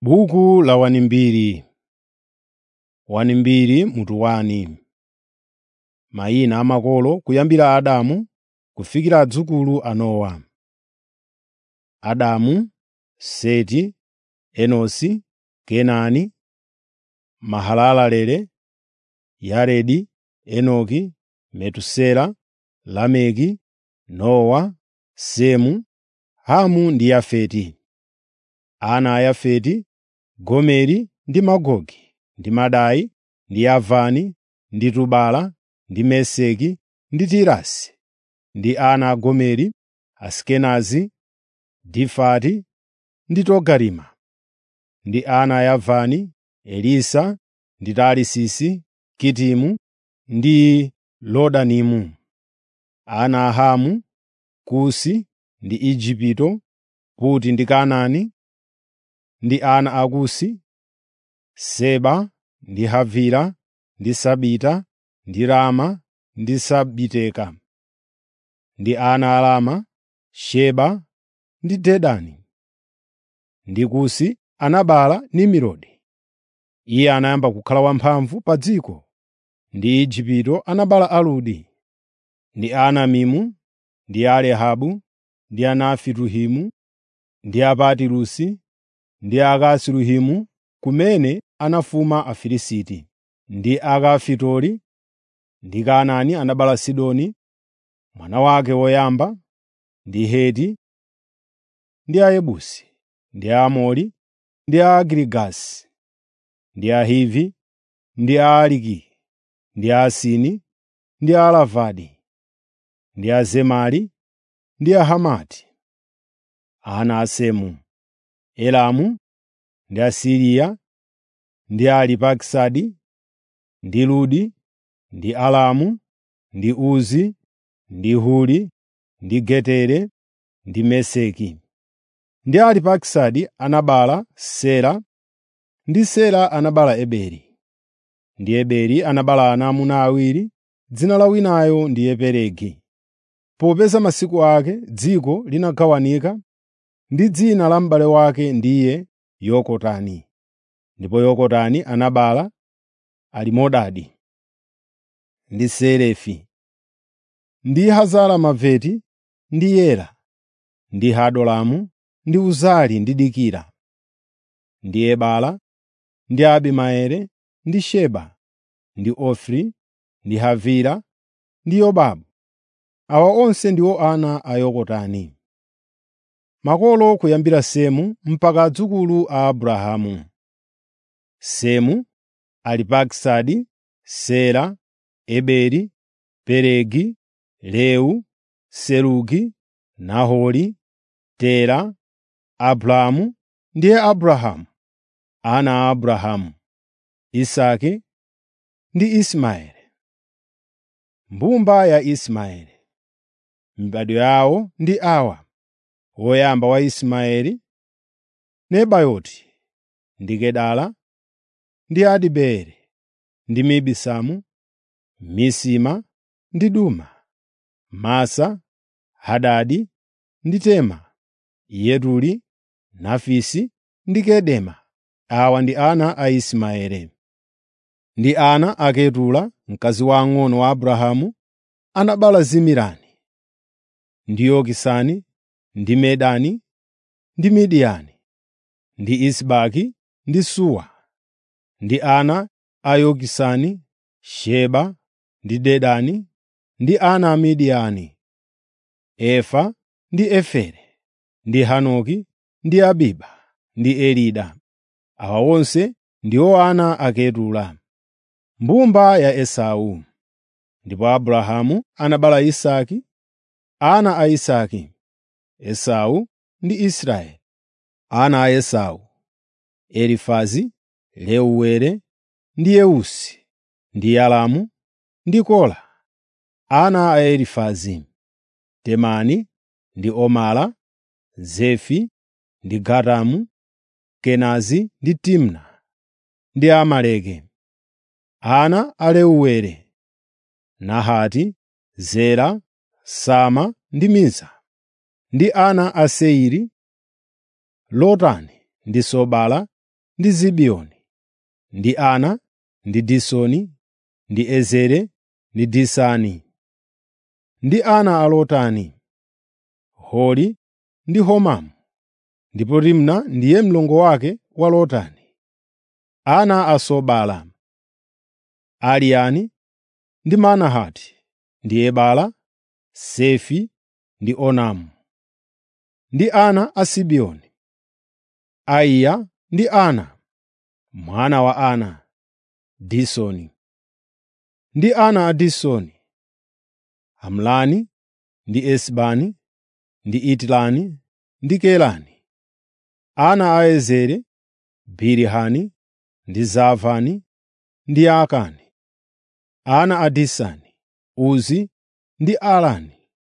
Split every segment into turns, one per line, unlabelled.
Buku la wanimbiri wanimbiri mutu wani. Mayina a makolo kuyambira Adamu kufikira adzukulu a Nowa. Adamu, Seti, Enosi, Kenani, Mahalaleli, Yaredi, Enoki, Metusela, Lameki, Nowa, Semu, Hamu ndi Yafeti. Ana a Yafeti, Gomeri ndi Magogi, ndi Madai, ndi Yavani, ndi Tubala, ndi Meseki, ndi Tirasi. Ndi ana a Gomeri, Asikenazi, Difati ndi Togarima. Ndi ana a Yavani, Elisa, ndi Tarisisi, Kitimu ndi Lodanimu. Ana a Hamu, Kusi ndi Igupto, Puti ndi Kanaani. Ndi ana a Kusi, Seba ndi Havila ndi Sabita ndi Rama ndi Sabiteka. Ndi ana a Rama, Sheba ndi Dedani. Ndi Kusi anabereka Nimurodi. Iye anayamba kukhala wamphamvu pa dziko. Ndi Igupto anabereka Aludi. Ndi Anamimu, ndi Alehabu, ndi Anafituhimu, ndi Apatirusi, ndi Akasiluhimu kumene anafuma Afilisti. Ndi Akafitori. Ndi Kanaani anabereka Sidoni, mwana wake woyamba, ndi Heti, ndi Ayebusi, ndi Aamori, ndi Agirigasi, ndi Ahivi, ndi Aaliki, ndi Asini, ndi Aarvadi, ndi Azemari, ndi Ahamati. Ana a Semu, Elamu, ndi Asiriya, ndi Aripakisadi, ndi Ludi, ndi Alamu, ndi Uzi, ndi Huri, ndi Getere, ndi Meseki. Ndi Aripakisadi anabereka Sela, ndi Sela anabereka Eberi. Ndi Eberi anabereka ana aamuna awiri, dzina la winayo ndiye Pelegi. Popeza masiku ake dziko linagawanika, ndi dzina la m'bale wake ndiye Yokotani. Ndipo Yokotani anabereka Alimodadi, ndi Selefi, ndi Hazaromaveti, ndi Yera, ndi Hadulamu, ndi Uzali ndi Dikila, ndi Ebala, ndi Abimaele, ndi Sheba, ndi Ofiri, ndi Havila, ndi Yobabu. Awa onse ndiwo ana a Yokotani. Makolo kuyambira Semu mpaka adzukulu a Abrahamu. Semu, Aripakisadi, Sela, Eberi, Pelegi, Reu, Serugi, Nahori, Tera, Abramu ndiye Abrahamu. Ana a Abrahamu, Isake ndi Ismaeli. Mbumba ya Ismaeli. Mibado yawo ndi awa: woyamba wa Ismaeli, Nebayoti, ndi Kedara, ndi Adibeeli, ndi Mibisamu, Misima, ndi Duma, Masa, Hadadi, ndi Tema, Yeturi, Nafisi ndi Kedema. Awa ndi ana a Ismaeli. Ndi ana a Ketula, mkazi wamng'ono wa Abrahamu, anabereka Zimirani, ndi Yokisani, ndi Medani, ndi Midiyani, ndi Isibaki, ndi Suwa. Ndi ana a Yokisani, Sheba ndi Dedani, ndi ana a Midiyani, Efa ndi Efere, ndi Hanoki, ndi Abiba, ndi Elida. Awa onse ndiwo ana a Ketula. Mbumba ya Esau. Ndipo Abrahamu anabereka Isake. Ana a Isake, Esau ndi Israeli. Ana a Esau, Elifazi, Reuweli, ndi Yeusi, ndi Yalamu, ndi Kora. Ana a Elifazi, Temani, ndi Omara, Zefi, ndi Gatamu, Kenazi ndi Timna, ndi Amaleki. Ana a Reuweli, Nahati, Zera, Sama ndi Miza. Ndi ana a Seiri, Lotani ndi Sobala ndi Zibiyoni, ndi Ana, ndi Disoni, ndi Ezere, ndi Disani. Ndi ana a Lotani, Hori ndi Homamu, ndipo Timna ndiye mlongo wake wa Lotani. Ana a Sobala, Aliyani ndi Manahati, ndi Ebala, Sefi ndi Onamu. Ndi ana a Sibiyoni, Aiya ndi Ana, mwana wa Ana, Disoni. Ndi ana a Disoni, Hamlani ndi Esibani, ndi Itilani ndi Kelani. Ana a Ezere, Bilihani ndi Zaavani ndi Yaakani. Ana a Disani, Uzi ndi Alani.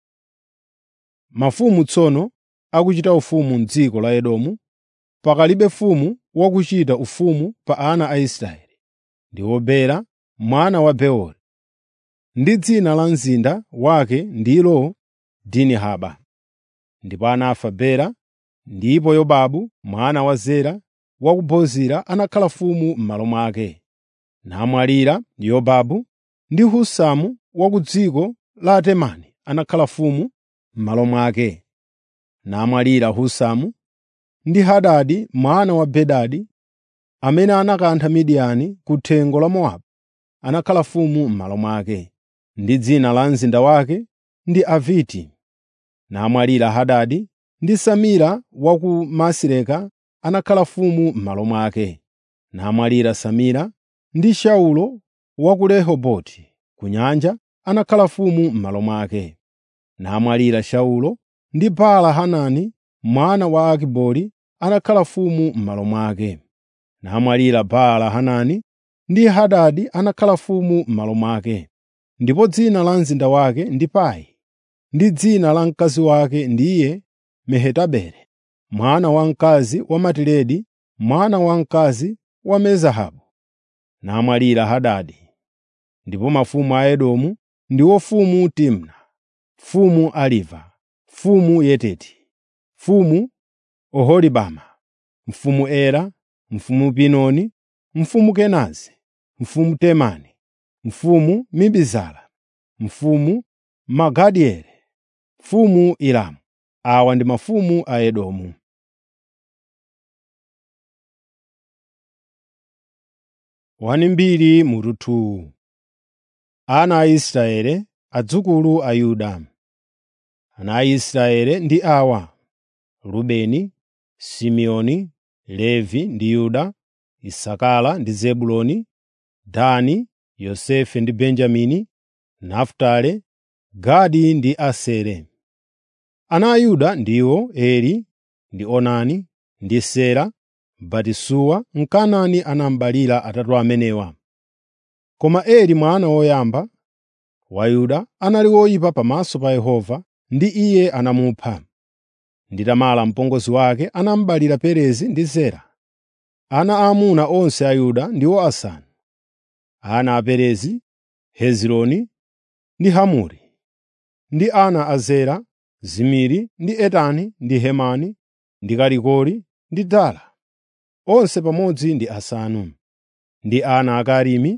Mafumu tsono akuchita ufumu m'dziko la Edomu, pakalibe mfumu wakuchita ufumu pa ana a Israeli, ndiwo Bela mwana wa Beori. Ndi dzina la mzinda wake ndilo Dinihaba. Ndipo anafa Bela, ndipo Yobabu mwana wa Zera wa ku Bozira anakhala mfumu m'malo mwake. Namwalira Yobabu, ndi Husamu wa ku dziko la Temani anakhala mfumu m'malo mwake. Namwalira Husamu, ndi Hadadi mwana wa Bedadi, amene anakantha Midiyani ku thengo la Mowabu, anakhala mfumu m'malo mwake. Ndi dzina la mzinda wake ndi Aviti. Namwalira Hadadi, ndi Samira wa ku Masireka anakhala mfumu m'malo mwake. Namwalira Samira, ndi Saulo wa ku Rehoboti ku nyanja anakhala mfumu m'malo mwake. Namwalira Saulo, ndi Baala-Hanani mwana wa Akibori anakhala mfumu m'malo mwake. Namwalira Baala-Hanani, ndi Hadadi anakhala mfumu m'malo mwake. Ndipo dzina la mzinda wake ndi Pai, ndi dzina la mkazi wake ndiye Mehetabele, mwana wamkazi wa Matiredi, mwana wamkazi wa Me-Zahabu. Namwalira Hadadi. Ndipo mafumu a Edomu ndiwo mfumu Timna, mfumu Aliva, mfumu Yeteti, mfumu Oholibama, mfumu Era, mfumu Pinoni, mfumu Kenazi, mfumu Temani, mfumu Mibizara, mfumu Magadieli, mfumu Iramu. Awa ndi mafumu a Edomu. Wani mbiri mutu Ana a Israele, adzukulu a Yuda. Ana a Israele ndi awa: Rubeni, Simeoni, Levi ndi Yuda, Isakara ndi Zebuloni, Dani, Yosefe ndi Benjamini, Nafutali, Gadi ndi Asere. Ana a Yuda ndiwo Eri ndi Onani ndi Sera. Batisuwa Mkanaani anaberekera atatu amenewa. Koma Eri mwana woyamba wa Yuda anali woyipa pamaso pa Yehova ndi iye anamupha. Ndi Tamara mpongozi wake anaberekera Perezi ndi Zera. Ana aamuna onse a Yuda ndiwo asanu. Ana a Perezi, Hezironi ndi Hamuli. Ndi ana a Zera, Zimiri ndi Etani ndi Hemani ndi Kalikoli ndi Dara. Onse pamodzi ndi asanu. Ndi ana a Karimi,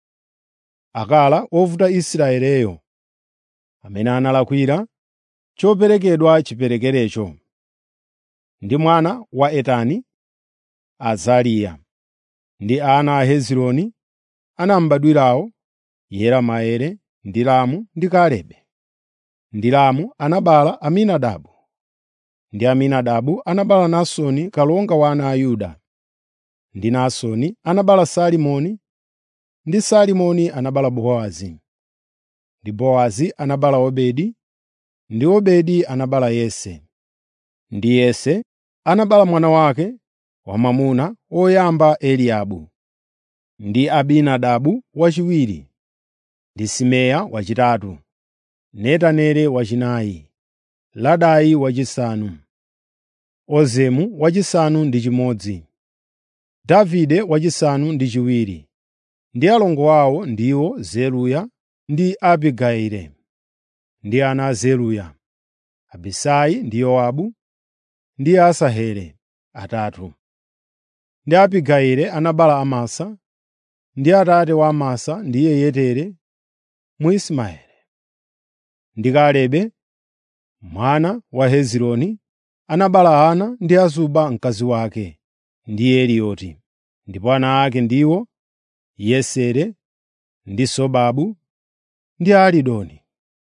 Akala wovuta Israeleyo, amene analakwira choperekedwa chiperekerecho. Ndi mwana wa Etani, Azariya. Ndi ana a Hezironi anamubadwirawo Yerameeli ndi Ramu ndi Kalebe. Ndi Ramu anabereka Aminadabu. Ndi Aminadabu anabereka Naasoni kalonga wa ana a Yuda. Ndi Naasoni anabereka Salimoni, ndi Salimoni anabereka Bowazi. Ndi Bowazi anabereka Obedi, ndi Obedi anabereka Yese. Ndi Yese anabereka mwana wake wamwamuna woyamba Eliabu. Ndi Abinadabu wachiwiri. Ndi Simeya wachitatu. Netaneli wachinayi. Ladai wachisanu. Ozemu wachisanu ndi chimodzi. Davide wachisanu ndi chiwiri. Ndi alongo awo ndiwo Zeruya ndi Abigayili. Ndi ana a Zeruya, Abisai ndi Yowabu ndi Asaheli atatu. ndi Abigayili anabereka Amasa, ndi atate wa Amasa ndiye Yetere Mwismaeli. Ndi Kalebe mwana wa Hezironi anabereka Ana ndi Azuba mkazi wake, ndi Elioti. Ndipo ana ake ndiwo Yesere ndi Sobabu ndi Alidoni.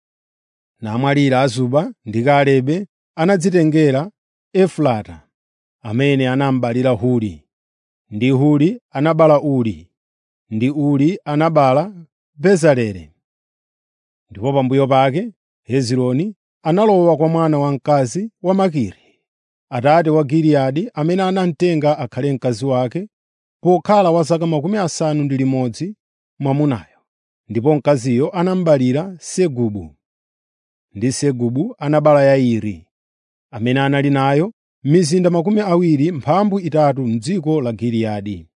Namwalira Azuba ndi Kalebe anadzitengera Efrata, amene anabereka Huri, ndi Huri anabereka Uri, ndi Uri anabereka Bezaleli. Ndipo pambuyo pake Hezironi analowa kwa mwana wamkazi wa Makiri, atate wa Giliyadi amene anamutenga akhale mkazi wake pokhala wa zaka makumi asanu ndi limodzi mwamunayo. Ndipo mkaziyo anamubalira Segubu. Ndi Segubu anabereka Yairi, amene anali nayo mizinda makumi awiri mphambu itatu m'dziko la Giliyadi.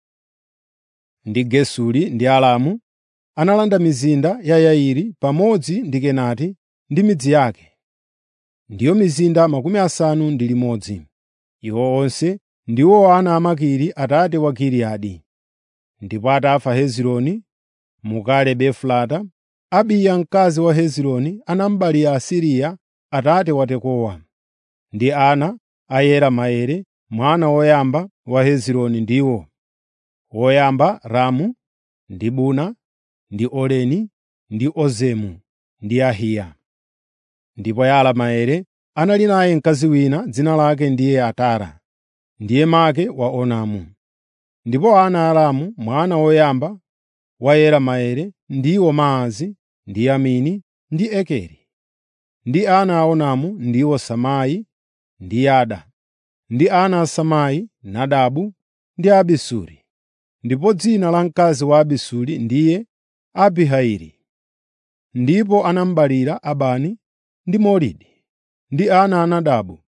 Ndi Gesuri ndi Aramu analanda mizinda ya Yairi pamodzi ndi Kenati ndi midzi yake, ndiyo mizinda makumi asanu ndi limodzi. Iwo onse ndiwo ana a Makiri atate wa Giliyadi. Ndipo atafa Hezironi mu Kalebe Efrata, Abiya mkazi wa Hezironi anamubalira Asiriya atate wa Tekowa. Ndi ana a Yerameeli mwana woyamba wa Hezironi ndiwo: woyamba Ramu, ndi Buna, ndi Oreni, ndi Ozemu, ndi Ahiya. Ndipo Yerameeli anali naye mkazi wina dzina lake ndiye Atara, ndiye make wa Onamu. Ndipo ana a Ramu mwana woyamba wa Yerameeli ndiwo Maazi, ndi Yamini, ndi Ekeri. Ndi ana a Onamu ndiwo Samai ndi Yada. Ndi ana a Samai, Nadabu ndi Abisuri. Ndipo dzina la mkazi wa Abisuri ndiye Abihaili. Ndipo anamubalira Abani ndi Molidi. Ndi ana a Nadabu,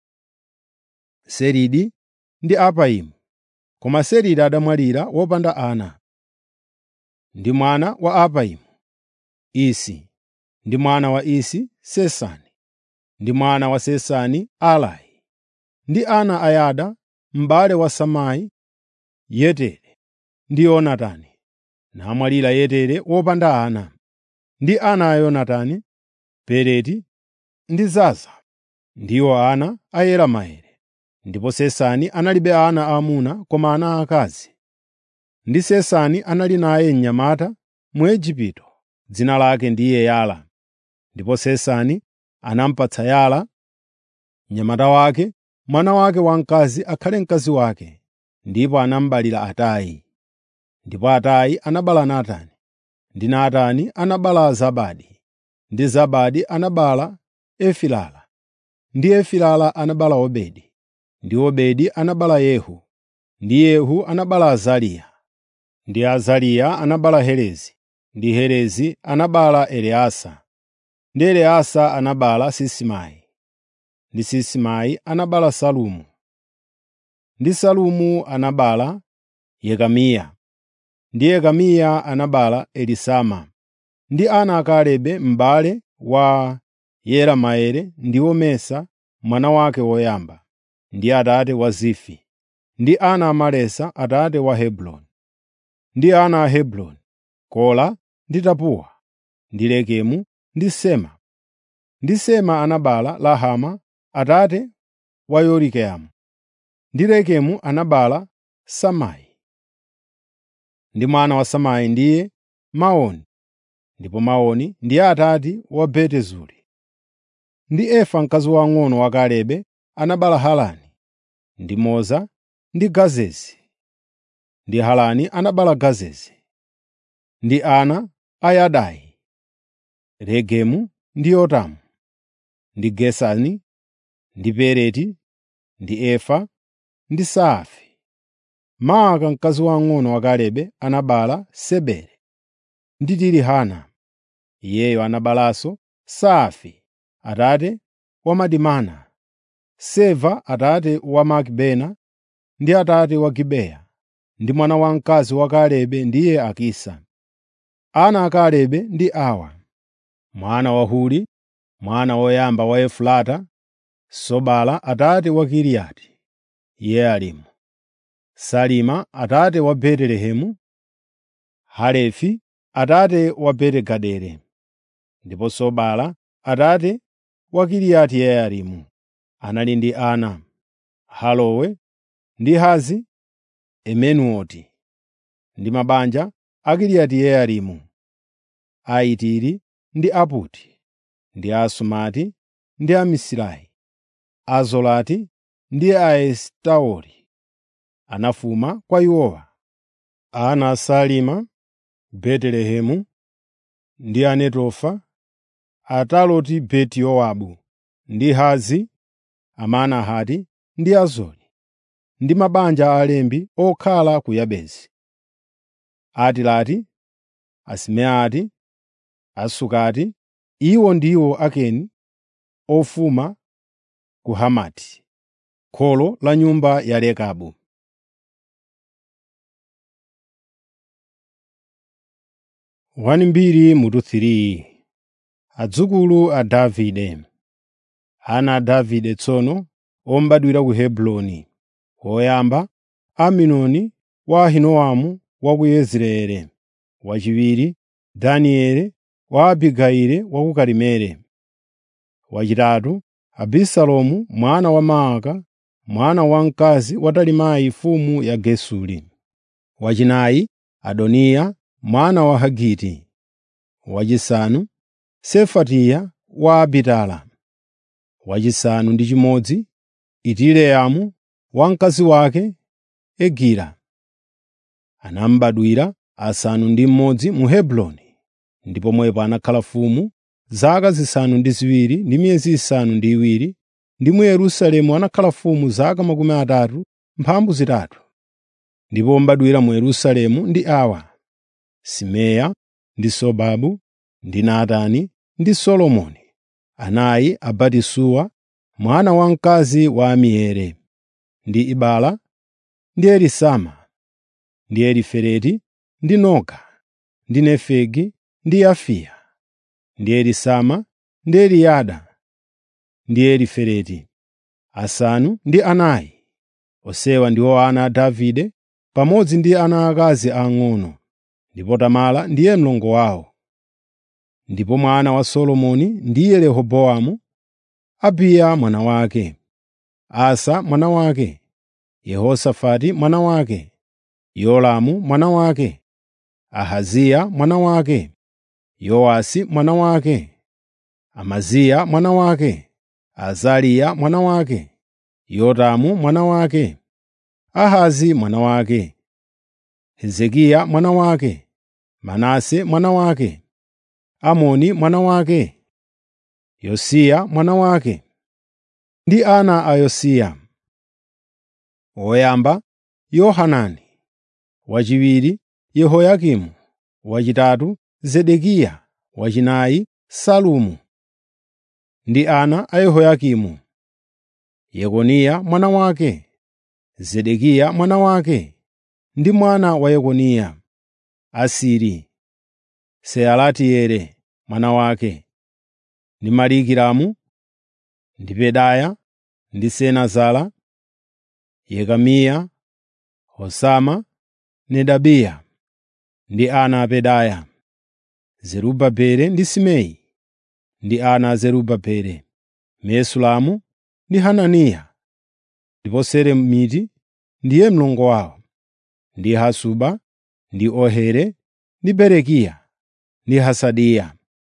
Seridi ndi Apaimu. Koma Seridi adamwalira wopanda ana. Ndi mwana wa Apaimu, Isi. Ndi mwana wa Isi, Sesani. Ndi mwana wa Sesani, Alai. Ndi ana a Yada, m'bale wa Samai, Yetere ndi Yonatani. Namwalira Yetere wopanda ana. Ndi ana a Yonatani, Peleti ndi Zaza. Ndiwo ana a Yerameeli. Ndipo Sesani analibe ana aamuna koma ana aakazi. Ndi Sesani anali naye mnyamata mu Igupto, dzina lake ndiye Yala. Ndipo Sesani anamupatsa Yala, mnyamata wake, mwana wake wamkazi akhale mkazi wake, ndipo anamubalira Atayi. Ndipo Atayi anabereka Natani, ndi Natani anabereka Zabadi, ndi Zabadi anabereka Efilala, ndi Efilala anabereka Obedi, ndi Obedi anabereka Yehu, ndi Yehu anabereka Azariya, ndi Azariya anabereka Helezi, ndi Helezi anabereka Eleasa, ndi Eleasa anabereka Sisimai, ndi Sisimai anabereka Salumu, ndi Salumu anabereka Yekamiya, ndi Yekamiya anabereka Elisama. Ndi ana a Kalebe m'bale wa Yerameeli ndiwo Mesa mwana wake woyamba, ndi atate wa Zifi. Ndi ana a Malesa atate wa Hebroni. Ndi ana a Hebroni, Kola ndi Tapuwa, ndi Lekemu ndi Sema. Ndi Sema anabereka Lahama atate wa Yorikeamu. Ndi Lekemu anabereka Samai. Ndi mwana wa Samai ndiye Maoni. Ndipo Maoni ndiye atate wa Beti-Zuri. Ndi Efa mkazi wang'ono wa Kalebe anabereka Harani, ndi Moza ndi Gazezi. Ndi Harani anabereka Gazezi. Ndi ana a Yadai, Regemu ndi Yotamu, ndi Gesani, ndi Peleti, ndi Efa, ndi Saafi. Maaka mkazi wang'ono wa Kalebe anabereka Seberi ndi Tirihana. Iyeyo anaberekanso Saafi atate wa Madimana, Seva atate wa Makibena ndi atate wa Gibeya. Ndi mwana wamkazi wa Kalebe ndiye Akisa. Ana a Kalebe ndi awa: mwana wa Huri, mwana woyamba wa Efurata, Sobala atate wa Kiriati Yearimu. Salima atate wa Betelehemu, Halefi atate wa Beti-Gaderi, ndipo Sobala atate wa Kiriyati Yearimu. Anali ndi ana, Halowe ndi Hazi Emenuoti, ndi mabanja a Kiriyati Yearimu, Aitiri ndi Aputi, ndi Asumati ndi Amisirai, Azolati ndi Aesitaoli anafuma kwa iwowa. Ana a Salima, Betelehemu ndi Anetofa, Ataloti Beti Yowabu ndi Hazi, Amanahati ndi Azori, ndi mabanja a alembi okhala ku Yabesi. Atilati, Asimeati, Asukati, iwo ndiwo Akeni ofuma ku Hamati, kholo la nyumba ya Rekabu. Wani mbiri mutu 3 Adzukulu a Davide Ana a Davide tsono ombadwira ku Hebroni. Woyamba Aminoni wa Ahinoamu wa ku Yezireeli. Wachiwiri Danieli wa Abigayili wa ku Karimeli. Wachitatu Abisalomu mwana wa Maaka, mwana wamkazi wa Talimayi mfumu ya Gesuri. Wachinayi Adoniya mwana wa Hagiti. Wachisanu Sefatiya wa Abitala. Wachisanu ndi chimodzi Itileamu wa mkazi wake Egila. Anambadwira asanu ndi mmodzi mu Hebroni, ndipo pomwepo anakhala mfumu zaka zisanu ndi ziwiri ndi miyezi isanu ndi iwiri, ndi mu Yerusalemu anakhala mfumu zaka makumi atatu mphambu zitatu. Ndipo ombadwira mu Yerusalemu ndi awa: Simeya ndi Sobabu ndi Natani ndi Solomoni, anayi a Batisuwa mwana wamkazi wa Amieli, ndi Ibala ndi Elisama, ndi Elifeleti ndi Noga, ndi Nefegi ndi Yafiya, ndi Elisama ndi Eliyada, ndi Elifeleti, asanu ndi anayi. Onsewa ndiwo ana a Davide pamodzi ndi ana akazi ang'ono, ndipo Tamara ndiye mlongo wawo. Ndipo mwana wa Solomoni ndiye Rehobowamu, Abiya mwana wake, Asa mwana wake, Yehosafati mwana wake, Yolamu mwana wake, Ahaziya mwana wake, Yowasi mwana wake, Amaziya mwana wake, Azariya mwana wake, Yotamu mwana wake, Ahazi mwana wake, Hezekiya mwana wake, Manase mwana wake, Amoni mwana wake, Yosiya mwana wake, ndi ana a Yosiya. Woyamba Yohanani, wachiwiri Yehoyakimu, wachitatu Zedekiya, wachinayi Salumu. Ndi ana a Yehoyakimu: Yekoniya mwana wake, Zedekiya mwana wake, ndi mwana wa Yekoniya, Asiri, Sealatieli mwana wake, ndi Malikiramu, ndi Pedaya, ndi Senazara, Yekamiya, Hosama, Nedabiya. Ndi ana a Pedaya, Zerubabeli ndi Simei. Ndi ana a Zerubabeli, Mesulamu ndi Hananiya. Ndipo Seremiti ndiye mlongo wawo, ndi Hasuba, ndi Ohere, ndi Berekiya, ndi Hasadiya,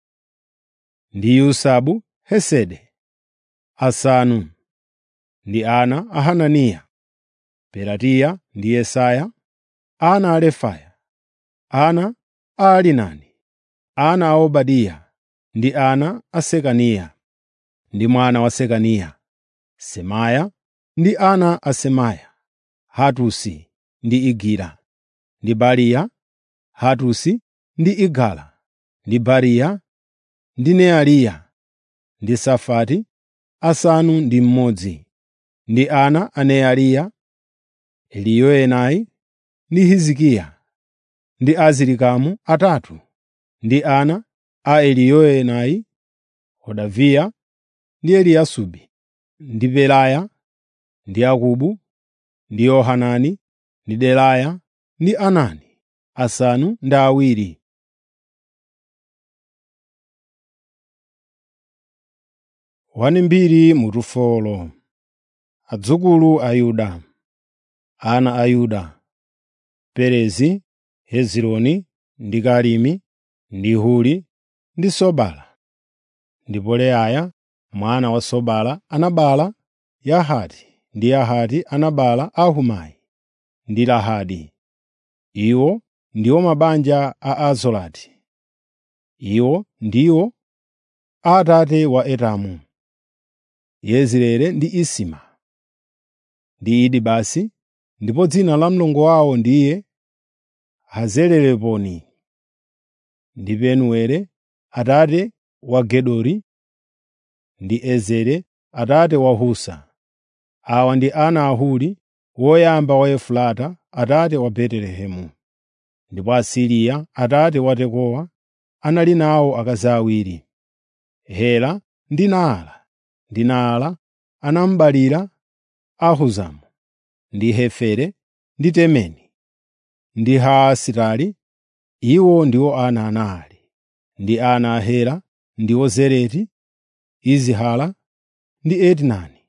ndi Yusabu Hesede. Asanu ndi ana a Hananiya, Pelatiya ndi Yesaya, ana a Refaya, ana a Alinani, ana a Obadiya, ndi ana a Sekaniya, ndi mwana wa Sekaniya, Semaya, ndi ana a Semaya, Hatusi ndi Igira, ndi Bariya, Hatusi ndi Igala, ndi Bariya, ndi Neariya, ndi Safati, asanu ndi mmodzi. Ndi ana a Neariya, Eliyoenai ndi Hizikiya, ndi Azirikamu atatu. Ndi ana a Eliyoenai, Hodaviya ndi Eliyasubi, ndi Pelaya, ndi Akubu, ndi Yohanani, ndi Delaya ndi Anani, asanu ndi awiri. Wanimbiri mutufolo adzukulu a Yuda, ana a Yuda, Perezi, Hezironi ndi Karimi ndi Huri ndi Sobala. Ndipo Leaya mwana wa Sobala anabereka Yahati ndi Yahati anabereka Ahumai ndi Lahadi. Iwo ndiwo mabanja a Azorati. Iwo ndiwo a atate wa Etamu, Yezireeli ndi Isima ndi Idibasi, ndipo dzina la mlongo wawo ndiye Hazeleleponi. Ndi Penueli atate wa Gedori ndi Ezere atate wa Husa. Awa ndi ana a Huri woyamba wa Efurata atate wa Betelehemu. Ndipo Asiriya atate wa Tekowa anali nawo akazi awiri, Hela ndi Naala. Ndi Naala anamubalira Ahuzamu ndi Hefere ndi Temeni ndi Haasitali. Iwo ndiwo ana a Naali. Ndi ana a Hela ndiwo Zereti, Izihala ndi Etnani.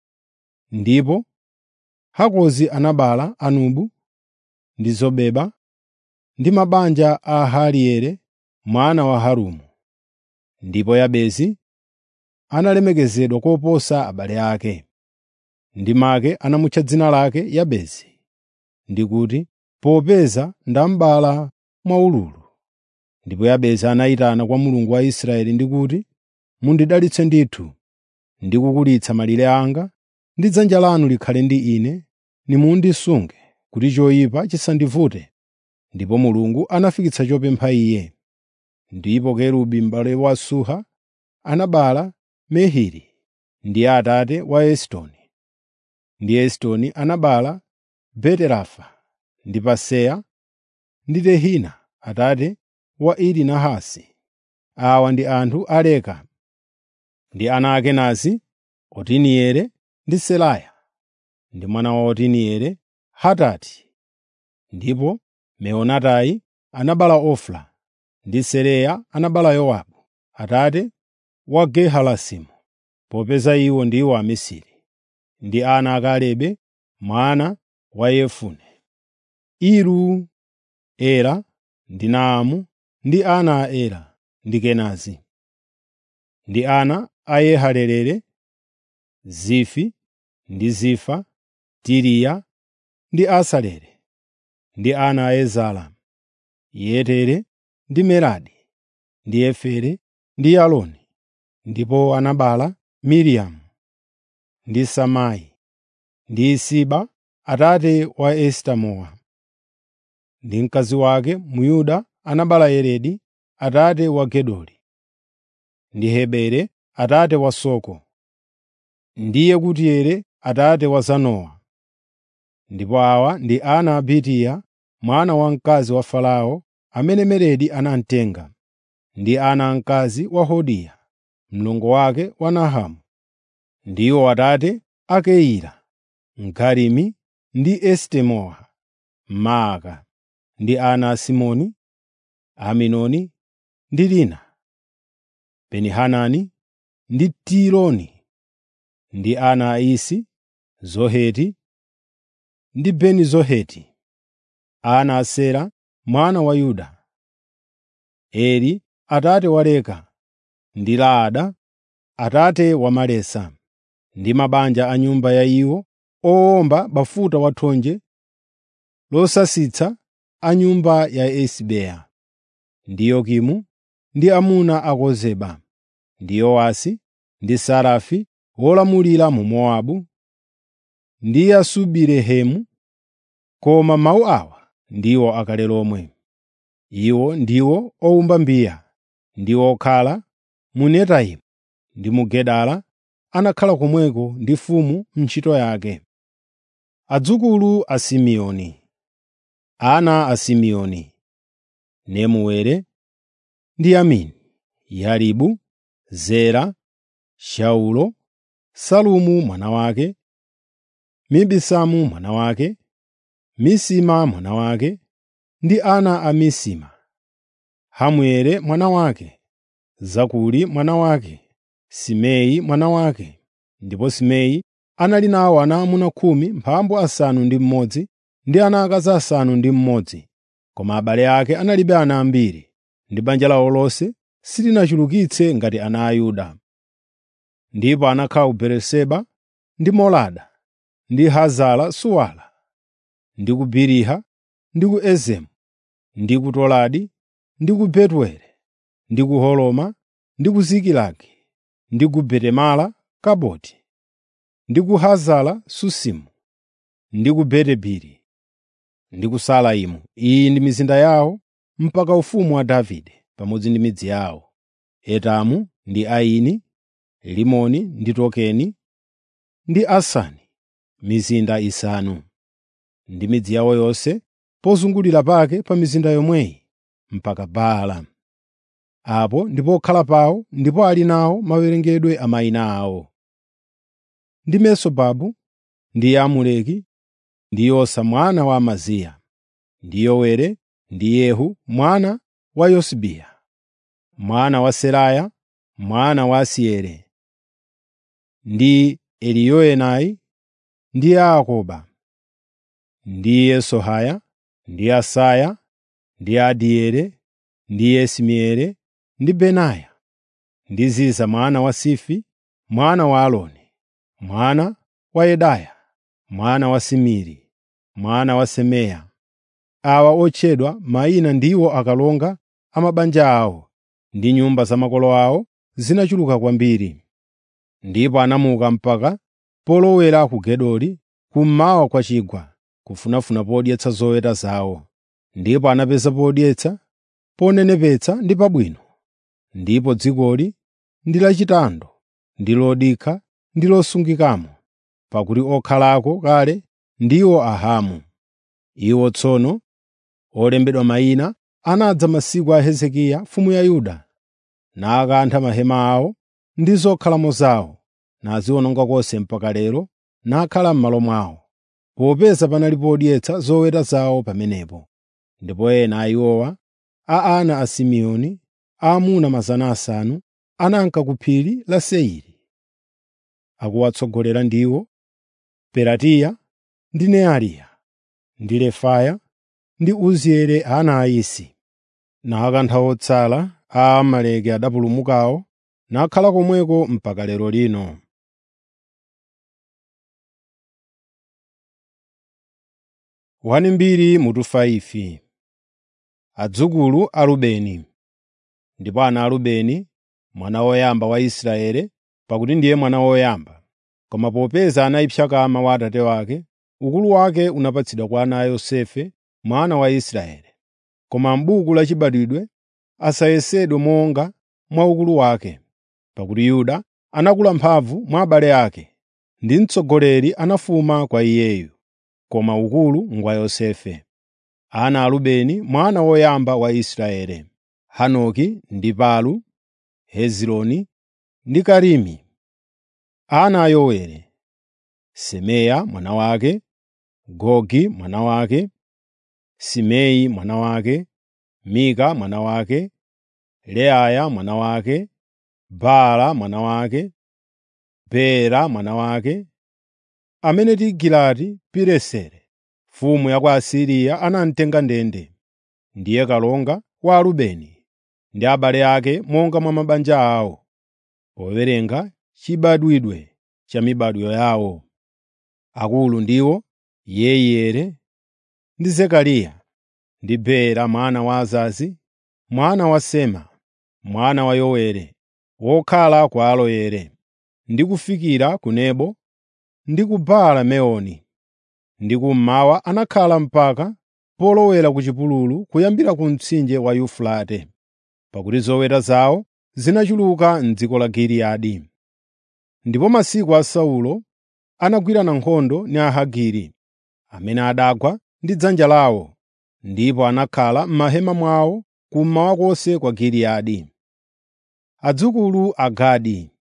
Ndipo Hakozi anabereka Anubu ndi Zobeba ndi mabanja a Ahaliere mwana wa Harumu. Ndipo Yabesi analemekezedwa koposa abale ake. Ndi make anamutcha dzina lake Yabesi, ndi kuti, popeza ndamubereka mwaululu. Ndipo Yabesi anayitana kwa Mulungu wa Israeli ndi kuti, “Mundidalitse ndithu ndi kukulitsa malire anga, ndi dzanja lanu likhale ndi ine, nimundisunge kuti choyipa chisandivute.” Ndipo Mulungu anafikitsa chopempha iye. Ndipo Kerubi m'bale wa Suha anabereka Mehiri ndiye atate wa Esitoni. Ndi Esitoni anabereka Beti-Rafa ndi Paseya ndi Tehina atate wa Iri Nahasi. Awa ndi anthu a Leka. Ndi ana a Kenazi, Otinieli ndi Seraya. Ndi mwana wa Otinieli, Hatati. Ndipo Meonatai anabereka Ofra. Ndi Seraya anabereka Yowabu, atate wa Geharasimu, popeza iwo ndiwo amisiri. Ndi ana a Kalebe mwana wa Yefune. Iru, Ela ndi Naamu ndi ana a Ela ndi Kenazi. Ndi ana a Yehaleleli, Zifi ndi Zifa, Tiriya ndi Asaleli. Ndi ana a Ezara, Yetere ndi Meradi, ndi Efere ndi Yaloni. Ndipo anabereka Miriamu ndi Samai ndi Isiba atate wa Esitemowa. Ndi mkazi wake Myuda anabereka Yeredi atate wa Gedori. Ndi Hebere atate wa Soko. Ndi Yekutieli atate wa Zanowa. Ndipo awa ndi ana a Bitiya mwana wamkazi wa Farao amene Meredi anamutenga. Ndi ana amkazi wa Hodiya, mlongo wake wa Nahamu. Ndiwo atate a Keila, Mkarimi ndi Esitemowa, Maaka. Ndi ana a Simoni, Aminoni ndi Lina, Beni-Hanani ndi Tiloni. Ndi ana a Isi, Zoheti ndi Beni-Zoheti. Ana a Sela mwana wa Yuda. Eri atate wa Leka ndi Laada atate wa Malesa. Ndi mabanja a nyumba ya iwo owomba bafuta wathonje losasitsa a nyumba ya Esibeya. Ndi Yokimu ndi amuna a Kozeba. Ndi Yowasi ndi Sarafi wolamulira mu Mowabu. Ndi Yasubilehemu. Koma mawu awa ndiwo akale lomwe. Iwo ndiwo owumba mbiya ndi okhala mu Netaimu ndi mu Gedala anakhala komweko ndi mfumu ntchito yake. Adzukulu a Simeoni Ana a Simeoni Nemuwele ndi Yamini, Yaribu, Zera, Shaulo, Salumu mwana wake, Mibisamu mwana wake, Misima mwana wake ndi ana a Misima, Hamueli mwana wake, Zakuri mwana wake, Simei mwana wake. Ndipo Simei anali nawo ana aamuna khumi mphambu asanu ndi mmodzi ndi ana akazi asanu ndi mmodzi, koma abale ake analibe ana ambiri, ndi banja lawo lonse silinachulukitse ngati ana a Yuda. Ndipo anakhala ku Beeriseba ndi Molada, ndi Hazara Suwala, ndi ku Biliha, ndi ku Ezemu, ndi ku Toladi, ndi ku Betueli, ndi ku Holoma, ndi ku Zikilagi, ndi ku Betemala Kaboti, ndi ku Hazara Susimu, ndi ku Betebiri, ndi ku Salaimu. Iyi ndi mizinda yawo mpaka ufumu wa Davide, pamodzi ndi midzi yawo. Etamu ndi Aini, Limoni ndi Tokeni, ndi Asani, mizinda isanu, ndi midzi yawo yonse pozungulira pake pa mizinda yomweyi mpaka Baala. Apo ndi pokhala pawo ndipo ali nawo mawerengedwe a mayina awo. Ndi Mesobabu, ndi Amuleki, ndi Yosa mwana wa Amaziya, ndi Yowere, ndi Yehu mwana wa Yosibiya, mwana wa Seraya, mwana wa Asieli, ndi Eliyoenai, ndi Yaakoba, ndi Yesohaya, ndi Asaya, ndi Adieli, ndi Yesimieli, ndi Benaya, ndi Ziza mwana wa Sifi, mwana wa Aloni, mwana wa Yedaya, mwana wa Simiri, mwana wa Semeya. Awa otchedwa mayina ndiwo akalonga a mabanja awo, ndi nyumba za makolo awo zinachuluka kwambiri. Ndipo anamuka mpaka polowera ku Gedori kummawa kwa chigwa, kufunafuna podyetsa zoweta zawo. Ndipo anapeza podyetsa, ponenepetsa ndi pabwino. Ndipo dzikoli ndi lachitando, ndi lodikha, ndi losungikamo, pakuti okhalako kale ndiwo Ahamu. Iwo tsono, olembedwa mayina, anadza masiku a Hezekiya mfumu ya Yuda, nakantha mahema awo ndi zokhalamo zawo, naziwononga konse mpaka lero, nakhala m'malo mwawo, popeza panali podyetsa zoweta zawo pamenepo. Ndipo ena a iwowa, a ana a Simeoni, aamuna 500, ananka ku phiri la Seiri. Akuwatsogolera ndiwo Pelatiya ndi Neariya, ndi Refaya, ndi Uzieli ana a Isi. Nakantha otsala a Amaleki adapulumukawo, nakhala komweko mpaka lero lino. Wani mbiri mutu 5 Adzukulu a Rubeni Ndipo ana a Rubeni, mwana woyamba wa Israeli, pakuti ndiye mwana woyamba. Koma popeza anayipsa kama wa atate wake, ukulu wake unapatsidwa kwa ana a Yosefe mwana wa Israeli. Koma m'buku la chibadwidwe asayesedwe monga mwa ukulu wake, pakuti Yuda anakula mphamvu mwa abale ake, ndi mtsogoleri anafuma kwa iyeyu, koma ukulu ngwa Yosefe. Ana a Rubeni mwana woyamba wa Israeli, Hanoki ndi Palu, Hezironi ndi Karimi. Ana a Yoweli, Semeya mwana wake, Gogi mwana wake, Simei mwana wake, Mika mwana wake, Leaya mwana wake, Baala mwana wake, Beera mwana wake, amene Tigilati-Pileseri mfumu ya ku Asiriya anamtenga ndende. Ndiye kalonga wa Arubeni ndi abale ake monga mwa mabanja awo, powerenga chibadwidwe cha mibadwo yawo. Akulu ndiwo Yeiyeli ndi Zekariya, ndi Beera mwana wa Azazi, mwana wa Sema, mwana wa Yoweli, wokhala ku Aroeri, ndi kufikira ku Nebo ndi ku Baala Meoni. Ndi kummawa anakhala mpaka polowera ku chipululu kuyambira ku mtsinje wa Yufurate, pakuti zoweta zawo zinachuluka m'dziko la Giliyadi. Ndipo masiku a Saulo anagwirana nkhondo ndi Ahagiri, amene adagwa ndi dzanja lawo, ndipo anakhala m'mahema mwawo kummawa konse kwa Giliyadi. Adzukulu a Gadi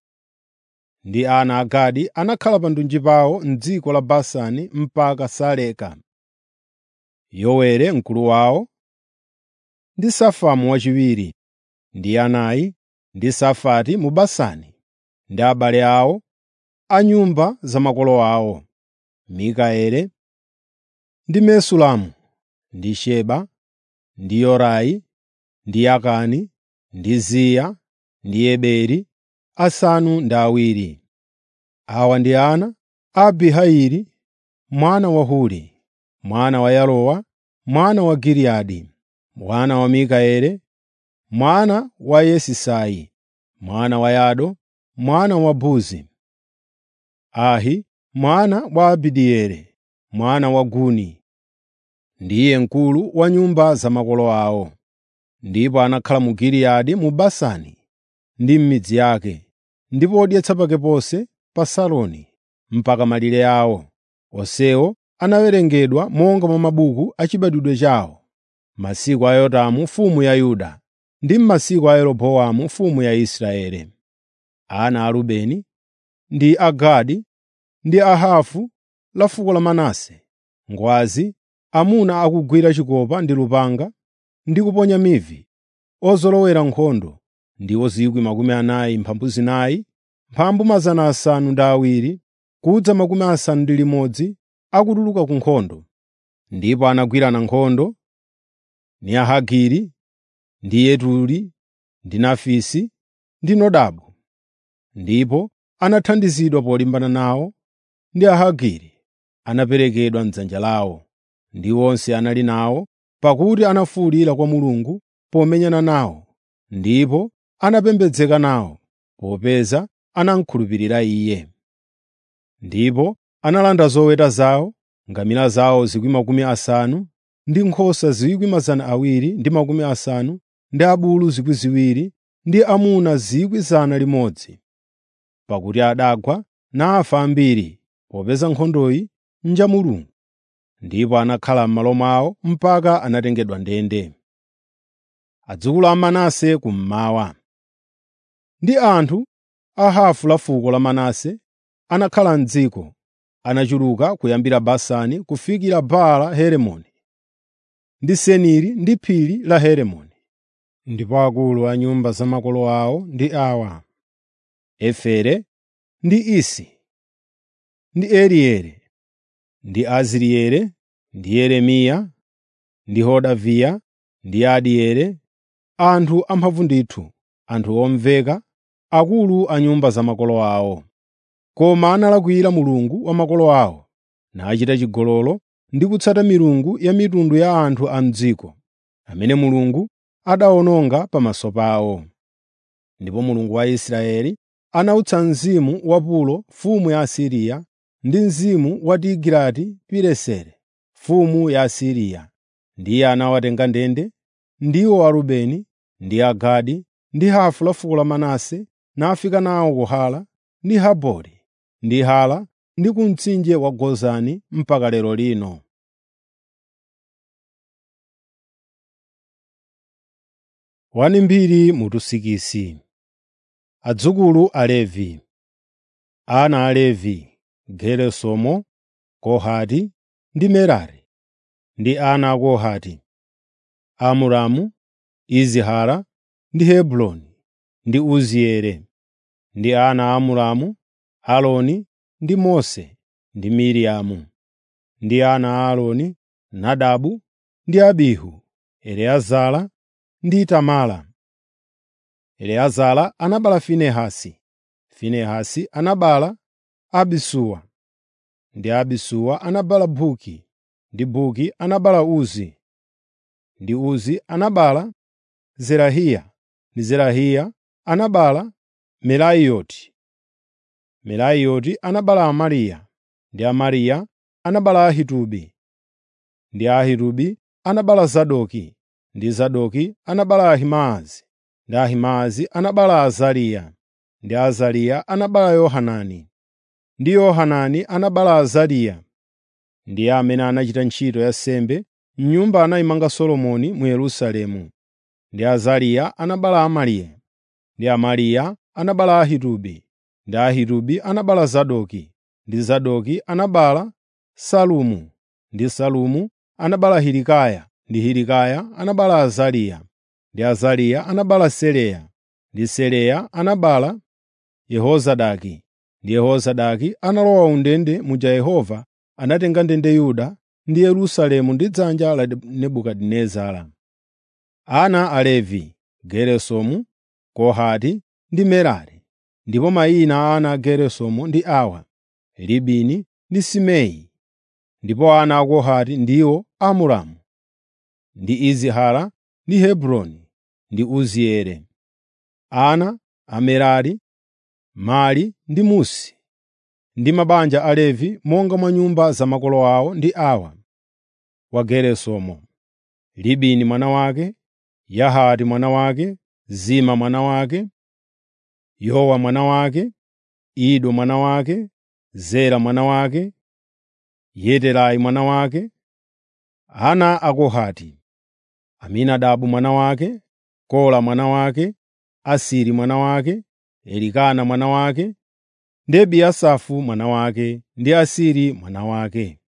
ndi ana a Gadi anakhala pa ndunji pawo m'dziko la Basani mpaka Saleka. Yowere mkulu wawo, ndi Safamu wachiwiri, ndi Yanayi, ndi Safati mu Basani, ndi abale awo, a nyumba za makolo awo, Mikaeli, ndi Mesulamu, ndi Sheba, ndi Yorai, ndi Yakani, ndi Ziya, ndi Eberi, asanu ndi awiri. Awa ndi ana a Abihaili mwana wa Huri, mwana wa Yarowa, mwana wa Giliyadi, mwana wa Mikaeli, mwana wa Yesisai, mwana wa Yado, mwana wa Buzi. Ahi mwana wa Abidieli, mwana wa Guni, ndiye mkulu wa nyumba za makolo awo. Ndipo anakhala mu Giliyadi mu Basani ndi m'midzi yake, ndi podyetsa pake ponse pa Saroni mpaka malire awo. Onsewo anawerengedwa monga mwa mabuku a chibadwidwe chawo, masiku a Yotamu mfumu ya Yuda ndi m'masiku a Yeroboamu mfumu ya Israeli. Ana a Rubeni ndi a Gadi ndi a Hafu la fuko la Manase, ngwazi, amuna akugwira chikopa ndi lupanga ndi kuponya mivi, ozolowera nkhondo ndiwo 40,000, mphambu 700 kudza makumi asanu ndi limodzi akutuluka ku nkhondo. Ndipo anagwirana nkhondo ndi Ahagiri, ndi Yeturi, ndi Nafisi, ndi Nodabu. Ndipo anathandizidwa polimbana nawo ndi Ahagiri anaperekedwa m'dzanja lawo, ndi onse anali nawo, pakuti anafuwulira kwa Mulungu pomenyana nawo, ndipo anapembedzeka nawo, popeza anamukhulupirira Iye. Ndipo analanda zoweta zawo, ngamira zawo 50,000 ndi nkhosa 250,000 ndi makumi asanu, ndi abulu 2,000 ndi amuna 100,000, pakuti adagwa nafa ambiri popeza nkhondoyi n'ja Mulungu. Ndipo anakhala m'malo mwawo mpaka anatengedwa ndende. Adzukulu a Manase kummawa. Ndi anthu a hafu la fuko la Manase anakhala m'dziko, anachuluka kuyambira Basani kufikira Baala Herimoni ndi Seniri ndi phiri la Herimoni. Ndipo akulu a nyumba za makolo awo ndi awa: Efere ndi Isi, ndi Eliere, ndi Azirieli, ndi Yeremiya, ndi Hodaviya, ndi Adieli, anthu amphamvu ndithu, anthu omveka, akulu a nyumba za makolo awo. Koma analakwira Mulungu wa makolo awo, nachita chigololo ndi kutsata milungu ya mitundu ya anthu a m'dziko, amene Mulungu adawononga pamaso pawo. Ndipo Mulungu wa Israeli anawutsa mzimu wa Pulo mfumu ya Asiriya ndi mzimu wa Tigilati-Pileseri mfumu ya Asiriya, ndiye anawatenga ndende, ndiwo Arubeni ndi Agadi ndi hafu la fuko la Manase, nafika nawo ku Hala ndi Habori ndi Hala ndi ku mtsinje wa Gozani mpaka lero lino. Wani mbiri mutusikisi Adzukulu a Levi Ana a Levi, Geresomu, Kohati ndi Merari. Ndi ana a Kohati: Amuramu, Izihara ndi Hebroni ndi Uzieli. Ndi ana a Amuramu, Aaroni ndi Mose ndi Miriamu. Ndi ana a Aaroni, Nadabu ndi Abihu, Eliezara ndi Itamara. Eliezara anabereka Finehasi, Finehasi anabereka Abisuwa, ndi Abisuwa anabereka Buki, ndi Buki anabereka Uzi, ndi Uzi anabereka Zerahiya, ndi Zerahiya anabereka Merayoti. Merayoti anabereka Amariya, ndi Amariya anabereka Ahitubi, ndi Ahitubi anabereka Zadoki, ndi Zadoki anabereka Ahimaazi, ndi Ahimaazi anabereka Azariya, ndi Azariya anabereka Yohanani, ndi Yohanani anabereka Azariya. Ndiye amene anachita ntchito ya nsembe m'nyumba anayimanga Solomoni mu Yerusalemu. Ndi Azariya anabereka Amariya, ndi Amariya anabereka Ahitubi, ndi Ahitubi anabereka Zadoki, ndi Zadoki anabereka Salumu, ndi Salumu anabereka Hilikaya, ndi Hilikaya anabereka Azariya, ndi Azariya anabereka Seleya, ndi Seleya anabereka Yehozadaki, ndi Yehozadaki analowa undende muja Yehova anatenga ndende Yuda ndi Yerusalemu ndi dzanja la Nebukadinezara. Ana a Levi, Geresomu, Kohati ndi Merari. Ndipo mayina a ana a Geresomu ndi awa: Libini ndi Simei. Ndipo ana a Kohati ndiwo Amuramu, ndi Izihara ndi Hebroni ndi Uzieli. Ana a Merari, Mali ndi Musi. Ndi mabanja a Levi monga mwa nyumba za makolo awo ndi awa: wa Geresomu, Libini mwana wake, Yahati mwana wake, Zima mwana wake, Yowa mwana wake, Ido mwana wake, Zera mwana wake, Yeterai mwana wake. Ana a Kohati, Aminadabu mwana wake, Kora mwana wake, Asiri mwana wake, Elikana mwana wake, ndi Ebiasafu mwana wake, ndi Asiri mwana wake.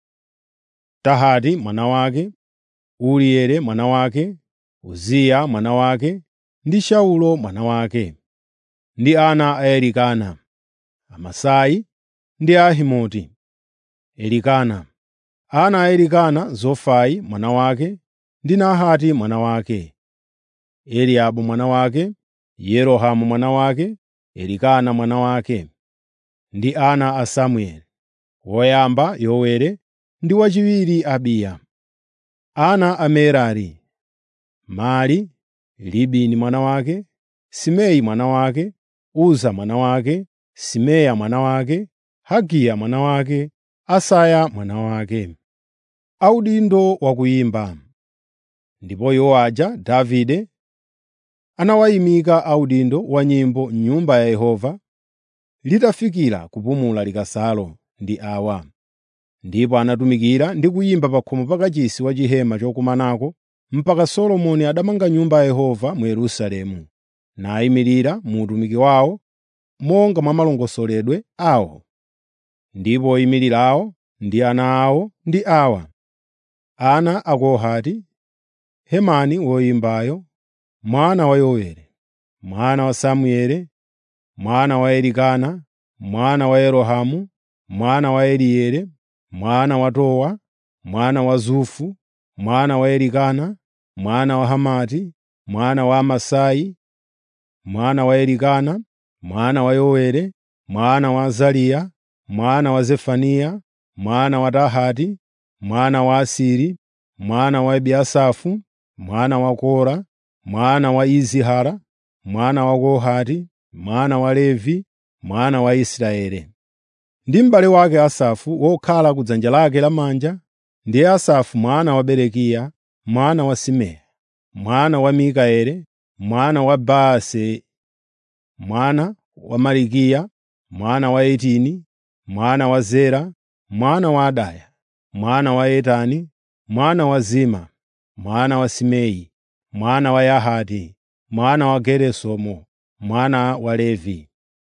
Tahati mwana wake, Urieli mwana wake, Uziya mwana wake, ndi Shaulo mwana wake. Ndi ana a Elikana, Amasai ndi Ahimoti. Elikana. Ana a Elikana, Zofai mwana wake, ndi Nahati mwana wake. Eliabu mwana wake, Yerohamu mwana wake, Elikana mwana wake. Ndi ana a Samueli, woyamba Yoweli ndi wachiwiri Abiya. Ana a Merari, Mali, Libini mwana wake, Simei mwana wake, Uza mwana wake, Simeya mwana wake, Hagiya mwana wake, Asaya mwana wake. Audindo wa kuyimba. Ndipo Yowaja Davide anawayimika audindo wa nyimbo m'Nyumba ya Yehova litafikira kupumula likasalo ndi awa. Ndipo anatumikira ndi kuyimba pa khomo pa kachisi wa chihema chokumanako mpaka Solomoni adamanga Nyumba ya Yehova mu Yerusalemu, nayimirira mu utumiki wawo monga mwa malongosoledwe awo. Ndipo oyimirirawo ndi ana awo ndi awa: ana a Kohati, Hemani woyimbayo, mwana wa Yoweli, mwana wa Samueli, mwana wa Elikana, mwana wa Yerohamu, mwana wa Elieli, mwana wa Towa, mwana wa Zufu, mwana wa Elikana, mwana wa Hamati, mwana wa Amasai, mwana wa Elikana, mwana wa Yoweli, mwana wa Azariya, mwana wa Zefaniya, mwana wa Tahati, mwana wa Asiri, mwana wa Ebiasafu, mwana wa Kora, mwana wa Izihara, mwana wa Kohati, mwana wa Levi, mwana wa Israeli. Ndi m'bale wake Asafu wokhala ku dzanja lake lamanja, ndiye Asafu mwana wa Berekiya, mwana wa Simeya, mwana wa Mikaeli, mwana wa Baase, mwana wa Malikiya, mwana wa Etini, mwana wa Zera, mwana wa Adaya, mwana wa Etani, mwana wa Zima, mwana wa Simei, mwana wa Yahati, mwana wa Geresomu, mwana wa Levi.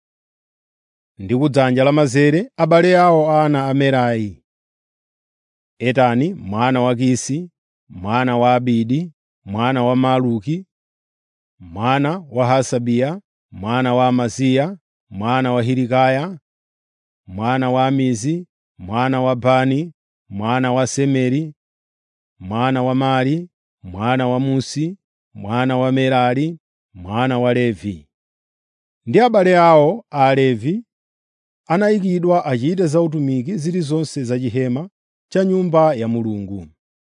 Ndi kudzanja lamanzere abale awo ana a Merari: Etani mwana wa Kisi, mwana wa Abidi, mwana wa Maluki, mwana wa Hasabiya, mwana wa Amaziya, mwana wa Hilikaya, mwana wa Amizi, mwana wa Bani, mwana wa Semeri, mwana wa Mali, mwana wa Musi, mwana wa Merari, mwana wa Levi. Ndi abale awo a Alevi anayikidwa achite za utumiki zilizonse za chihema cha Nyumba ya Mulungu.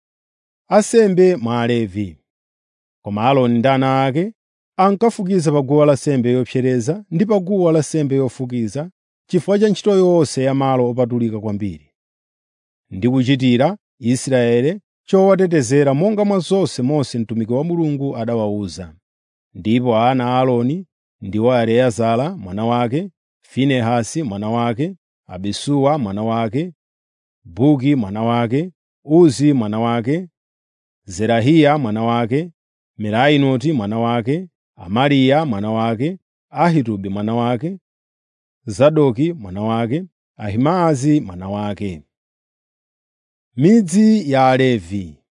Asembe mwa Alevi. Koma Aaroni ndi ana ake ankafukiza pa guwa lansembe yopsereza ndi pa guwa lansembe yofukiza chifukwa cha ntchito yonse ya malo opatulika kwambiri, ndi kuchitira Israeli chowatetezera monga mwa zonse Mose mtumiki wa Mulungu adawawuza. Ndipo ana a Aaroni ndiwo Eliezara mwana wake, Finehasi mwana wake, Abisuwa mwana wake, Buki mwana wake, Uzi mwana wake, Zerahiya mwana wake, Merayoti mwana wake, Amariya mwana wake, Ahitubi mwana wake, Zadoki mwana wake, Ahimaazi mwana wake. Midzi ya Alevi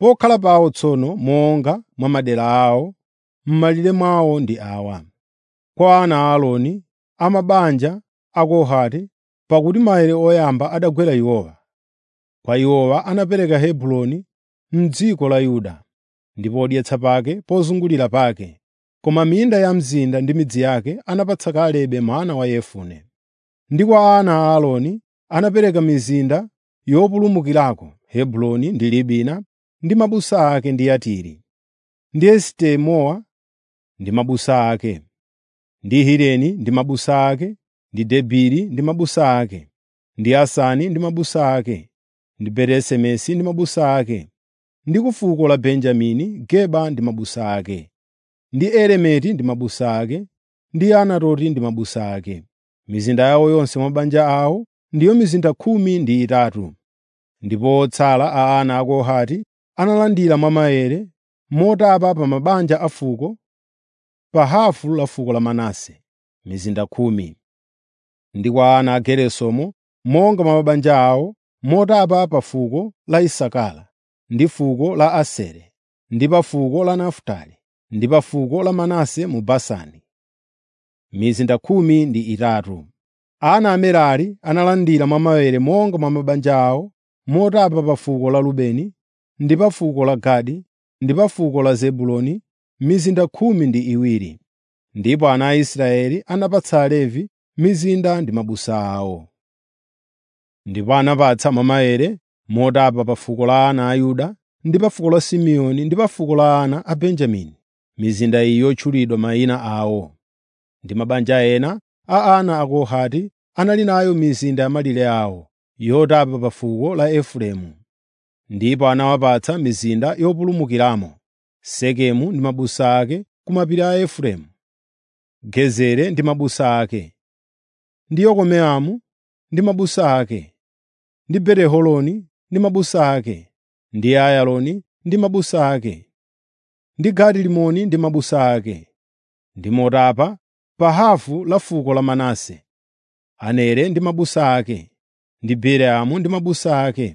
Pokhala pawo tsono monga mwa madera awo, m'malire mwawo ndi awa: kwa ana a Aaroni, a mabanja a Kohati, pakuti maere oyamba adagwera iwowa. Kwa iwowa anapereka Hebroni m'dziko la Yuda, ndi podyetsa pake pozungulira pake, koma minda ya mzinda ndi midzi yake anapatsa Kalebe mwana wa Yefune. Ndi kwa ana a Aaroni anapereka mizinda yopulumukirako Hebroni ndi Libina ndi mabusa ake ndi Yatiri, ndi Esitemowa ndi mabusa ake, ndi Hireni ndi mabusa ake, ndi Debiri ndi mabusa ake, ndi Asani ndi mabusa ake, ndi Beti-Semesi ndi mabusa ake, ndi ku fuko la Benjamini Geba ndi mabusa ake, ndi Elemeti ndi mabusa ake, ndi Anatoti ndi mabusa ake. Mizinda yawo yonse mwa mabanja awo ndiyo mizinda khumi ndi itatu. Ndipo otsala a ana a Kohati analandira mwa maere motapa pa mabanja a fuko pa hafu la fuko la Manase, mizinda khumi. Ndi kwa ana a Geresomu monga mwa mabanja awo motapa pa fuko la Isakara, ndi fuko la Aseri, ndi pa fuko la Nafutali, ndi pa fuko la Manase mu Basani. Mizinda khumi ndi itatu. Ana a Merari analandira mwa maere monga mwa mabanja awo motapa pa fuko la Rubeni, ndi pa fuko la Gadi, ndi pa fuko la Zebuloni, mizinda khumi ndi iwiri. Ndipo ana a Israeli anapatsa Alevi mizinda ndi mabusa awo. Ndipo anapatsa mwa maere motapa pa fuko la ana a Yuda, ndi pa fuko la Simeoni ndi pa fuko la ana a Benjamini, mizinda iyi yotchulidwa mayina awo. Ndi mabanja ena a ana a Kohati anali nayo mizinda ya malire awo, yotapa pa fuko la Efereimu. Ndipo anawapatsa mizinda yopulumukiramo, Sekemu ndi mabusa ake ku mapiri a Efereimu, Gezeri ndi mabusa ake, ndi Yokomeamu ndi mabusa ake, ndi Beti-Horoni ndi mabusa ake, ndi Ayaloni ndi mabusa ake, ndi Gati-Rimoni ndi mabusa ake, ndi motapa pa hafu la fuko la Manase, Anere ndi mabusa ake, ndi Bileamu ndi mabusa ake.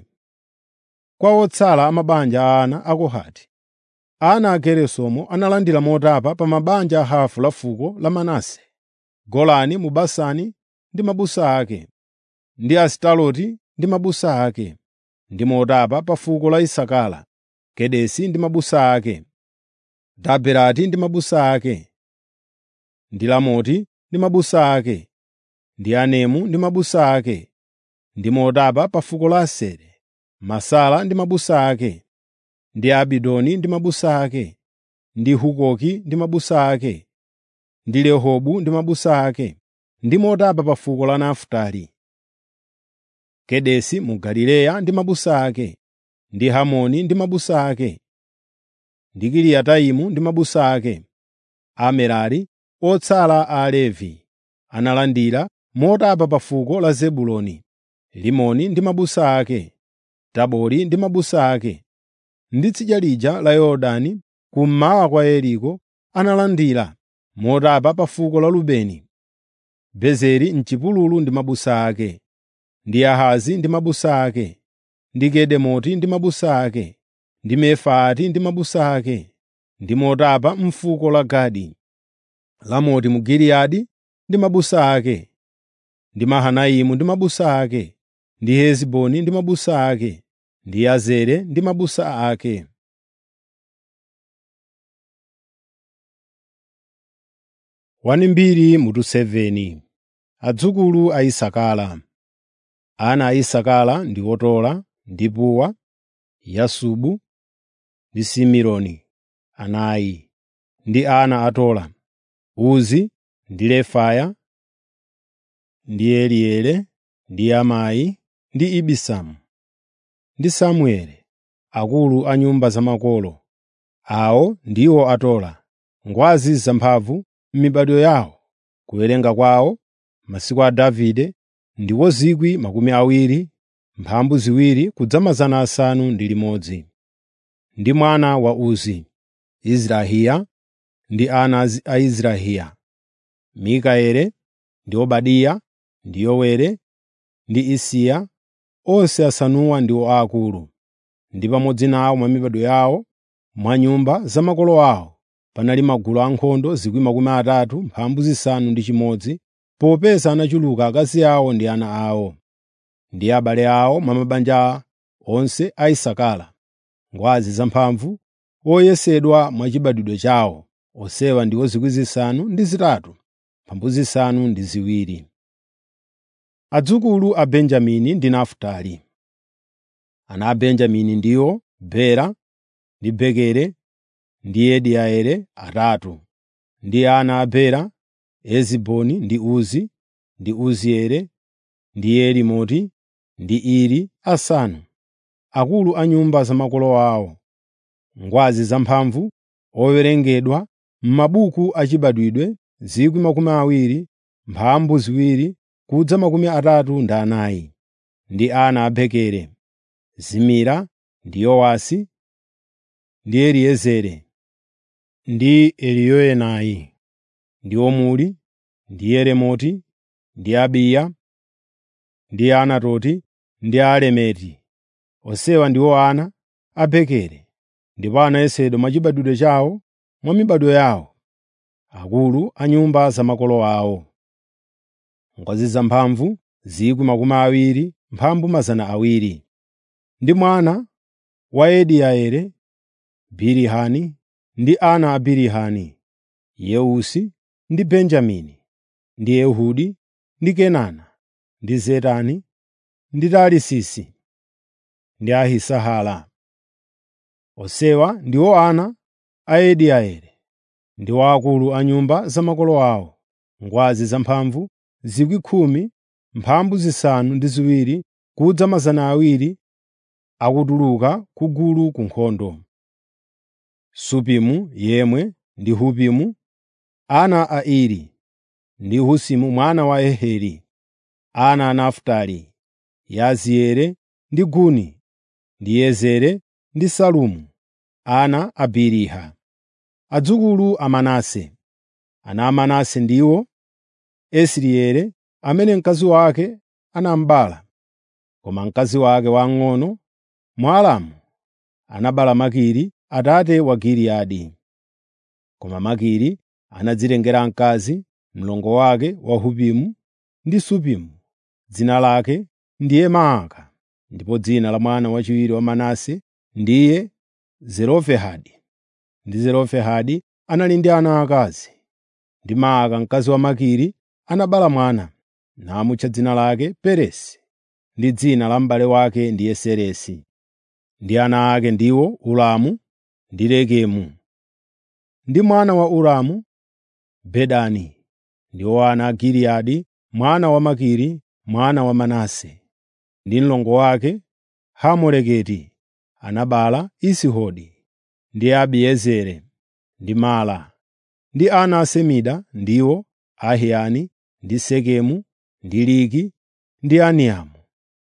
Kwa otsala a mabanja a ana a Kohati, ana a Geresomu analandira motapa pa mabanja a hafu la fuko la Manase, Golani mu Basani ndi mabusa ake, ndi Asitaroti ndi mabusa ake, ndi motapa pa fuko la Isakara, Kedesi ndi mabusa ake, Daberati ndi mabusa ake, ndi Lamoti ndi mabusa ake, ndi Anemu ndi mabusa ake, ndi motapa pa fuko la Aseri, Masala ndi mabusa ake, ndi Abidoni ndi mabusa ake, ndi Hukoki ndi mabusa ake, ndi Rehobu ndi mabusa ake, ndi motapa pa fuko la Nafutali. Kedesi mu Galileya ndi mabusa ake, ndi Hamoni ndi mabusa ake, ndi Kiriyataimu ndi mabusa ake. Amerari, otsala a Alevi, analandira motapa pa fuko la Zebuloni, Limoni ndi mabusa ake, Tabori ndi mabusa ake, ndi tsidya lija la Yorodani kummawa kwa Yeriko analandira motapa pa fuko la Rubeni, Bezeri m'chipululu ndi mabusa ake, ndi Yahazi ndi mabusa ake, ndi Kedemoti ndi mabusa ake, ndi Mefaati ndi mabusa ake, ndi motapa m'fuko la Gadi, Lamoti mu Giliyadi ndi mabusa ake, ndi Mahanaimu ndi mabusa ake, ndi Hesiboni ndi mabusa ake, ndi Yazere ndi mabusa ake. Wanimbiri mutu 7 Adzukulu a Isakara Ana a Isakara ndi Otola ndi Puwa, Yasubu ndi Simironi anayi, ndi ana a Tola, Uzi ndi Refaya, ndi Eliele, ndi Amayi, ndi Ibisamu, ndi Samueli, akulu a nyumba za makolo. Awo ndiwo atola, ngwazi zamphamvu m'mibado yawo. Kuwerenga kwawo, masiku a Davide, ndiwo 20,000, mphambu ziwiri kudza mazana asanu ndi limodzi. Ndi mwana wa Uzi, Izrahiya, ndi ana a Izrahiya, Mikaeli, ndi Obadiya, ndi Yoweli, ndi Isiya, onse asanuwa ndiwo aakulu. ndi pamodzi nawo mwa mibado yawo mwa nyumba za makolo awo panali magulu ankhondo 36,000 popeza anachuluka akazi awo ndi ana awo ndi abale awo mwa mabanja onse a Isakara, ngwazi zamphamvu, oyesedwa mwachibadwidwe chawo, onsewa ndiwo 8,000 mphambu zisanu ndi ziwiri. Adzukulu a Benjamini ndi Nafutali. Ana a Benjamini ndiwo Bela ndi Bekeri ndi Yediaeli atatu, ndi ana a Bela, Eziboni ndi Uzi, ndi Uzieli, ndi Yerimoti, ndi Iri asanu, akulu a nyumba za makolo awo, ngwazi zamphamvu, owerengedwa m'mabuku achibadwidwe 20,000, mphambu ziwiri kudza makumi atatu ndi anayi, ndi ana a Bekeri, Zimira ndi Yowasi, ndi Eliezeri, ndi Eliyoenai, ndi Omuri, ndi Yeremoti, ndi Abiya, ndi Anatoti, ndi Alemeti. Onsewa ndiwo ana a Bekeri, ndipo anayesedwa mwachibadwidwe chawo mwa mibado yawo, akulu a nyumba za makolo awo. Ngwazi zamphamvu 20,000, mphambu 200, ndi mwana wa Yediaeli, Bilihani, ndi ana a Bilihani, Yeusi ndi Benjamini, ndi Ehudi, ndi Kenana, ndi Zetani, ndi Tarisisi, ndi Ahisahala. Onsewa ndiwo ana a Yediaeli, ndiwo akulu a nyumba za makolo awo, ngwazi zamphamvu 10,000, mphambu zisanu ndi ziwiri kudza 200 akutuluka ku gulu ku nkhondo. Supimu yemwe ndi Hupimu, ana a Iri, ndi Husimu mwana wa Eheri, ana a Nafutali, Yazieli ndi Guni, ndi Yezeri ndi Salumu, ana a Biliha. Adzukulu a Manase. Ana a Manase ndiwo Esrieli amene mkazi wake anamubala, koma mkazi wake wamng'ono, Mwalamu, anabereka Makiri atate wa Giliyadi. Koma Makiri anadzitengera mkazi, mlongo wake wa Hupimu ndi Supimu, dzina lake ndiye Maaka, ndipo dzina la mwana wachiwiri wa Manase ndiye Zelofehadi. Ndi Zelofehadi anali ndi ana akazi, ndi Maaka mkazi wa Makiri anabereka mwana, namutcha dzina lake Peresi, ndi dzina la m'bale wake ndiye Seresi. Ndi ana ake ndiwo Ulamu ndi Rekemu. Ndi mwana wa Ulamu, Bedani. Ndiwo ana a Giliyadi mwana wa Makiri mwana wa Manase. Ndi mlongo wake Hamoleketi anabereka Isihodi ndi Abiezeri ndi Mala. Ndi ana a Semida ndiwo Ahiyani ndi Sekemu ndi Liki ndi Aniamu.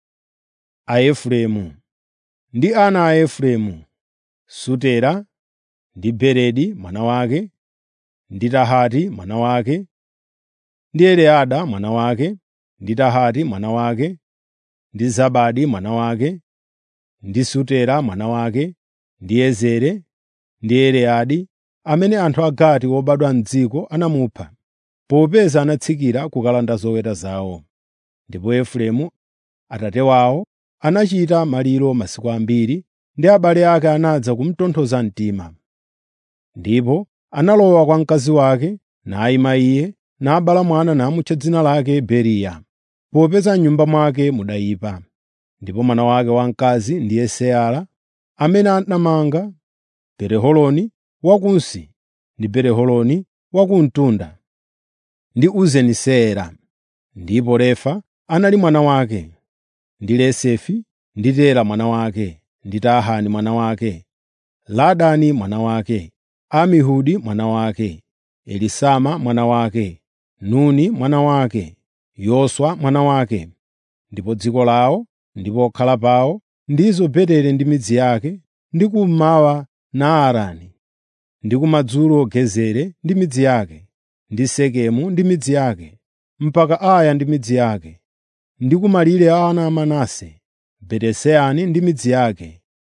A Efereimu. Ndi ana a Efereimu, Sutela ndi Beredi mwana wake, ndi Tahati mwana wake, ndi Eleada mwana wake, ndi Tahati mwana wake, ndi Zabadi mwana wake, ndi Sutela mwana wake, ndi Ezere, ndi Eleadi, amene anthu a Gati wobadwa m'dziko anamupha, popeza anatsikira kukalanda zoweta zawo. Ndipo Efereimu, atate wawo, anachita maliro masiku ambiri, ndi abale ake anadza kumutonthoza mtima. Ndipo analowa kwa mkazi wake, nayima iye, nabereka mwana namutcha dzina lake Beriya, popeza m'nyumba mwake mudayipa. Ndipo mwana wake wamkazi ndiye Seala, amene anamanga Beti-Horoni Wakunsi ndi Beti-Horoni Wakumtunda, ndi Uzeni-Seera. Ndipo Refa anali mwana wake, ndi Lesefi, ndi Tela mwana wake, ndi Tahani mwana wake, Ladani mwana wake, Amihudi mwana wake, Elisama mwana wake, Nuni mwana wake, Yoswa mwana wake. Ndipo dziko lawo ndi pokhala pawo ndizo Beteli ndi midzi yake, ndi kummawa Naarani, ndi kumadzulo Gezeri ndi midzi yake, ndi Sekemu ndi midzi yake, mpaka Aya ndi midzi yake, ndi kumalire a ana a Manase, Betesani ndi midzi yake,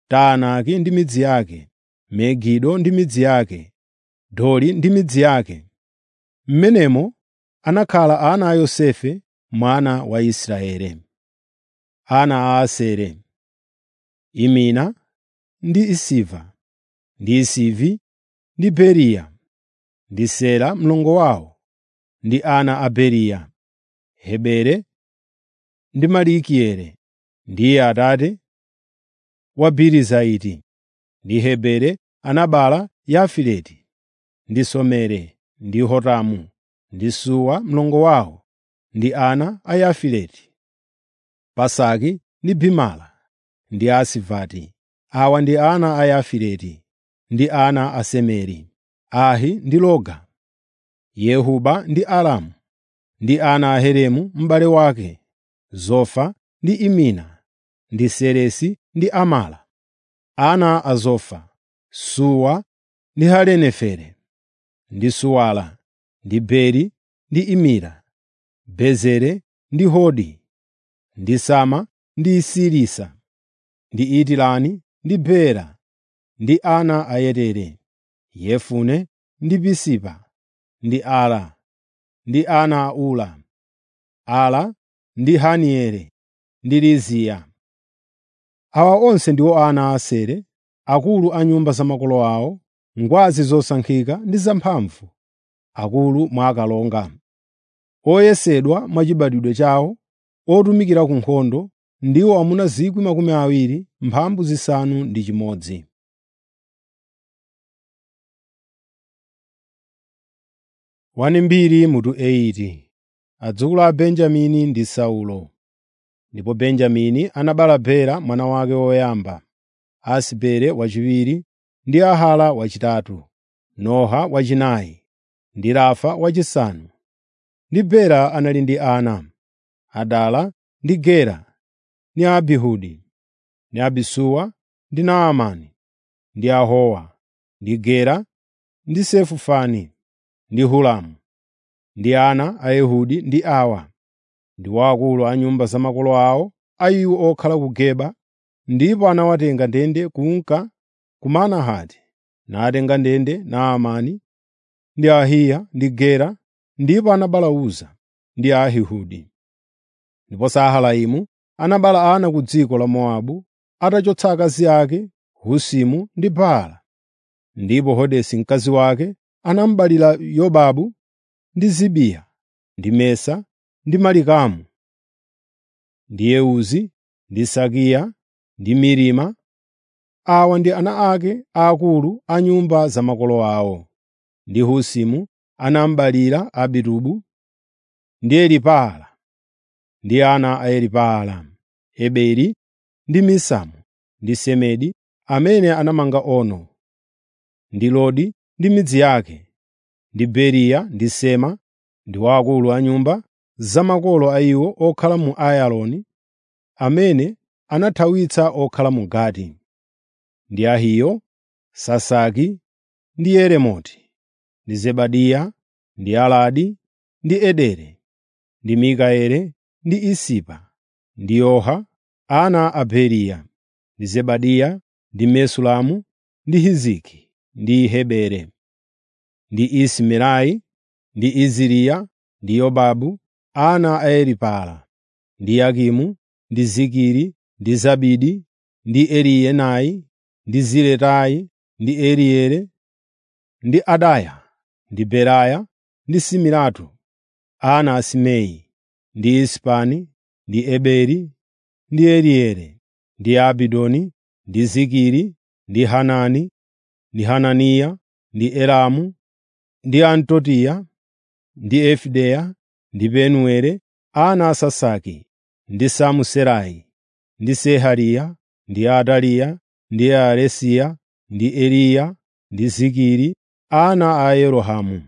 Taanaki ndi midzi yake, Megido ndi midzi yake, Dori ndi midzi yake. M'menemo anakhala ana a Yosefe mwana wa Israeli. Ana a Asere, Imina ndi Isiva, ndi Isivi ndi Beriya, ndi Sela mlongo wawo, ndi ana a Beriya, Hebere ndi Malikieli, ndiye atate wa Birizaiti. Ndi Hebere anabereka Yafileti ndi Somere ndi Hotamu ndi Suwa mlongo wawo, ndi ana a Yafileti, Pasaki ndi Bimala ndi Asivati. Awa ndi ana a Yafileti ndi ana a Semeri, Ahi ndi Loga, Yehuba ndi Aramu, ndi ana a Heremu m'bale wake, Zofa ndi Imina, ndi Seresi ndi Amala. Ana a Zofa, Suwa ndi Halenefere, ndi Suwala, ndi Beri ndi Imira, Bezeri ndi Hodi, ndi Sama ndi Sirisa, ndi Itirani ndi Bera, ndi ana a Yetere, Yefune ndi Pisipa, ndi Ala, ndi ana a Ula, Ala ndi Hanieli ndi Liziya. Awa onse ndiwo ana a Asere, akulu a nyumba za makolo awo, ngwazi zosankhika ndi zamphamvu, akulu mwa akalonga, oyesedwa mwachibadwidwe chawo, otumikira ku nkhondo, ndiwo amuna 20,000 mphambu zisanu ndi chimodzi. Wanimbiri mutu 80 Adzukulu a Benjamini ndi Saulo. Ndipo Benjamini anabereka Bela mwana wake woyamba, Asibeli wachiwiri, ndi Ahala wachitatu, Noha wachinayi, ndi Rafa wachisanu. Ndi Bela anali ndi ana, Adala ndi Gera, ndi Abihudi, ndi Abisuwa, ndi Naamani, ndi Ahowa, ndi Gera, ndi Sefufani, ndi Huramu. Ndi ana a Ehudi ndi awa, ndiwo akulu a nyumba za makolo awo, a iwo okhala ku Geba, ndipo anawatenga ndende kunka ku Manahati, natenga ndende Naamani ndi Ahiya ndi Gera, ndipo anabereka Uza ndi Ahihudi. Ndipo Sahalaimu anabereka ana ku dziko la Mowabu, atachotsa akazi ake Husimu ndi Baala. Ndipo Hodesi mkazi wake anamubalira Yobabu ndi Zibiya, ndi Mesa, ndi Malikamu, ndi Yeuzi, ndi Sakiya, ndi Mirima. Awa ndi ana ake aakulu a nyumba za makolo awo. Ndi Husimu anamubalira Abitubu ndi Elipaala. Ndi ana a Elipaala, Eberi ndi Misamu, ndi Semedi amene anamanga Ono, ndi Lodi ndi midzi yake, ndi Beriya ndi Sema, ndiwo akulu a nyumba za makolo a iwo okhala mu Ayaloni, amene anathawitsa okhala mu Gati. Ndi Ahiyo, Sasaki, ndi Yeremoti, ndi Zebadiya, ndi Aladi, ndi Edere, ndi Mikaeli, ndi Isipa, ndi Yoha, ana a Beriya, ndi Zebadiya, ndi Mesulamu, ndi Hiziki, ndi Hebere, ndi Isimerai, ndi Iziriya, ndi Yobabu, ana a Elipaala, ndi Yakimu, ndi Zikiri, ndi Zabidi, ndi Eliyenayi, ndi Ziletai, ndi Eliere, ndi Adaya, ndi Beraya, ndi Simiratu, ana a Simei, ndi Ispani, ndi Eberi, ndi Eliere, ndi Abidoni, ndi Zikiri, ndi Hanani, ndi Hananiya, ndi Elamu, ndi Antotiya, ndi Efideya, ndi Penueli, ana a Sasaki, ndi Samuserai, ndi Sehariya, ndi Ataliya, ndi Aresiya, ndi Eliya, ndi Zikiri, ana a Yerohamu.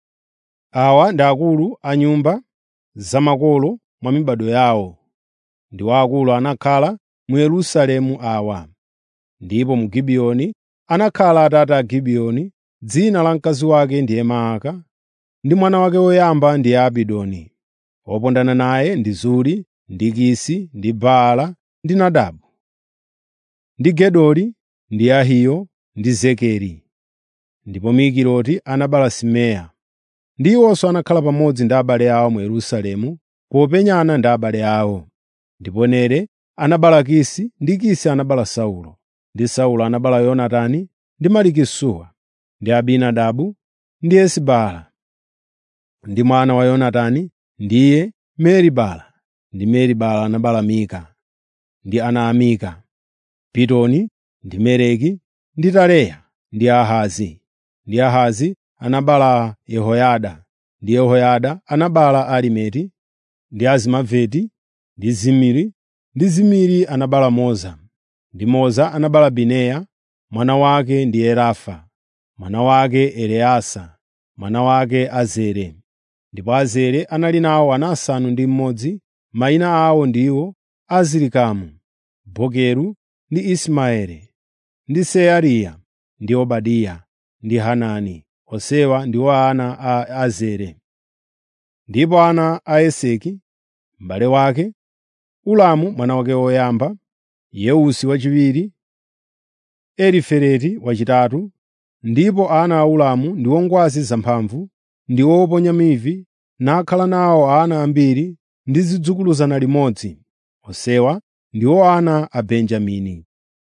Awa ndi akulu a nyumba za makolo mwa mibado yawo. Ndiwo akulu anakhala mu Yerusalemu awa. Ndipo mu Gibiyoni anakhala atate a Gibiyoni, dzina la mkazi wake ndiye Maaka, ndi mwana wake woyamba ndiye Abidoni. Wopondana naye ndi Zuri, ndi Kisi, ndi Baala, ndi Nadabu. ndi Gedori, ndi Ahiyo, ndi Zekeri. Ndipo Mikiloti anabereka Simeya. Ndi iwonso anakhala pamodzi ndi abale awo mu Yerusalemu popenyana ndi abale awo. Ndipo Nere anabereka Kisi, ndi Kisi anabereka Saulo. Ndi Saulo anabereka Yonatani, ndi Malikisuwa, ndi Abinadabu, ndi Esibaala. Ndi mwana wa Yonatani ndiye Meri-Bala. Ndi Meri-Bala anabereka Mika. Ndi ana a Mika, Pitoni, ndi Meleki, ndi Tareya, ndi Ahazi. Ndi Ahazi anabereka Yehoyada. Ndi Yehoyada anabereka Alimeti, ndi Azimaveti, ndi Zimiri, ndi Zimiri anabereka Moza. Ndi Moza anabereka Bineya, mwana wake ndi Erafa, mwana wake Eleasa, mwana wake Azere. Ndipo Azere anali nawo ana asanu ndi mmodzi, mayina awo ndiwo Azirikamu, Bokeru ndi Ismaeli, ndi Seariya, ndi Obadiya, ndi Hanani. Onsewa ndiwo ana a Azere. Ndipo ana a Eseki, m'bale wake, Ulamu mwana wake woyamba, Yeusi wachiwiri, Elifeleti wachitatu. Ndipo ana a Ulamu ndiwo ngwazi zamphamvu, ndi oponya mivi, nakhala nawo ana ambiri ndi zidzukulu zana limodzi. Onsewa ndiwo ana a Benjamini.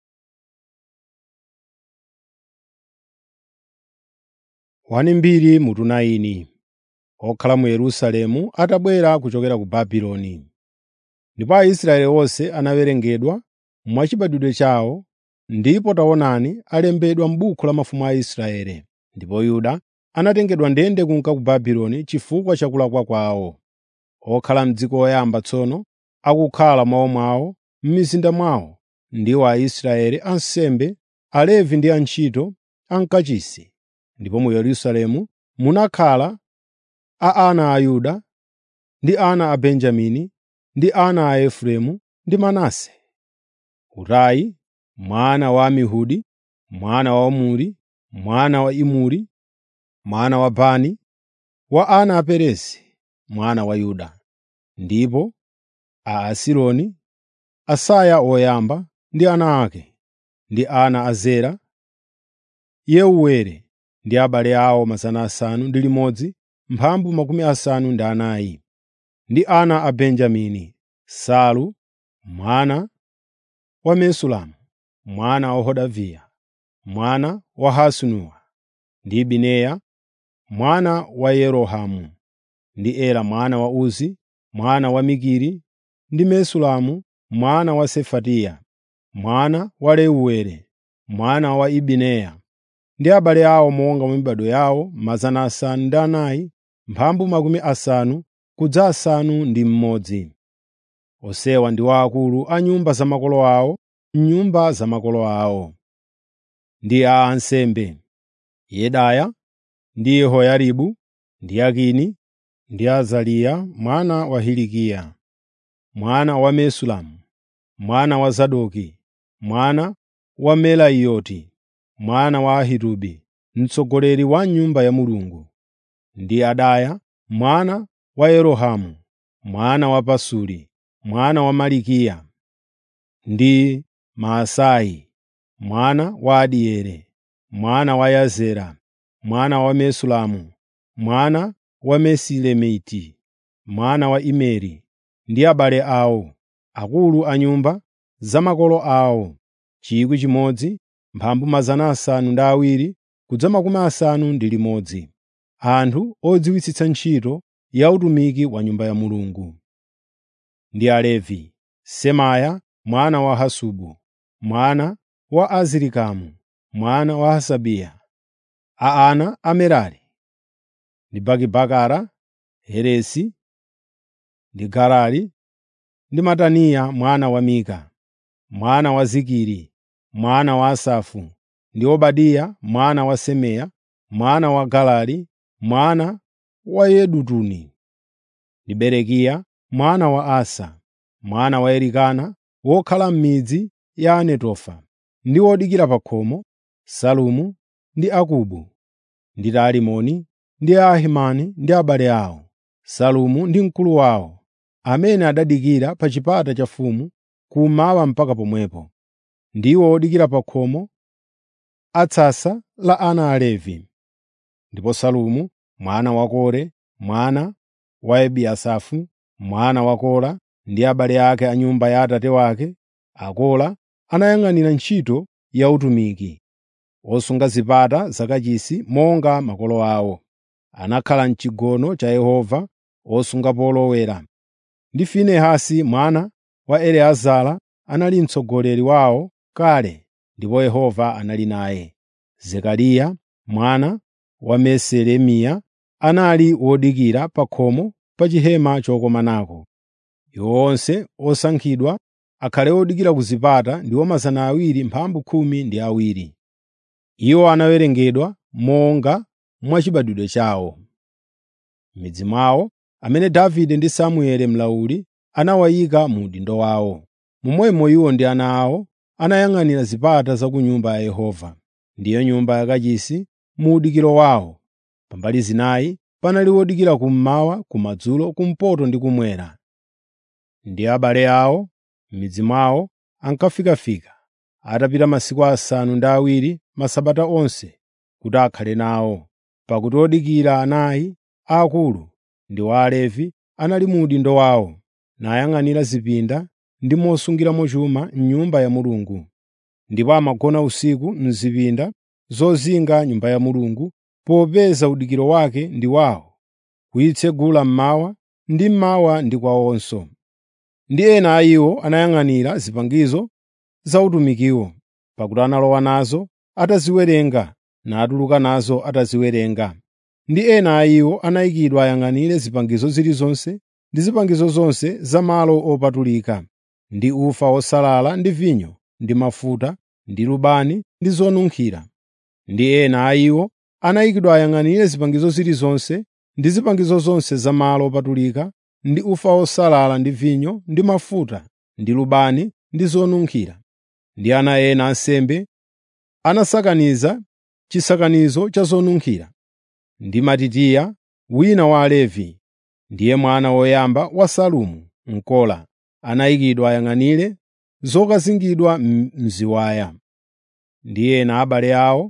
Wani mbiri mutu 9 okhala mu Yerusalemu atabwera kuchokera ku Babuloni. Ndipo Aisraeli onse anawerengedwa mwachibadwidwe chawo, ndipo taonani alembedwa m'buku la mafumu a Israeli. Ndipo Yuda anatengedwa ndende kunka ku Babuloni chifukwa cha kulakwa kwawo. Okhala m'dziko oyamba tsono akukhala mwawomwawo m'mizinda mwawo ndiwo Aisraeli ansembe, Alevi ndi antchito ankachisi. Ndipo mu Yerusalemu munakhala a ana a Yuda ndi ana a Benjamini ndi ana a Efereimu ndi Manase. Utayi mwana wa Amihudi, mwana wa Omuri, mwana wa Imuri, mwana wa Bani, wa ana a Perezi, mwana wa Yuda. Ndipo a Asironi, Asaya woyamba ndi ana ake, ndi ana a Zera, Yeuweli ndi abale awo mazana asanu ndi limodzi, mphambu makumi asanu ndi anayi. Ndi ana a Benjamini, Salu mwana wa Mesulamu, mwana wa Hodaviya, mwana wa Hasenuwa, ndi Bineya mwana wa Yerohamu, ndi Ela mwana wa Uzi, mwana wa Mikiri, ndi Mesulamu mwana wa Sefatiya, mwana wa Reuweli, mwana wa Ibineya, ndi abale awo monga mwa mibado yawo mazana asanu ndi anayi, mphambu makumi asanu kudza asanu ndi mmodzi. Onsewa ndiwo akulu a nyumba za makolo awo m'nyumba za makolo awo. Ndi a ansembe, Yedaya, ndi Yehoyaribu, ndi Yakini, ndi Azariya mwana wa Hilikiya, mwana wa Mesulamu, mwana wa Zadoki, mwana wa Melayoti, mwana wa Ahitubi, mtsogoleri wa nyumba ya Mulungu, ndi Adaya mwana wa Yerohamu, mwana wa Pasuri, mwana wa Malikiya, ndi Maasai, mwana wa Adieli, mwana wa Yazera, mwana wa Mesulamu, mwana wa Mesilemiti, mwana wa Imeri, ndi abale awo, akulu a nyumba za makolo awo, chikwi chimodzi, mphambu mazana asanu ndi awiri kudza makumi asanu ndi limodzi, anthu odziwitsitsa ntchito ya utumiki wa Nyumba ya Mulungu. Ndi Alevi, Semaya mwana wa Hasubu, mwana wa Azirikamu, mwana wa Hasabiya, a ana a Merari, ndi Bakibakara, Heresi, ndi Garari, ndi Mataniya mwana wa Mika, mwana wa Zikiri, mwana wa Asafu, ndi Obadiya mwana wa Semeya, mwana wa Galali, mwana wa Yedutuni, ndi Berekiya mwana wa Asa, mwana wa Elikana, wokhala m'midzi ya Anetofa, ndi odikira pa khomo, Salumu ndi Akubu, ndi Talimoni, ndi Ahimani ndi abale awo. Salumu ndi mkulu wawo, amene adadikira pa chipata cha mfumu kummawa mpaka pomwepo. ndiwo odikira pa khomo a tsasa la ana a Levi. Ndipo Salumu mwana wa Kore, mwana wa Ebiasafu, mwana wa Kora ndi abale ake a nyumba ya atate wake, Akora, anayang'anira ntchito ya utumiki, osunga zipata zakachisi monga makolo awo. Anakhala m'chigono cha Yehova osunga polowera. Ndi Finehasi mwana wa Eliezara anali mtsogoleri wawo kale ndipo Yehova anali naye. Zekariya mwana wa Meselemiya anali wodikira pa khomo pa chihema chokomanako. Iwo onse osankhidwa akhale odikira ku zipata ndiwo mazana awiri mphambu khumi ndi awiri. Iwo anawerengedwa monga mwa chibadwidwe chawo. M'midzi mwawo amene Davide ndi Samueli mlauli anawayika mu udindo wawo. Momwemo iwo ndi ana awo anayang'anira zipata za ku Nyumba ya Yehova, ndiyo nyumba yakachisi mu udikiro wawo. Pambali zinayi panali wodikira kummawa, kumadzulo, kumpoto ndi kumwera. Ndi abale awo m'midzi mwawo ankafikafika, atapita masiku asanu ndi awiri masabata onse kuti akhale nawo, pakuti odikira anayi aakulu ndi wa Alevi anali mu udindo wawo, nayang'anira zipinda ndi mosungiramo chuma m'Nyumba ya Mulungu. Ndipo amagona usiku m'zipinda zozinga Nyumba ya Mulungu, popeza udikiro wake ndi wawo, kuyitsegula mmawa ndi mmawa ndi kwawonso. Ndi ena a iwo anayang'anira zipangizo za utumikiwo, pakuti analowa nazo ataziwerenga natuluka nazo ataziwerenga. Ndi ena a iwo anayikidwa ayang'anire zipangizo zilizonse ndi zipangizo zonse za malo opatulika, ndi ufa wosalala ndi vinyo ndi mafuta ndi lubani ndi zonunkhira. Ndi ena a iwo anayikidwa ayang'anire zipangizo zilizonse ndi zipangizo zonse za malo opatulika ndi ufa wosalala ndi vinyo ndi mafuta ndi lubani ndi zonunkhira. Ndi ana ena ansembe anasakaniza chisakanizo cha zonunkhira. Ndi Matitiya, wina wa Alevi, ndiye mwana woyamba wa Salumu Mkola, anayikidwa ayang'anire zokazingidwa m'ziwaya. Ndi ena abale awo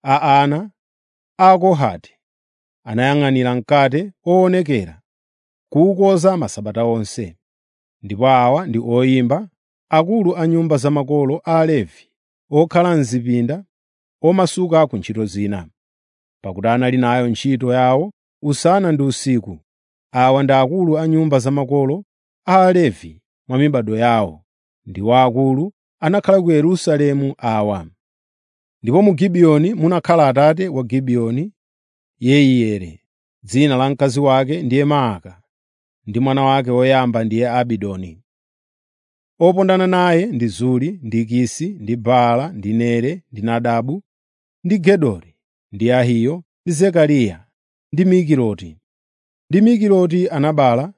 a ana a Kohati anayang'anira mkate owonekera, kuwukonza masabata onse. Ndipo awa ndi oyimba, akulu a nyumba za makolo a Alevi, okhala m'zipinda, omasuka ku ntchito zina, pakuti anali nayo ntchito yawo usana ndi usiku. Awa ndi akulu a nyumba za makolo a Alevi mwa mibado yawo, ndiwo akulu anakhala ku Yerusalemu awa. Ndipo mu Gibiyoni munakhala atate wa Gibiyoni, Yeiyeli, dzina la mkazi wake ndiye Maaka, ndi mwana wake woyamba ndiye Abidoni. Opondana naye ndi Zuri, ndi Kisi, ndi Baala, ndi Nere, ndi Nadabu, ndi Gedori, ndi Ahiyo, ndi Zekariya, ndi Mikiloti. Ndi Mikiloti anabereka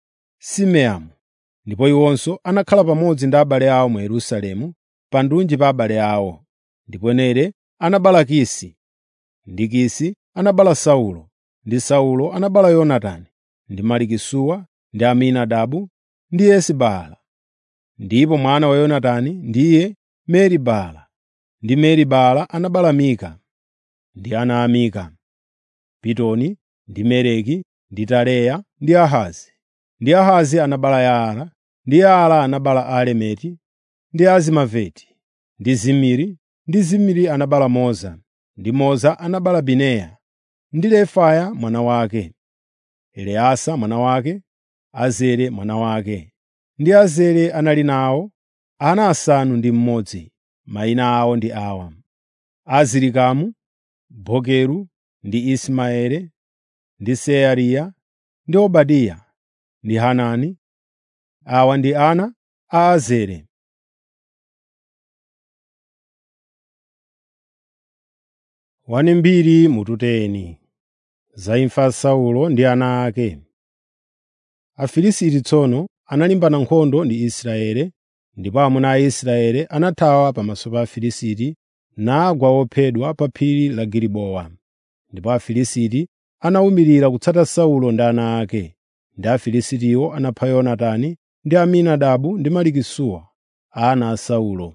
Simeamu, ndipo iwonso anakhala pamodzi ndi abale awo mu Yerusalemu pa ndunji pa abale awo. Ndipo Nere anabereka Kisi, ndi Kisi anabereka Saulo, ndi Saulo anabereka Yonatani, ndi Malikisuwa, ndi Aminadabu, ndi Esibaala. Ndipo mwana wa Yonatani ndiye Meri-Baala, ndi Meri-Baala anabereka Mika. Ndi ana a Mika: Pitoni, ndi Meleki, ndi Tareya, ndi Ahazi. Ndi Ahazi anabereka Yaala, ndi Yaala anabereka Alemeti, ndi Azimaveti, ndi Zimiri, ndi Zimiri anabereka Moza, ndi Moza anabereka Bineya, ndi Refaya mwana wake, Eleasa mwana wake, Azere mwana wake. Ndi Azere anali nawo ana asanu ndi mmodzi. Mayina awo ndi awa: Azirikamu, Bokeru, ndi Ismaele, ndi Seariya, ndi Obadiya, ndi Hanani. Awa ndi ana a Azere. Wani mbiri mututeni za imfa ya Saulo ndi ana ake. Afilisti tsono analimbana nkhondo ndi Israeli, ndipo amuna a Israeli anathawa pamaso pa Afilisti nagwa ophedwa pa phiri la Gilibowa. Ndipo Afilisti anawumirira kutsata Saulo ndi ana ake, ndi Afilistiwo anapha Yonatani ndi Aminadabu ndi Malikisuwa, ana a Saulo.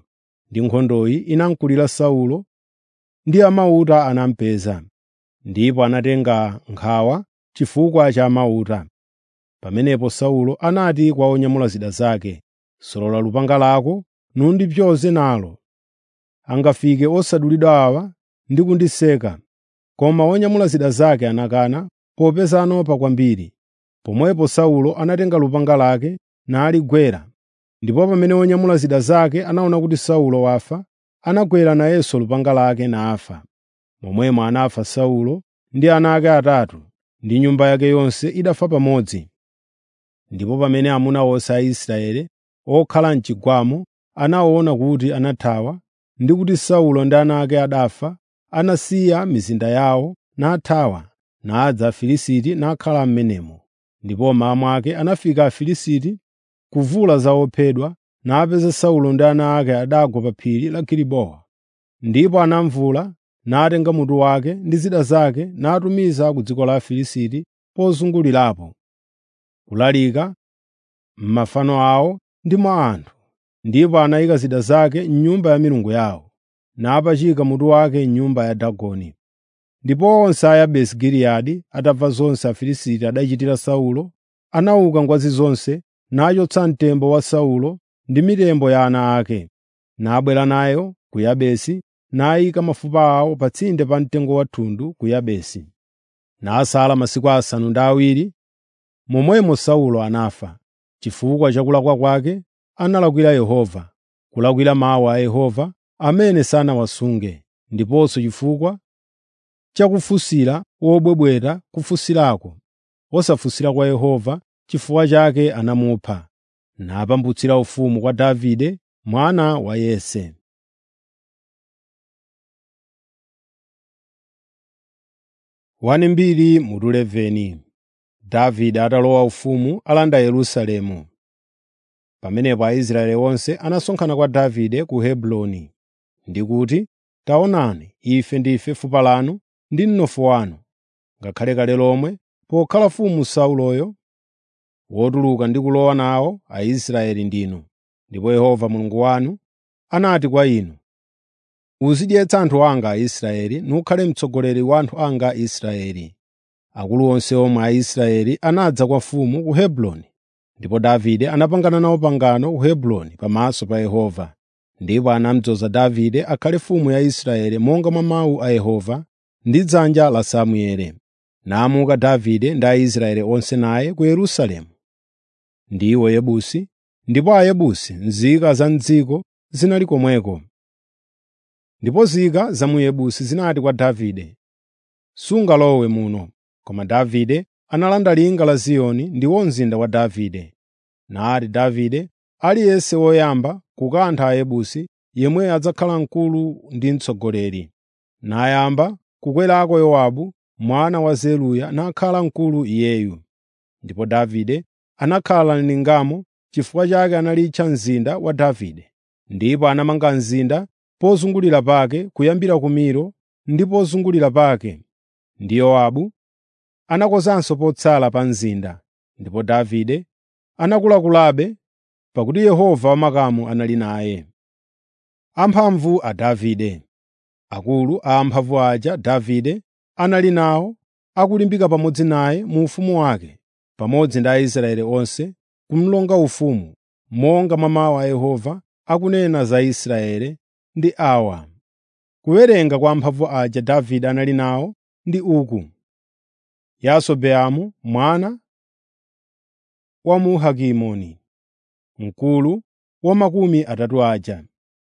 ndi nkhondoyi inamkulira Saulo ndi amauta anamupeza, ndipo anatenga nkhawa chifukwa cha amauta. Pamenepo Saulo anati kwa onyamula zida zake, “Solola lupanga lako nundipyoze nalo. Angafike osadulidwa awa ndi kundiseka.” Koma onyamula zida zake anakana popeza anopa kwambiri. Pomwepo Saulo anatenga lupanga lake naligwera. Ndipo pamene onyamula zida zake anaona kuti Saulo wafa, anagwera nayenso lupanga lake nafa. Momwemo anafa Saulo ndi ana ake atatu, ndi nyumba yake yonse idafa pamodzi. Ndipo pamene amuna onse a Israeli okhala m'chigwamo anaona kuti anathawa ndi kuti Saulo ndi ana ake adafa, anasiya mizinda yawo nathawa, nadza Afilisti nakhala m'menemo. Ndipo mmawa mwake anafika Afilisti kuvula za ophedwa, napeza Saulo ndi ana ake adagwa pa phiri la Gilibowa. Ndipo anamuvula, natenga mutu wake ndi zida zake natumiza ku dziko la Afilisti pozungulirapo, kulalika m'mafano awo ndi mwa anthu. Ndipo anayika zida zake m'nyumba ya milungu yawo, napachika mutu wake m'nyumba ya Dagoni. Ndipo onse a Yabesi Giliyadi atamva zonse Afilisti adachitira Saulo, anauka ngwazi zonse nachotsa mtembo wa Saulo ndi mitembo ya ana ake, nabwera nayo ku Yabesi nayika mafupa awo pa tsinde pa mtengo wa thundu ku Yabesi. Nasala masiku asanu ndi awiri, momwemo Saulo anafa. Chifukwa cha kulakwa kwake analakwira Yehova, kulakwira mawu a Yehova amene sanawasunge, ndiponso chifukwa cha kufunsira wobwebweta kufunsirako, osafunsira kwa Yehova, chifukwa chake anamupha, napambutsira ufumu kwa Davide mwana wa Yese. Wani mbiri mutu 11 Davide atalowa ufumu alanda Yerusalemu. Pamenepo Aisraeli onse anasonkhana kwa Davide ku Hebroni, ndi kuti, “Taonani, ife ndife fupa lanu ndi mnofu wanu. Ngakhale kale lomwe pokhala mfumu Sauloyo, wotuluka ndi kulowa nawo Aisraeli ndinu. Ndipo Yehova Mulungu wanu anati kwa inu, ‘Uzidyetsa anthu anga Aisraeli nukhale mtsogoleri wa anthu anga Aisraeli.’ Akulu onse omwe a Israeli anadza kwa mfumu ku Hebroni, ndipo Davide anapangana nawo pangano ku Hebroni pamaso pa Yehova. Ndipo anamudzoza Davide akhale mfumu ya Israeli monga mwa mawu a Yehova ndi dzanja la Samueli. Namuka Davide ndi Aisraeli onse naye ku Yerusalemu. Ndiwo Yebusi, ndipo Ayebusi nzika za m'dziko zinali komweko. Ndipo nzika za mu Yebusi zinati kwa Davide, “Sungalowe muno.” Koma Davide analanda linga la Ziyoni ndiwo mzinda wa Davide. Nati Davide, “Aliyense woyamba kukantha Ayebusi, yemwe adzakhala mkulu ndi mtsogoleri.” Nayamba kukwerako Yowabu mwana wa Zeruya nakhala mkulu iyeyu. Ndipo Davide anakhala m'lingamo, chifukwa chake analitcha mzinda wa Davide. Ndipo anamanga mzinda pozungulira pake kuyambira ku Milo ndi pozungulira pake. Ndi Yowabu anakonzanso potsala pa mzinda. Ndipo Davide anakulakulabe, pakuti Yehova wamakamu anali naye. Amphamvu a Davide Akulu a amphamvu aja Davide anali nawo akulimbika pamodzi naye mu ufumu wake, pamodzi ndi Aisraeli onse, kumlonga ufumu, monga mwa mawu a Yehova akunena za Israeli ndi awa. Kuwerenga kwa amphamvu aja Davide anali nawo ndi uku: Yasobeamu mwana wa Muhakimoni, mkulu wa makumi atatu aja.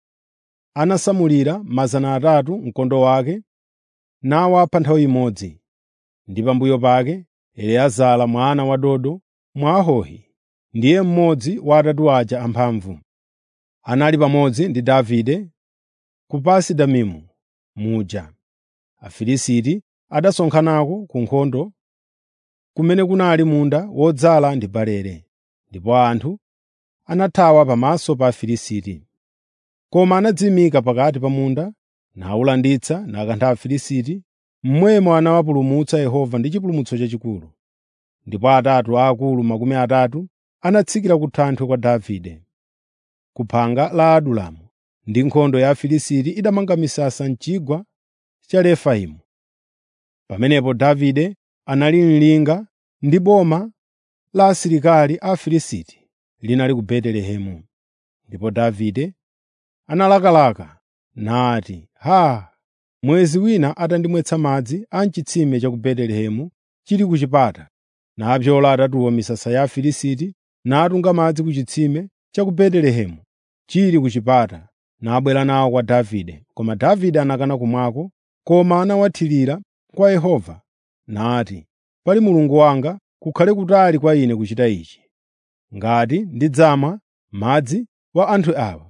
Anasamulira mazana atatu mkondo wake nawapha nthawi imodzi. Ndi pambuyo pake Eliezara mwana wa Dodo Mwahohi ndiye mmodzi wa atatu aja amphamvu. Anali pamodzi ndi Davide ku Pasi-Damimu muja. Afilisti adasonkhanako ku nkhondo kumene kunali munda wodzala ndi barele, ndipo anthu anathawa pamaso pa Afilisti. Koma anadziyimika pakati pa munda, nawulanditsa nakantha Afilisti, momwemo anawapulumutsa Yehova ndi chipulumutso chachikulu. Ndipo atatu aakulu makumi atatu anatsikira ku thanthwe kwa Davide, ku phanga la Adulamu, ndi nkhondo ya Afilisti idamanga misasa m'chigwa cha Refaimu. Pamenepo Davide anali mlinga ndi boma la asilikali a Afilisti linali ku Betelehemu. Ndipo Davide analakalaka nati, “Haa! Mwezi wina atandimwetsa madzi a m'chitsime cha ku Betelehemu chili ku chipata, napyola atatuwo misasa ya Afilisti natunga madzi ku chitsime cha ku Betelehemu chili ku chipata, nabwera nawo kwa Davide. Koma Davide anakana kumwako, koma anawathirira kwa Yehova, nati, “Pali Mulungu wanga, kukhale kutali kwa ine kuchita ichi, ngati ndidzamwa madzi wa anthu awa.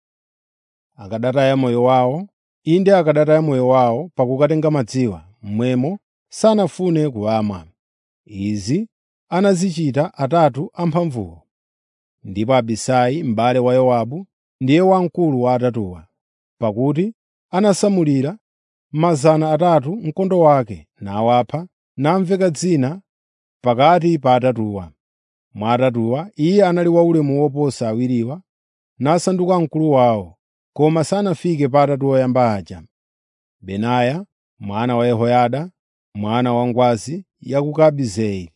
Akadataya moyo wawo, inde akadataya moyo wawo pakukatenga madziwa, mmwemo sanafune kuwamwa.” Izi anazichita atatu amphamvuwo. Ndipo Abisai m'bale wa Yowabu ndiye wamkulu wa atatuwa, pakuti anasamulira mazana atatu mkondo wake nawapha, namveka dzina pakati pa atatuwa. Mwa atatuwa iye anali waulemu woposa awiriwa, nasanduka mkulu wawo, koma sanafike pa atatu oyamba aja. Benaya mwana wa Yehoyada, mwana wa ngwazi ya ku Kabizeli,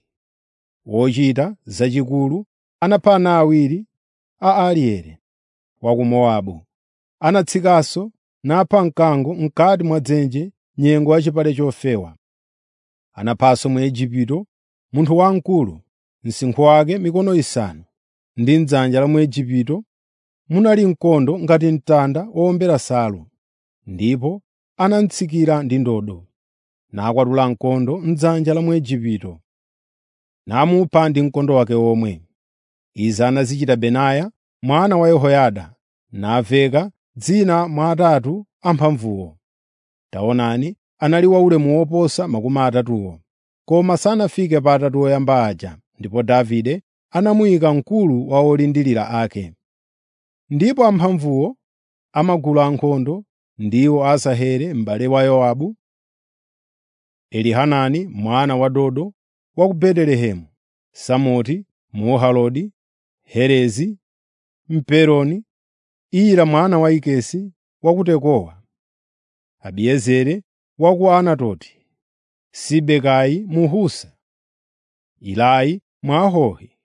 wochita zachikulu, anapha ana awiri a Arieli wa ku Mowabu. Anatsikanso napha mkango m'kati mwa dzenje nyengo ya chipale chofewa. Anaphanso mu Igupto munthu wamkulu, msinkhu wake mikono isanu, ndi m'dzanja la Muigupto munali mkondo ngati mtanda wowombera nsalu, ndipo anamutsikira ndi ndodo, nakwatula mkondo m'dzanja la Muigupto, namupha ndi mkondo wake omwe. Izi anazichita Benaya mwana wa Yehoyada, namveka dzina mwa atatu amphamvuwo. Taonani, anali waulemu woposa makumi atatuwo, koma sanafike pa atatu oyamba aja, ndipo Davide anamuyika mkulu wa olindirira ake. Ndipo amphamvuwo amagulu ankhondo ndiwo Asaheli m'bale wa Yowabu, Elihanani mwana wa Dodo wa ku Betelehemu, Samoti Muhalodi, Herezi Mpeloni, Ira mwana wa Ikesi wa ku Tekowa, Abiezeri wa ku Anatoti, Sibekai Muhusa, Ilai Mwahohi,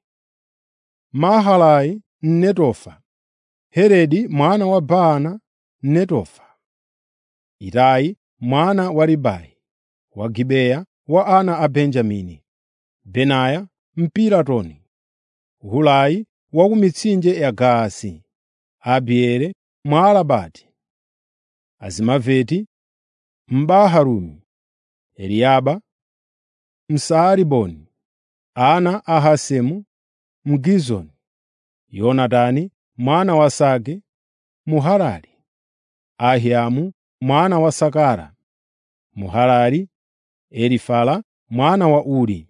Mahalai Mnetofa, Heredi mwana wa Baana Mnetofa, Itai mwana wa Ribai wa Gibeya wa ana a Benjamini, Benaya Mpiratoni, Hulai wa ku mitsinje ya Gaasi, Abieli Mwaalabati, Azimaveti Mbaharumi, Eliaba Msaariboni, ana a Hasemu Mgizoni, Yonatani mwana wa Sage Muharari, Ahiamu mwana wa Sakara Muharari, Elifala mwana wa Uri,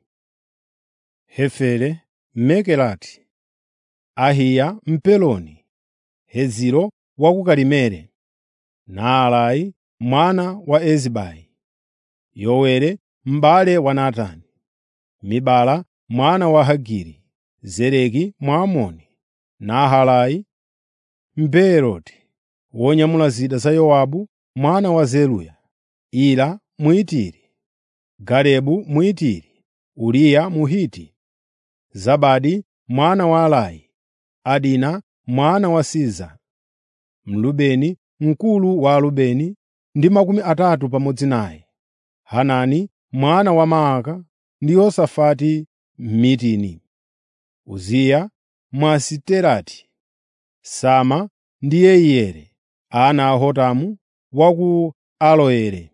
Hefere Mmekelati, Ahiya Mpeloni, Heziro wa ku Karimeli, Naalai mwana wa Ezibai, Yowere m'bale wa Natani, Mibala mwana wa Hagiri, Zereki Mwamoni, Nahalai Mbeeroti wonyamula zida za Yowabu mwana wa Zeruya, Ira Mwitiri, Garebu Mwitiri, Uriya Muhiti, Zabadi mwana wa Alai, Adina mwana wa Siza, Mlubeni mkulu wa Alubeni ndi makumi atatu pamodzi naye, Hanani mwana wa Maaka ndi Yosafati Mmitini, Uziya Mwasiterati, Sama ndi Yeiyeli, ana a Hotamu wa ku Aloere,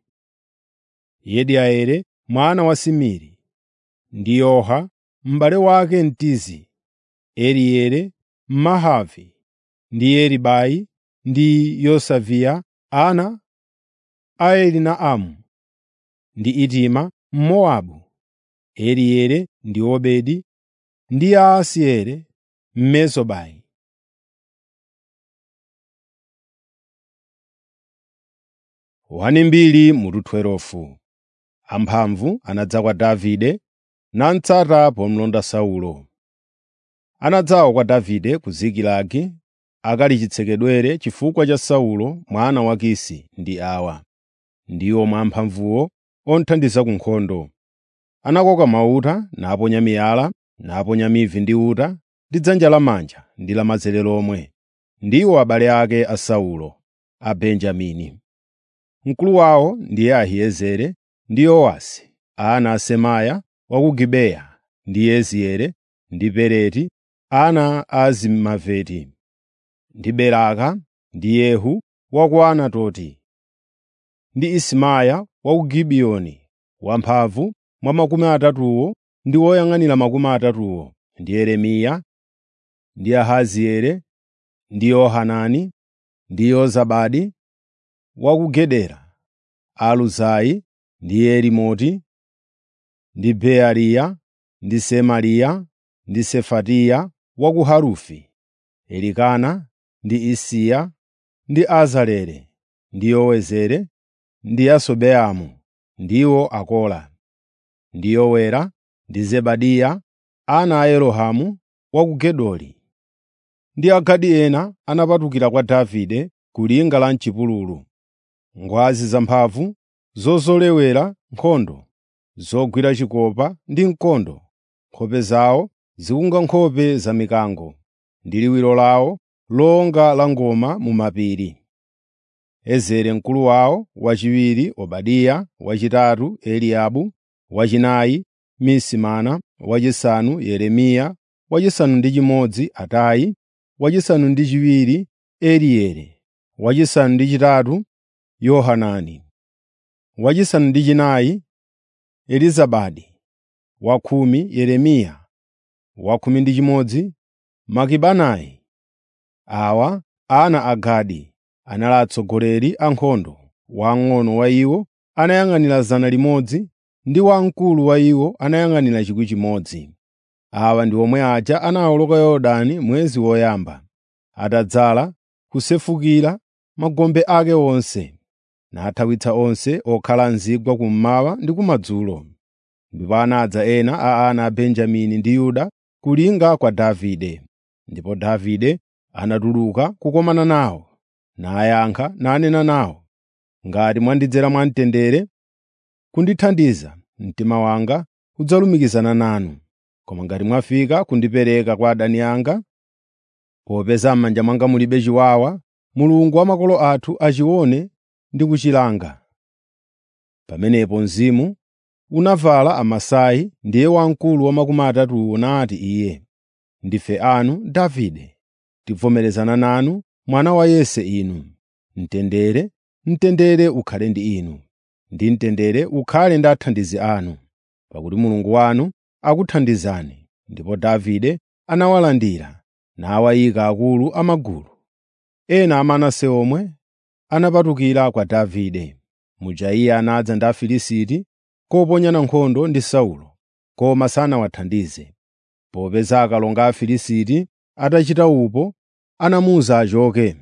Yediaeli mwana wa Simiri, ndi Yoha m'bale wake Mtizi, Elieli Mmahavi, ndi Eribai ndi Yosaviya ana a Elinaamu, ndi Itima Mmowabu, Elieli ndi Obedi ndi Yaasieli Mmezobai. Wani mbiri mutu 12 Amphamvu anadza kwa Davide namutsata pomulonda Saulo. Anadzawa kwa Davide ku Zikilagi akali chitsekedwere chifukwa cha Saulo mwana wa Kisi ndi awa. Ndiwo mwamphamvuwo othandiza ku nkhondo. Anakoka mauta, naponya miyala, naponya mivi ndi uta, ndi dzanja lamanja ndi lamanzere lomwe. Ndiwo abale ake a Saulo, a Benjamini. Mkulu wawo ndiye Ahiezere ndi Yowasi, ana a Semaya wa ku Gibeya, ndi Yezieli ndi Peleti, ana a Azimaveti, ndi Beraka ndi Yehu wa ku Anatoti, ndi Isimaya wa ku Gibiyoni, wamphamvu mwa makumi atatuwo ndi woyang'anira makumi atatuwo, ndi Yeremiya, ndi Ahazieli, ndi Yohanani, ndi Yozabadi wa ku Gedera, Aluzai, ndi Yerimoti, ndi Beariya, ndi Semariya, ndi Sefatiya wa ku Harufi, Elikana, ndi Isiya, ndi Azareli, ndi Yowezeri, ndi Yasobeamu, ndiwo akola, ndi Yowera, ndi Zebadiya, ana a Yerohamu wa ku Gedori. Ndi Agadi ena anapatukira kwa Davide ku linga la m'chipululu, ngwazi zamphamvu zozolewera nkhondo, zogwira chikopa ndi mkondo, nkhope zawo zikunga nkhope za mikango, ndi liwiro lawo longa la ngoma mu mapiri. Ezere mkulu wawo, wachiwiri Obadiya, wachitatu Eliabu, wachinayi Misimana, wachisanu Yeremiya, wachisanu ndi chimodzi Atayi, wachisanu ndi chiwiri Elieli, wachisanu ndi chitatu Yohanani, wachisanu ndi chinayi Elizabadi, wakhumi Yeremiya, wakhumi ndi chimodzi Makibanayi. Awa ana a Gadi anali atsogoleri a nkhondo, wamng'ono wa iwo anayang'anira zana limodzi ndi wamkulu wa iwo anayang'anira chikwi chimodzi. Awa ndi omwe aja anawoloka Yorodani mwezi woyamba, atadzala kusefukira magombe ake onse, nathawitsa onse okhala m'zigwa kummawa ndi kumadzulo. Ndipo anadza ena a ana a Benjamini ndi Yuda ku linga kwa Davide. Ndipo Davide anatuluka kukomana nawo, nayankha nanena nawo, “Ngati mwandidzera mwamtendere kundithandiza, mtima wanga udzalumikizana nanu. Koma ngati mwafika kundipereka kwa adani anga, popeza m'manja mwanga mulibe chiwawa, Mulungu wa makolo athu achione ndi kuchilanga.” Pamenepo mzimu unavala Amasai ndiye wamkulu wa makumi atatuwo nati iye, “Ndife anu Davide, tivomerezana nanu mwana wa Yese inu. Mtendere, mtendere ukhale ndi inu, ndi mtendere ukhale ndi athandizi anu, pakuti Mulungu wanu akuthandizani.” Ndipo Davide anawalandira nawayika akulu amagulu. Ena a Manase omwe anapatukira kwa Davide. Muja iye anadza ndi Afilisti koponyana nkhondo ndi Saulo, koma sanawathandize. Popeza akalonga a Afilisti atachita upo, anamuwuza achoke,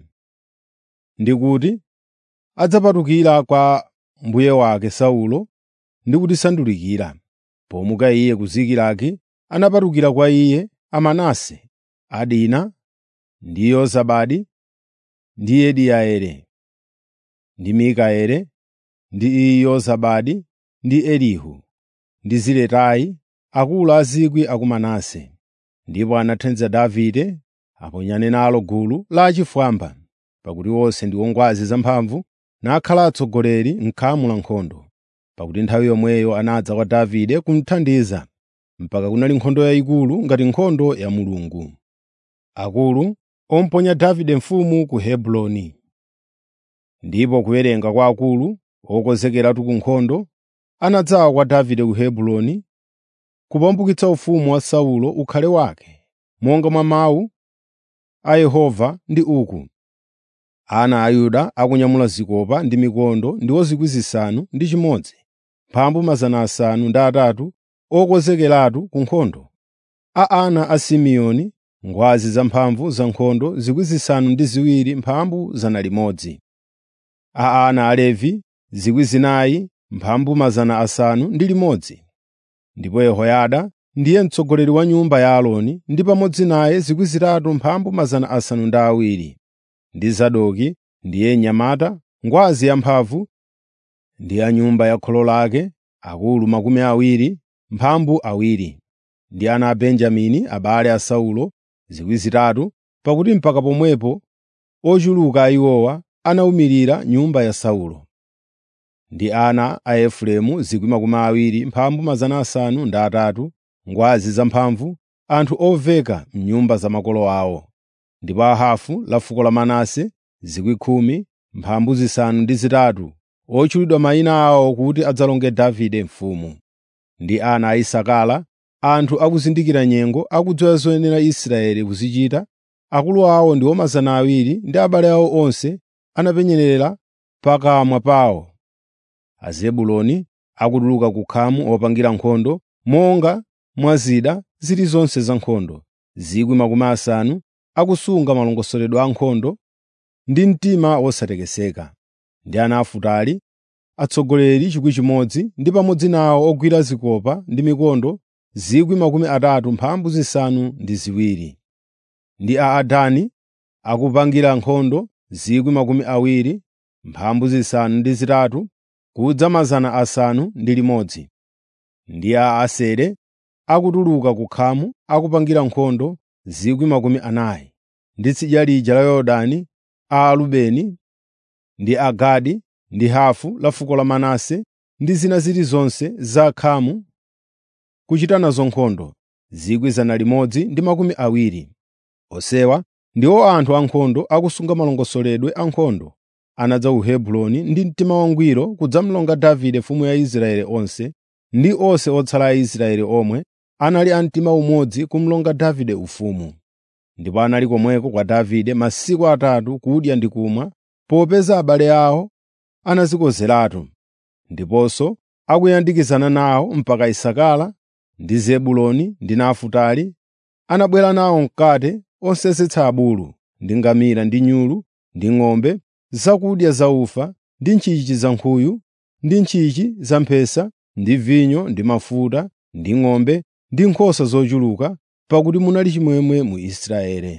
ndi kuti adzapatukira kwa mbuye wake Saulo ndi kutisandulikira. Pomuka iye ku Zikilagi, anapatukira kwa iye Amanase, Adina, ndi Yozabadi, ndi Yediaeli, ndi Mikaeli, ndi Yozabadi, ndi Elihu, ndi Ziletai, akulu a zikwi a ku Manase. Ndipo anathandiza Davide aponyane nalo gulu la achifwamba, pakuti onse ndi ongwazi zamphamvu, nakhala atsogoleri m'khamu la nkhondo. Pakuti nthawi yomweyo anadza kwa Davide kumuthandiza, mpaka kunali nkhondo yayikulu ngati nkhondo ya Mulungu. Akulu omponya Davide mfumu ku Hebroni. Ndipo kuwerenga kwa akulu okonzekeratu ku nkhondo anadzawa kwa Davide ku Hebroni kupambukitsa ufumu wa Saulo ukhale wake, monga mwa mawu a Yehova ndi uku: Ana a Yuda akunyamula zikopa ndi mikondo ndiwo zikwi zisanu ndi chimodzi, mphambu mazana asanu ndi atatu okonzekeratu ku nkhondo. A ana a Simeoni ngwazi zamphamvu za nkhondo zikwi zisanu ndi ziwiri mphambu zana limodzi. A ana a Levi zikwi zinayi mphambu mazana asanu ndi limodzi. Ndipo Yehoyada ndiye mtsogoleri wa nyumba ya Aaroni ndi pamodzi naye zikwi zitatu mphambu mazana asanu ndi awiri, ndi Zadoki ndiye mnyamata, ngwazi yamphamvu ndi a nyumba ya kholo lake, akulu makumi awiri, mphambu awiri, ndi ana a Benjamini abale a Saulo zikwi zitatu, pakuti mpaka pomwepo ochuluka a iwowa anawumirira nyumba ya Saulo. Ndi ana a Efereimu zikwi makumi awiri, mphambu mazana asanu ndi atatu, ngwazi zamphamvu, anthu oveka m'nyumba za makolo awo. Ndipo a hafu la fuko la Manase zikwi khumi, mphambu zisanu ndi zitatu, otchulidwa mayina awo kuti adzalonge Davide mfumu. Ndi ana a Isakara, anthu akuzindikira nyengo, akudziwa zoyenera Israeli kuzichita, akulu awo ndiwo mazana awiri ndi abale awo onse anapenyerera pakamwa pawo. Azebuloni akutuluka ku khamu opangira nkhondo, monga mwa zida zilizonse za nkhondo, zikwi makumi asanu, akusunga malongosoledwe a nkhondo ndi mtima wosatekeseka. Ndi ana a Futali, atsogoleri chikwi chimodzi, ndi pamodzi nawo ogwira zikopa ndi mikondo zikwi makumi atatu mphambu zisanu ndi ziwiri. Ndi a Adani akupangira nkhondo zikwi makumi awiri, mphambu zisanu ndi zitatu, kudza mazana asanu ndi limodzi. Ndi a Asere akutuluka ku khamu akupangira nkhondo zikwi makumi anayi. Ndi tsidya lija la Yorodani a Arubeni ndi Agadi ndi hafu la fuko la Manase ndi zina zilizonse za khamu kuchita nazo nkhondo zikwi zana limodzi ndi makumi awiri. Onsewa ndiwo anthu ankhondo akusunga malongosoledwe a nkhondo anadza ku Hebroni ndi mtima wangwiro kudzamlonga Davide mfumu ya Israeli onse, ndi onse otsala a Israeli omwe anali a mtima umodzi kumlonga Davide ufumu. Ndipo anali komweko kwa Davide masiku atatu kudya ndi kumwa, popeza abale awo anazikonzeratu, ndiponso akuyandikizana nawo mpaka Isakara ndi Zebuloni ndi Nafutali, anabwera nawo mkate onsesetsa abulu, ndi ngamira ndi nyulu, ndi ng'ombe, zakudya za ufa, ndi ntchichi za nkhuyu, ndi ntchichi za mphesa, ndi vinyo, ndi mafuta, ndi ng'ombe, ndi nkhosa zochuluka, pakuti munali chimwemwe mu Israeli.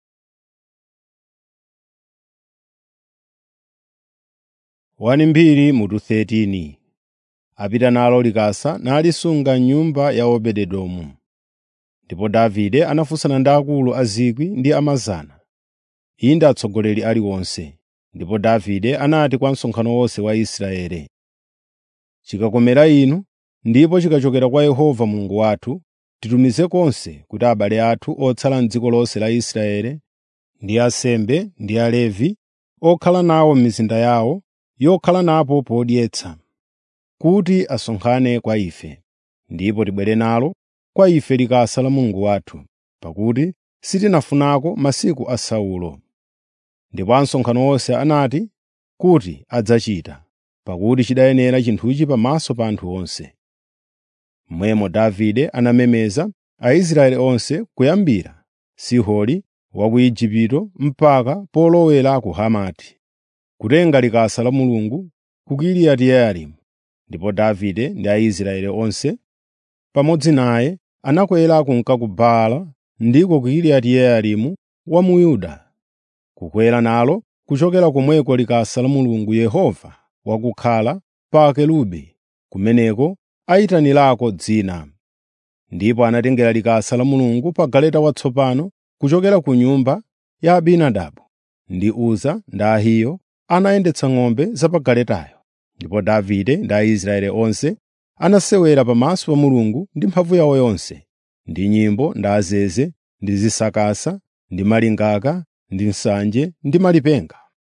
Wani mbiri mutu 13 apita nalo likasa nalisunga m'nyumba ya Obededomu. Ndipo Davide anafunsana ndi akulu a zikwi ndi amazana, inde atsogoleri aliwonse. Ndipo Davide anati kwa msonkhano wonse wa Israeli, “Chikakomera inu ndipo chikachokera kwa Yehova Mulungu wathu, titumize konse kuti abale athu otsala m'dziko lonse la Israeli ndi ansembe ndi Alevi okhala nawo m'mizinda yawo yokhala napo podyetsa, kuti asonkhane kwa ife, ndipo tibwere nalo kwa ife likasa la Mulungu wathu, pakuti sitinafunako masiku a Saulo.” Ndipo ansonkhano onse anati kuti adzachita, pakuti chidayenera chinthuchi pamaso pa anthu onse. Momwemo Davide anamemeza Aisraeli onse kuyambira Sihori wa ku Igupto mpaka polowera ku Hamati, kutenga likasa la Mulungu ku Kiriyati Yearimu. Ndipo Davide ndi Aisraeli onse pamodzi naye anakwera kunka ku Baala ndiko ku Kiriyati Yearimu wa mu Yuda, kukwera nalo kuchokera komweko likasa la Mulungu Yehova wakukhala pa akerubi, kumeneko ayitanirako dzina. Ndipo anatengera likasa la Mulungu pa galeta watsopano kuchokera ku nyumba ya Abinadabu ndi Uza ndi Ahiyo anayendetsa ng'ombe za pa galetayo. Ndipo Davide ndi Aisraeli onse anasewera pamaso pa Mulungu ndi mphamvu yawo yonse, ndi nyimbo ndi azeze ndi zisakasa ndi malingaka ndi nsanje ndi malipenga.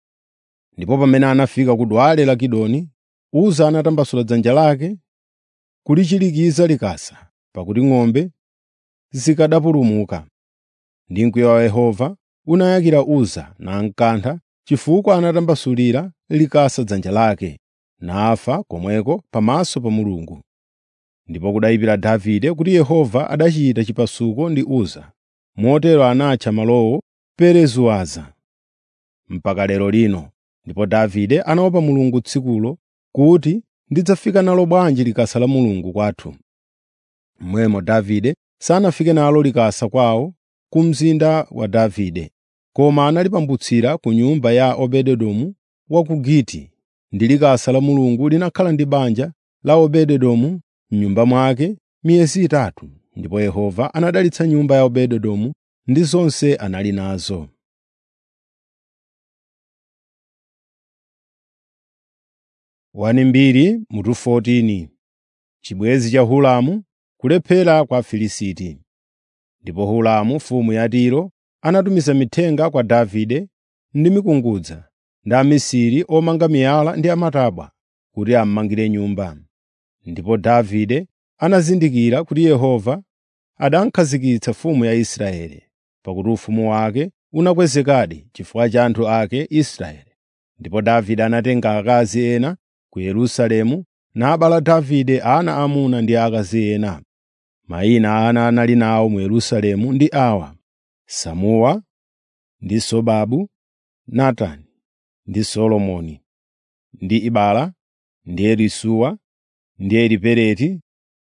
Ndipo pamene anafika ku dwale la Kidoni, Uza anatambasula dzanja lake kulichirikiza likasa, pakuti ng'ombe zikadapulumuka. Ndi mkwiyo wa Yehova unayakira Uza namkantha chifukwa anatambasulira likasa dzanja lake, nafa komweko pamaso pa Mulungu. Ndipo kudayipira Davide kuti Yehova adachita chipasuko ndi Uza, motero anatcha malowo Perezuwaza mpaka lero lino. Ndipo Davide anaopa Mulungu tsikulo kuti ndidzafika nalo bwanji likasa la Mulungu kwathu. Momwemo Davide sanafike nalo likasa kwawo ku mzinda wa Davide, koma analipambutsira ku nyumba ya Obededomu wa ku Giti, ndi likasa la Mulungu linakhala ndi banja la Obededomu m'nyumba mwake miyezi itatu, ndipo Yehova anadalitsa nyumba ya Obededomu ndi zonse anali nazo. Wani mbiri mutu 14 Chibwezi cha Hulamu kulephera kwa Afilisti. Ndipo Hulamu mfumu ya Tiro anatumiza mithenga kwa Davide ndi mikungudza ndi amisiri omanga miyala ndi amatabwa kuti ammangire nyumba. Ndipo Davide anazindikira kuti Yehova adakhazikitsa mfumu ya Israeli, pakuti ufumu wake unakwezekadi chifukwa cha anthu ake Israeli. Ndipo Davide anatenga akazi ena ku Yerusalemu nabala Davide ana amuna ndi akazi ena. Mayina a ana anali nawo mu Yerusalemu ndi awa: Samuwa ndi Sobabu, Natani ndi Solomoni, ndi Ibala, ndi Elisuwa, ndi Elipereti,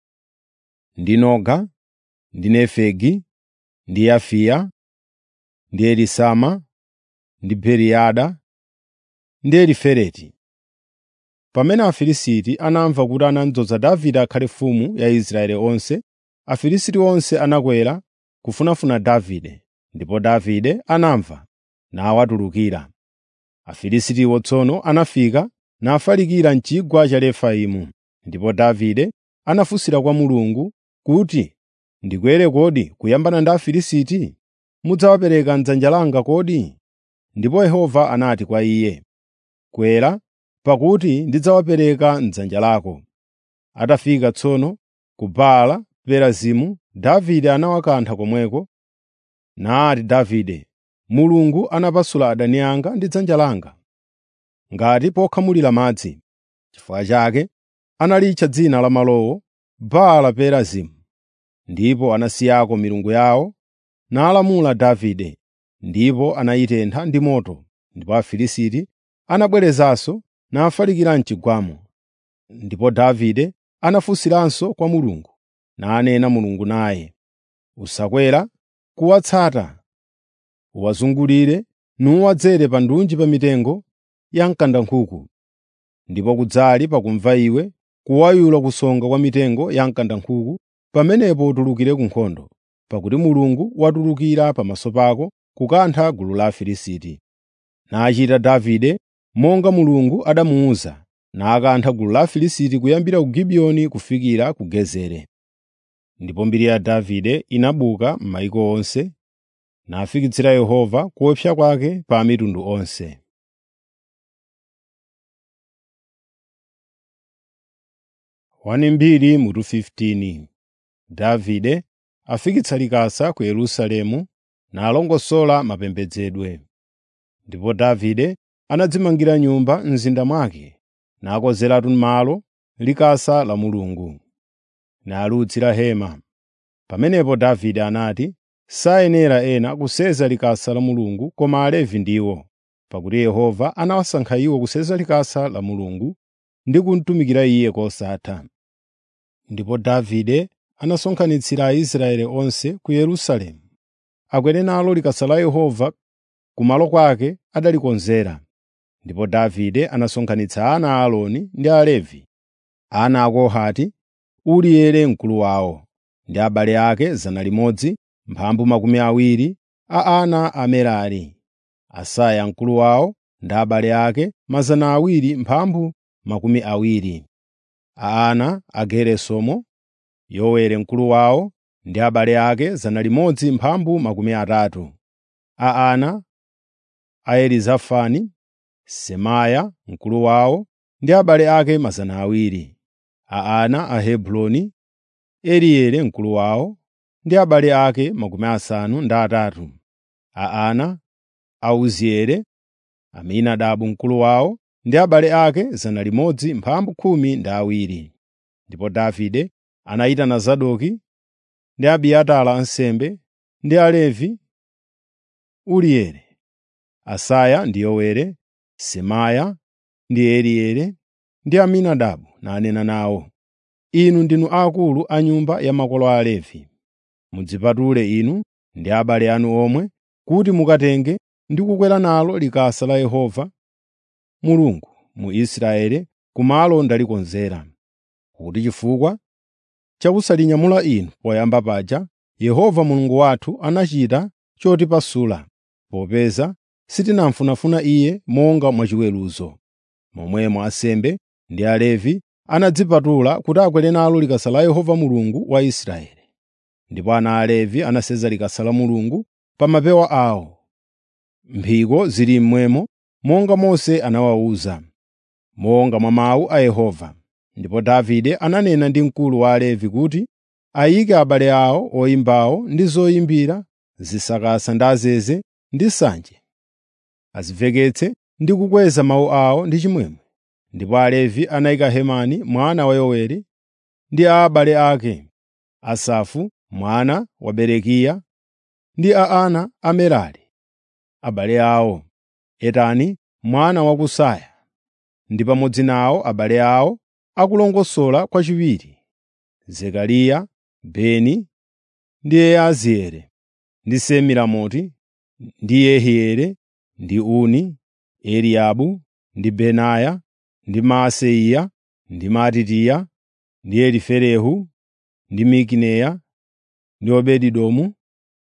ndi Noga, ndi Nefegi, ndi Yafiya, ndi Elisama, ndi Periyada, ndi Elifeleti. Pamene Afilisti anamva kuti anadzoza Davide akhale mfumu ya Israeli onse, Afilisti onse anakwera kufunafuna Davide, ndipo Davide anamva nawatulukira. Afilistiwo tsono anafika nafalikira m'chigwa cha Refaimu, ndipo Davide anafunsira kwa Mulungu kuti, “Ndikwere kodi kuyambana ndi Afilisti? Mudzawapereka m'dzanja langa kodi?” Ndipo Yehova anati kwa iye, “Kwera, pakuti ndidzawapereka m'dzanja lako.” Atafika tsono ku Baala Perazimu, Davide anawakantha komweko, nati Davide, “Mulungu anapasula adani anga ndi dzanja langa, ngati pokhamulira madzi.” Chifukwa chake analitcha dzina la malowo Baala Perazimu. Ndipo anasiyako milungu yawo, nalamula Davide, ndipo anayitentha ndi moto. Ndipo Afilisti anabwerezanso nafalikira m'chigwamo. Ndipo Davide anafunsiranso kwa Mulungu, nanena Mulungu naye, “Usakwera kuwatsata, uwazungulire nuwadzere pa ndunji pa mitengo ya mkandankhuku, ndipo kudzali pakumva iwe kuwayula kusonga kwa mitengo ya mkandankhuku pamenepo utulukire ku nkhondo, pakuti Mulungu watulukira pamaso pako kukantha gulu la Afilisti.” Nachita Davide monga Mulungu adamuwuza, nakantha gulu la Afilisti kuyambira ku Gibiyoni kufikira ku Gezeri. Ndipo mbiri ya Davide inabuka m'mayiko onse, nafikitsira Yehova kuopsa kwake pa mitundu onse. Wani mbiri mutu 15 Davide afikitsa likasa ku Yerusalemu nalongosola mapembedzedwe. Ndipo Davide anadzimangira nyumba m'mzinda mwake, nakonzeratu malo likasa la Mulungu, nalutsira hema. Pamenepo Davide anati, “Sayenera ena kuseza likasa la Mulungu koma Alevi ndiwo, pakuti Yehova anawasankha iwo kuseza likasa la Mulungu ndi kumutumikira Iye kosatha.” Ndipo Davide anasonkhanitsira Aisraeli onse ku Yerusalemu, akwere nalo likasa la Yehova kumalo kwake adalikonzera. Ndipo Davide anasonkhanitsa ana a Aaroni ndi Alevi, ana a Kohati, Urieli mkulu wawo, ndi abale ake zana limodzi mphambu makumi awiri a ana a Merari, Asaya mkulu wawo ndi abale ake mazana awiri mphambu makumi awiri, a ana a Geresomu, Yoweli mkulu wawo ndi abale ake zana limodzi mphambu makumi atatu, a ana a Elizafani, Semaya mkulu wawo ndi abale ake mazana awiri, a ana a Hebroni, Elieli mkulu wawo ndi abale ake makumi asanu ndi atatu, a ana a Uzieli, Aminadabu mkulu wawo ndi abale ake zana limodzi mphambu khumi ndi awiri. Ndipo Davide anayitana Zadoki ndi Abiatara ansembe ndi Alevi, Urieli, Asaya ndi Yoweli, Semaya ndi Elieli ndi Aminadabu nanena nawo. inu ndinu akulu a nyumba ya makolo a Alevi. Mudzipatule inu ndi abale anu omwe kuti mukatenge ndi kukwera nalo likasa la Yehova Mulungu mu Israeli kumalo ndalikonzera, kuti chifukwa cha kusalinyamula inu poyamba paja, Yehova Mulungu wathu anachita chotipasula, popeza sitinamfunafuna Iye monga mwachiweruzo. Momwemo ansembe ndi Alevi anadzipatula kuti akwere nalo likasa la Yehova Mulungu wa Israeli. Ndipo ana a Alevi anasenza likasa la Mulungu pa mapewa awo. Mphiko zili mmwemo monga Mose anawawuza, monga mwa mawu a Yehova. Ndipo Davide ananena ndi mkulu wa Alevi kuti ayike abale awo oyimbawo ndi zoyimbira, zisakasa ndi azeze ndi nsanje, aziveketse ndi kukweza mawu awo ndi chimwemwe. Ndipo Alevi anayika Hemani mwana wa Yoweli ndi a abale ake, Asafu mwana wa Berekiya ndi a ana a Merari, abale awo, Etani mwana wa Kusaya, ndi pamodzi nawo abale awo akulongosola kwachiwiri, Zekariya, Beni ndi Yaazieli, ndi Semiramoti, ndi Yehieli, ndi Uni, Eliabu, ndi Benaya, ndi Maaseya, ndi Matitiya, ndi Eliferehu, ndi Mikineya, ndi Obedi-Edomu,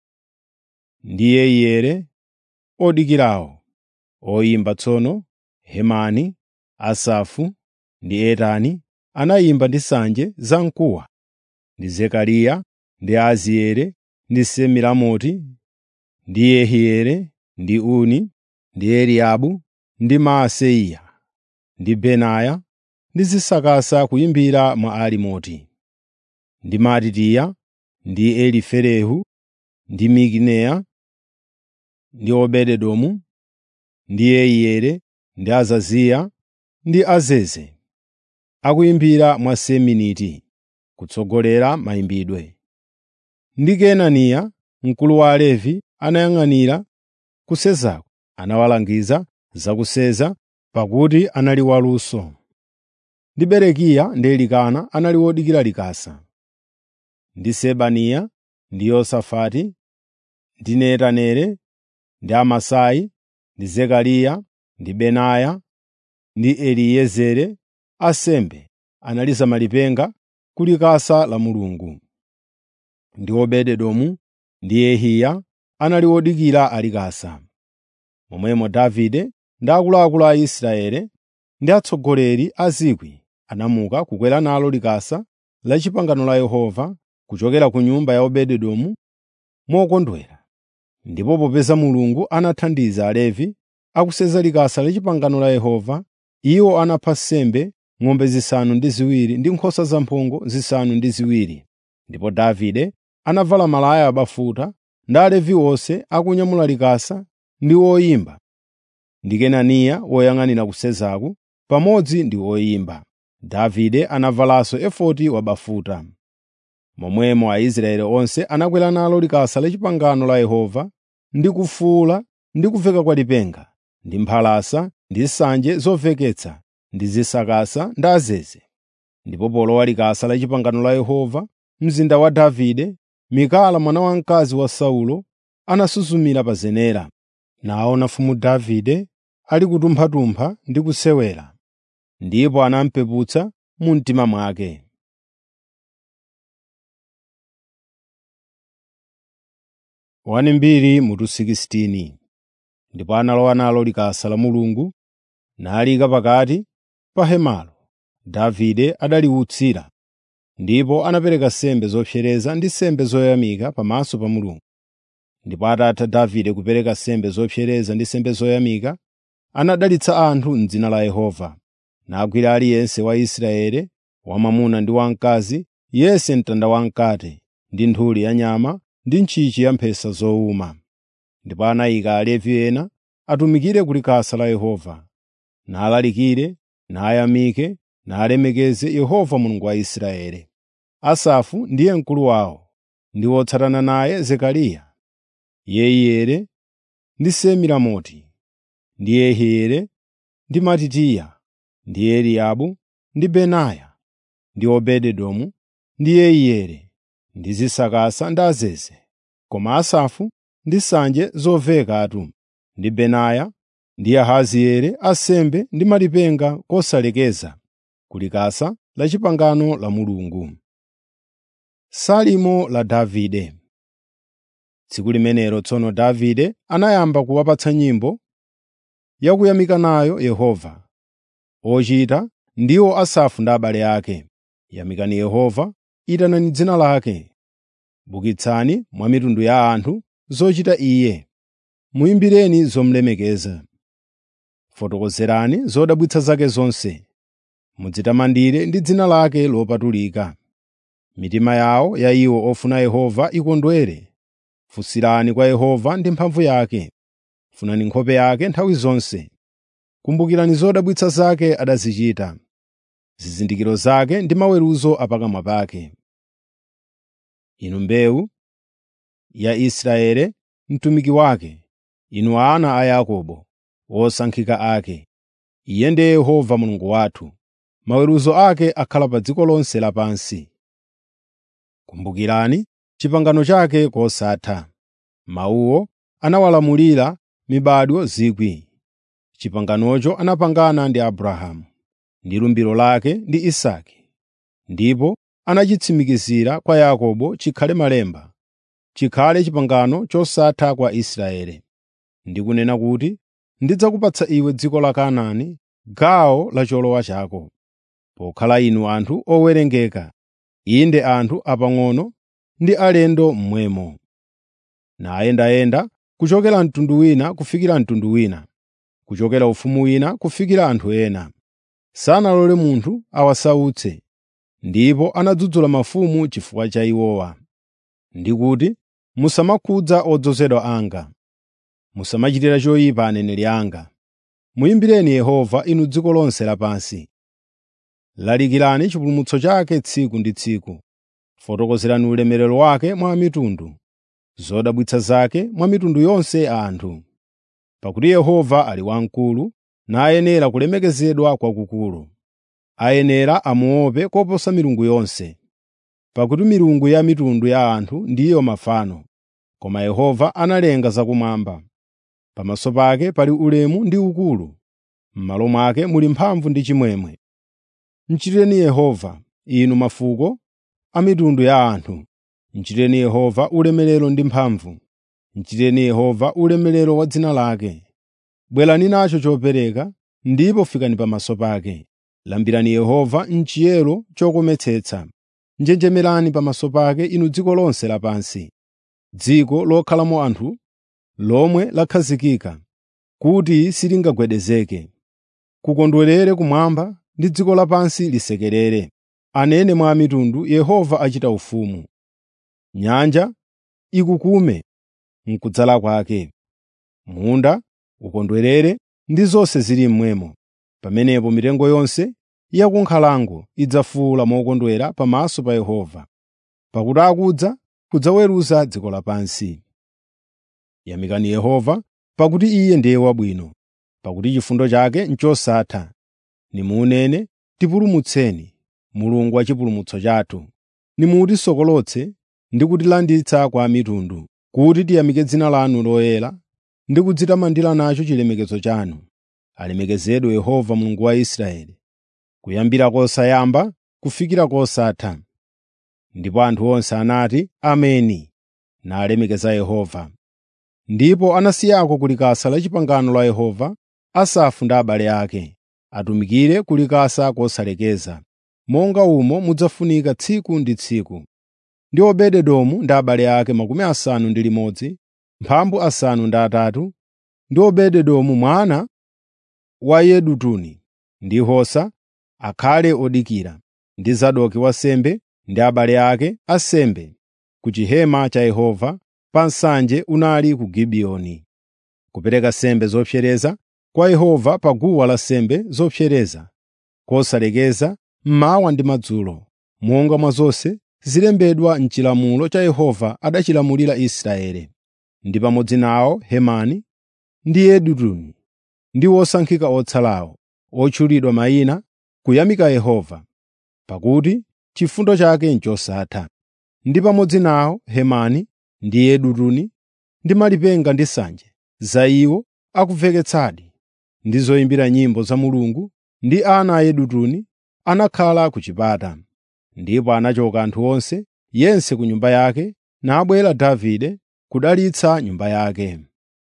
ndi Yeiyeli, odikirawo, oyimba tsono, Hemani, Asafu ndi Etani anayimba ndi nsanje zamkuwa, ndi Zekariya, ndi Azieli, ndi Semiramoti, ndi Yehieli, ndi Uni, ndi Eliabu, ndi Maaseya, ndi Benaya, ndi zisakasa kuyimbira mwa Alimoti, ndi Matitiya, ndi Eliferehu, ndi Mikineya, ndi Obedi-Edomu, ndi Yeiyeli, ndi Azaziya, ndi Azeze, akuyimbira mwa Seminiti, kutsogolera mayimbidwe. Ndi Kenaniya, mkulu wa Alevi, anayang'anira kusezako, anawalangiza za kuseza, pakuti anali waluso. Ndi Berekiya ndi Elikana anali wodikira likasa. Ndi Sebaniya, ndi Yosafati, ndi Netaneli, ndi Amasai, ndi Zekariya, ndi Benaya, ndi Eliezeri, ansembe analiza malipenga ku likasa la Mulungu. Ndi Obedi-Edomu ndi Yehiya anali odikira alikasa. Momwemo Davide ndi akuluakulu a Israeli ndi atsogoleri a 1,000 anamuka kukwera nalo likasa la pangano la Yehova kuchokera ku nyumba ya Obedi-Edomu mokondwera. Ndipo popeza Mulungu anathandiza Alevi akuseza likasa la pangano la Yehova, iwo anapha nsembe ng'ombe zisanu ndi ziwiri ndi nkhosa zamphongo zisanu ndi ziwiri. Ndipo Davide anavala malaya abafuta ndi Alevi onse akunyamula likasa ndi oyimba, ndi Kenaniya woyang'anira kusezaku pamodzi ndi oyimba. Davide anavalanso efodi wabafuta. Momwemo Aisraeli onse anakwera nalo likasa la pangano la Yehova ndi kufuwula ndi kuveka kwa lipenga, ndi mphalasa, ndi nsanje zoveketsa, ndi zisakasa ndi azeze. Ndipo polowa likasa la pangano la Yehova, mzinda wa Davide, Mikala mwana wamkazi wa Saulo anasuzumira pa zenera, naona mfumu Davide ali kutumpha-tumpha ndi kusewera, ndipo anamupeputsa mu mtima mwake. Wani mbiri mutu 16 Ndipo analowa nalo likasa la Mulungu nalika pakati pa hemalo. Davide adaliwutsira, ndipo anapereka nsembe zopsereza ndi nsembe zoyamika pamaso pa Mulungu. Ndipo atatha Davide kupereka nsembe zopsereza ndi nsembe zoyamika, anadalitsa anthu m'dzina la Yehova, nagwira aliyense wa Israeli, wamwamuna ndi wamkazi, yense mtanda wamkate, ndi nthuli ya nyama ndi ntchintchi ya mphesa zowuma. Ndipo anayika Alevi ena atumikire ku likasa la Yehova, nalalikire, nayamike, nalemekeze Yehova Mulungu wa Israeli. Asafu ndiye mkulu wawo, ndi wotsatana naye Zekariya, Yeiyeli ndi Semiramoti, ndi Yehieli ndi Matitiya, ndi Eliabu ndi Benaya, ndi Obedi-Edomu ndi Yeiyeli ndi zisakasa ndi azeze, koma Asafu ndi nsanje zovekatu, ndi Benaya ndi Yahazieli ansembe ndi malipenga kosalekeza ku likasa la pangano la Mulungu. Salimo la Davide Tsiku limenelo tsono Davide anayamba kuwapatsa nyimbo yakuyamika nayo Yehova. Ochita ndiwo Asafu ndi abale ake. Yamikani Yehova, itanani dzina lake. Bukitsani mwa mitundu ya anthu zochita Iye. Muyimbireni zomulemekeza. Fotokozerani zodabwitsa zake zonse. Mudzitamandire ndi dzina lake lopatulika. Mitima yawo ya iwo ofuna Yehova ikondwere. Funsirani kwa Yehova ndi mphamvu yake. Funani nkhope yake nthawi zonse. Kumbukirani zodabwitsa zake adazichita, zizindikiro zake ndi maweruzo a pakamwa pake. Inu mbewu ya Israeli, mtumiki wake, inu ana a Yakobo, osankhika ake. Iye ndiye Yehova Mulungu wathu, maweruzo ake akhala pa dziko lonse lapansi. Kumbukirani pangano lake kosatha. Mawuwo anawalamulira mibadwo zikwi. Panganocho anapangana ndi Abrahamu, ndi lumbiro lake ndi Isake, ndipo anachitsimikizira kwa Yakobo chikhale malemba, chikhale pangano chosatha kwa Israeli. Ndi kunena kuti, “Ndidzakupatsa iwe dziko la Kanaani, gawo la cholowa chako,” pokhala inu anthu owerengeka, inde anthu apang'ono ndi alendo mmwemo. Nayendayenda kuchokera mtundu wina kufikira mtundu wina, kuchokera ufumu wina kufikira anthu ena. Sanalole munthu awasautse, ndipo anadzudzula mafumu chifukwa cha iwowa. Ndi kuti, “Musamakhudza odzozedwa anga, musamachitira choyipa aneneri anga. Muyimbireni Yehova inu dziko lonse lapansi. Lalikirani chipulumutso chake tsiku ndi tsiku. Fotokozerani ulemerero wake mwa mitundu, zodabwitsa zake mwa mitundu yonse ya anthu. Pakuti Yehova ali wamkulu, nayenera kulemekezedwa kwakukulu. Ayenera amuope koposa milungu yonse. Pakuti milungu ya mitundu ya anthu ndiyo mafano, koma Yehova analenga zakumwamba. Pamaso pake pali ulemu ndi ukulu, m'malo mwake muli mphamvu ndi chimwemwe. Mchitireni Yehova, inu mafuko a mitundu ya anthu. Mchitireni Yehova ulemerero ndi mphamvu. Mchitireni Yehova ulemerero wa dzina lake. Bwerani nacho chopereka, ndipo fikani pamaso pake. Lambirani Yehova m'chiyero chokometsetsa. Njenjemerani pamaso pake inu dziko lonse lapansi, dziko lokhalamo anthu, lomwe lakhazikika, kuti silingagwedezeke. Kukondwerere kumwamba ndi dziko lapansi lisekerere. Anene mwa mitundu Yehova achita ufumu. Nyanja ikukume m'kudzala kwake. Munda ukondwerere ndi zonse zili mmwemo. Pamenepo mitengo yonse ya ku nkhalango idzafuwula mokondwera pamaso pa Yehova, pakuti akudza kudzaweruza dziko lapansi. Yamikani Yehova, pakuti Iye ndiye wabwino, pakuti chifundo chake n'chosatha. Nimunene, “Tipulumutseni, Mulungu wa chipulumutso chathu.” Nimutisokolotse ndi kutilanditsa kwa mitundu, kuti tiyamike dzina lanu loyera ndi kudzitamandira nacho chilemekezo chanu. Alemekezedwe Yehova Mulungu wa Israeli, kuyambira kosayamba kufikira kosatha. Ndipo anthu onse anati, “Ameni,” nalemekeza Yehova. Ndipo anasiyako ku likasa la pangano la Yehova Asafu ndi abale ake, atumikire ku likasa kosalekeza, monga umo mudzafunika tsiku ndi tsiku. Ndi Obedi-Edomu ndi abale ake makumi asanu ndi limodzi, mphambu asanu ndi atatu, ndi Obedi-Edomu mwana wa Yedutuni ndi Hosa akhale odikira, ndi Zadoki wansembe ndi abale ake ansembe ku chihema cha Yehova pa nsanje unali ku Gibiyoni, kupereka nsembe zopsereza kwa Yehova pa guwa lansembe zopsereza, kosalekeza mmawa ndi madzulo, monga mwa zonse zilembedwa m'chilamulo cha Yehova adachilamulira Israeli. Ndi pamodzi nawo Hemani ndi Yedutuni ndi osankhika otsalawo, otchulidwa mayina, kuyamika Yehova. pakuti chifundo chake n'chosatha. Ndi pamodzi nawo Hemani ndi Yedutuni ndi malipenga ndi nsanje za iwo akuveketsadi ndi zoyimbira nyimbo za Mulungu ndi ana a Yedutuni anakhala ku chipata. Ndipo anachoka anthu onse, yense ku nyumba yake, nabwera Davide kudalitsa nyumba yake.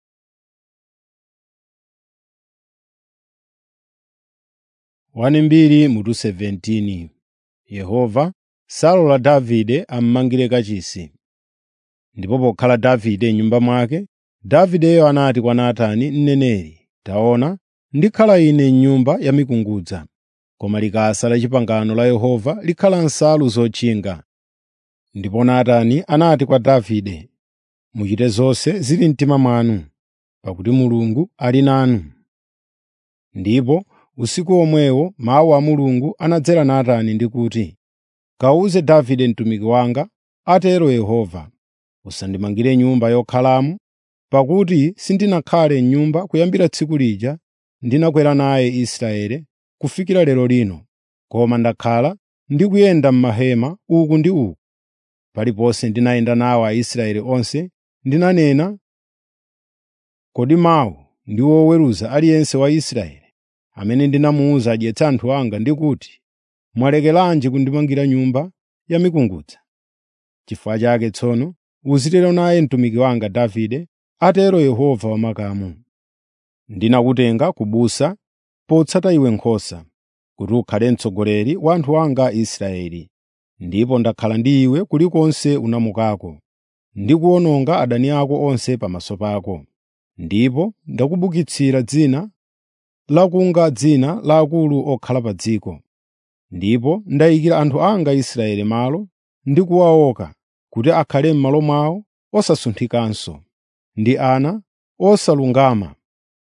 Wani mbiri mutu 17 Yehova salola Davide ammangire kachisi. Ndipo pokhala Davide m'nyumba mwake, Davideyo anati kwa Natani mneneri, “Taona, ndikhala ine m'nyumba ya mikungudza, koma likasa la pangano la Yehova likhala nsalu zotchinga.” Ndipo Natani anati kwa Davide, “Muchite zonse zili mtima mwanu, pakuti Mulungu ali nanu.” Ndipo usiku omwewo mawu a Mulungu anadzera Natani ndi kuti, “Kawuze Davide mtumiki wanga, atero Yehova, usandimangire nyumba yokhalamo, pakuti sindinakhale m'nyumba kuyambira tsiku lija ndinakwera naye Israeli kufikira lero lino, koma ndakhala ndikuyenda m'mahema uku ndi uku. Paliponse ndinayenda nawo Aisraeli onse, ndinanena, ‘Kodi mawu ndi woweruza aliyense wa Israeli, amene ndinamuwuza adyetse anthu anga ndi kuti, “Mwalekeranji kundimangira nyumba ya mikungudza?” N'chifukwa chake tsono uzitero naye mtumiki wanga Davide, atero Yehova wamakamu. Ndinakutenga ku busa potsata iwe nkhosa, kuti ukhale mtsogoleri wa anthu anga Israeli. Ndipo ndakhala ndi iwe kulikonse unamukako, ndi kuwononga adani ako onse pamaso pako. Ndipo ndakubukitsira dzina lakunga dzina la akulu okhala pa dziko. Ndipo ndayikira anthu anga Israeli malo ndi kuwaoka kuti akhale m'malo mwawo osasunthikanso, ndi ana osalungama.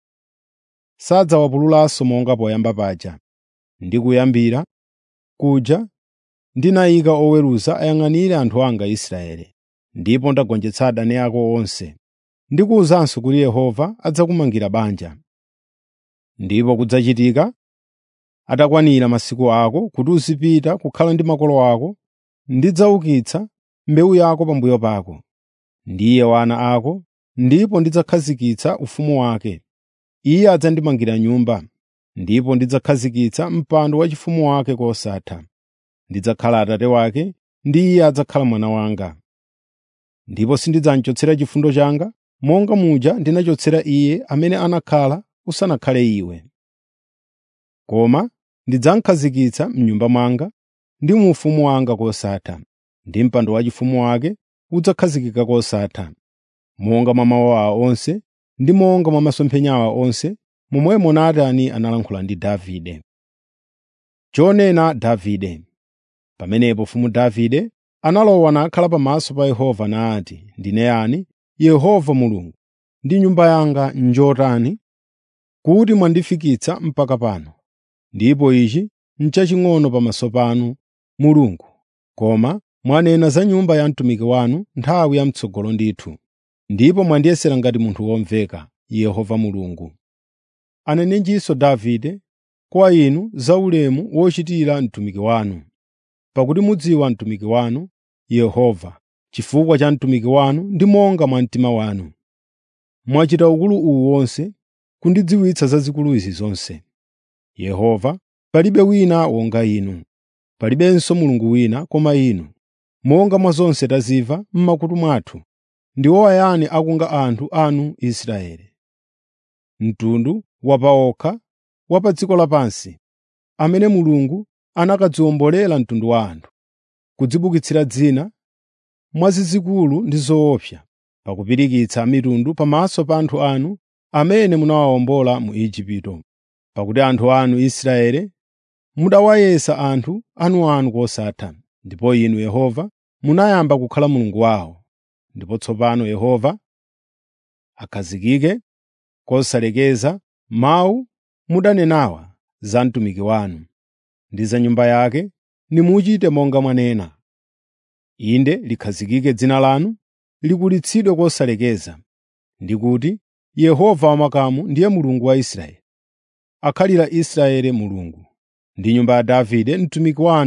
Sadzawapululanso monga poyamba paja. Ndi kuyambira kuja ndinayika oweruza ayang'anire anthu anga Israeli, ndipo ndagonjetsa adani ako onse. Ndikuwuzanso kuti Yehova adzakumangira banja. Ndipo kudzachitika atakwanira masiku ako kuti uzipita kukhala ndi makolo ako, ndidzaukitsa mbewu yako pambuyo pako, ndiye wana ako, ndipo ndidzakhazikitsa ufumu wake. Iye adzandimangira nyumba, ndipo ndidzakhazikitsa mpando waufumu wake kosatha. Ndidzakhala Atate wake, ndi iye adzakhala mwana wanga. Ndipo sindidzamchotsera chifundo changa, monga muja ndinachotsera iye amene anakhala usanakhale iwe. Koma ndidzamukhazikitsa m'nyumba mwanga ndi mu ufumu wanga kosatha, ndi mpando waufumu wake udzakhazikika kosatha. Monga mwa mawu awa onse ndi monga mwa masomphenya awa onse, momwemo Natani analankhula ndi Davide. Chonena Davide Pamenepo mfumu Davide analowa nakhala pamaso pa Yehova nati, “Ndine yani, Yehova Mulungu, ndi nyumba yanga njotani, kuti mwandifikitsa mpaka pano? Ndipo ichi n'chaching'ono pamaso panu, Mulungu, koma mwanena za nyumba ya mtumiki wanu nthawi yam'tsogolo ndithu, ndipo mwandiyesera ngati munthu womveka, Yehova Mulungu. Anenenjinso Davide kwa inu za ulemu wochitira mtumiki wanu, pakuti mudziwa mtumiki wanu, Yehova, chifukwa cha mtumiki wanu ndi monga mwa mtima wanu. Mwachita ukulu uwu wonse kundidziwitsa zazikulu izi zonse. Yehova, palibe wina wonga inu, palibenso Mulungu wina koma inu. Monga mwa zonse tazimva m'makutu mwathu, ndiwo ayani akunga anthu anu Israeli. Mtundu wapaokha wa pa dziko lapansi, amene Mulungu anakadziwombolera mtundu wa anthu, kudzibukitsira dzina mwazizikulu ndi zoopsa, pakupirikitsa mitundu pamaso pa anthu anu amene munawawombola mu Igupto. Pakuti anthu anu Israeli mudawayesa anthu anuanu kosatha, ndipo inu Yehova munayamba kukhala Mulungu wawo. Ndipo tsopano Yehova akhazikike kosalekeza mawu mudanenawa za mtumiki wanu ndi za nyumba yake, nimuchite monga mwanena. Inde likhazikike dzina lanu, likulitsidwe kosalekeza, ndi kuti Yehova wamakamu ndiye Mulungu wa Israeli. Akhalira Israeli Mulungu, ndi nyumba ya Davide mtumiki wanu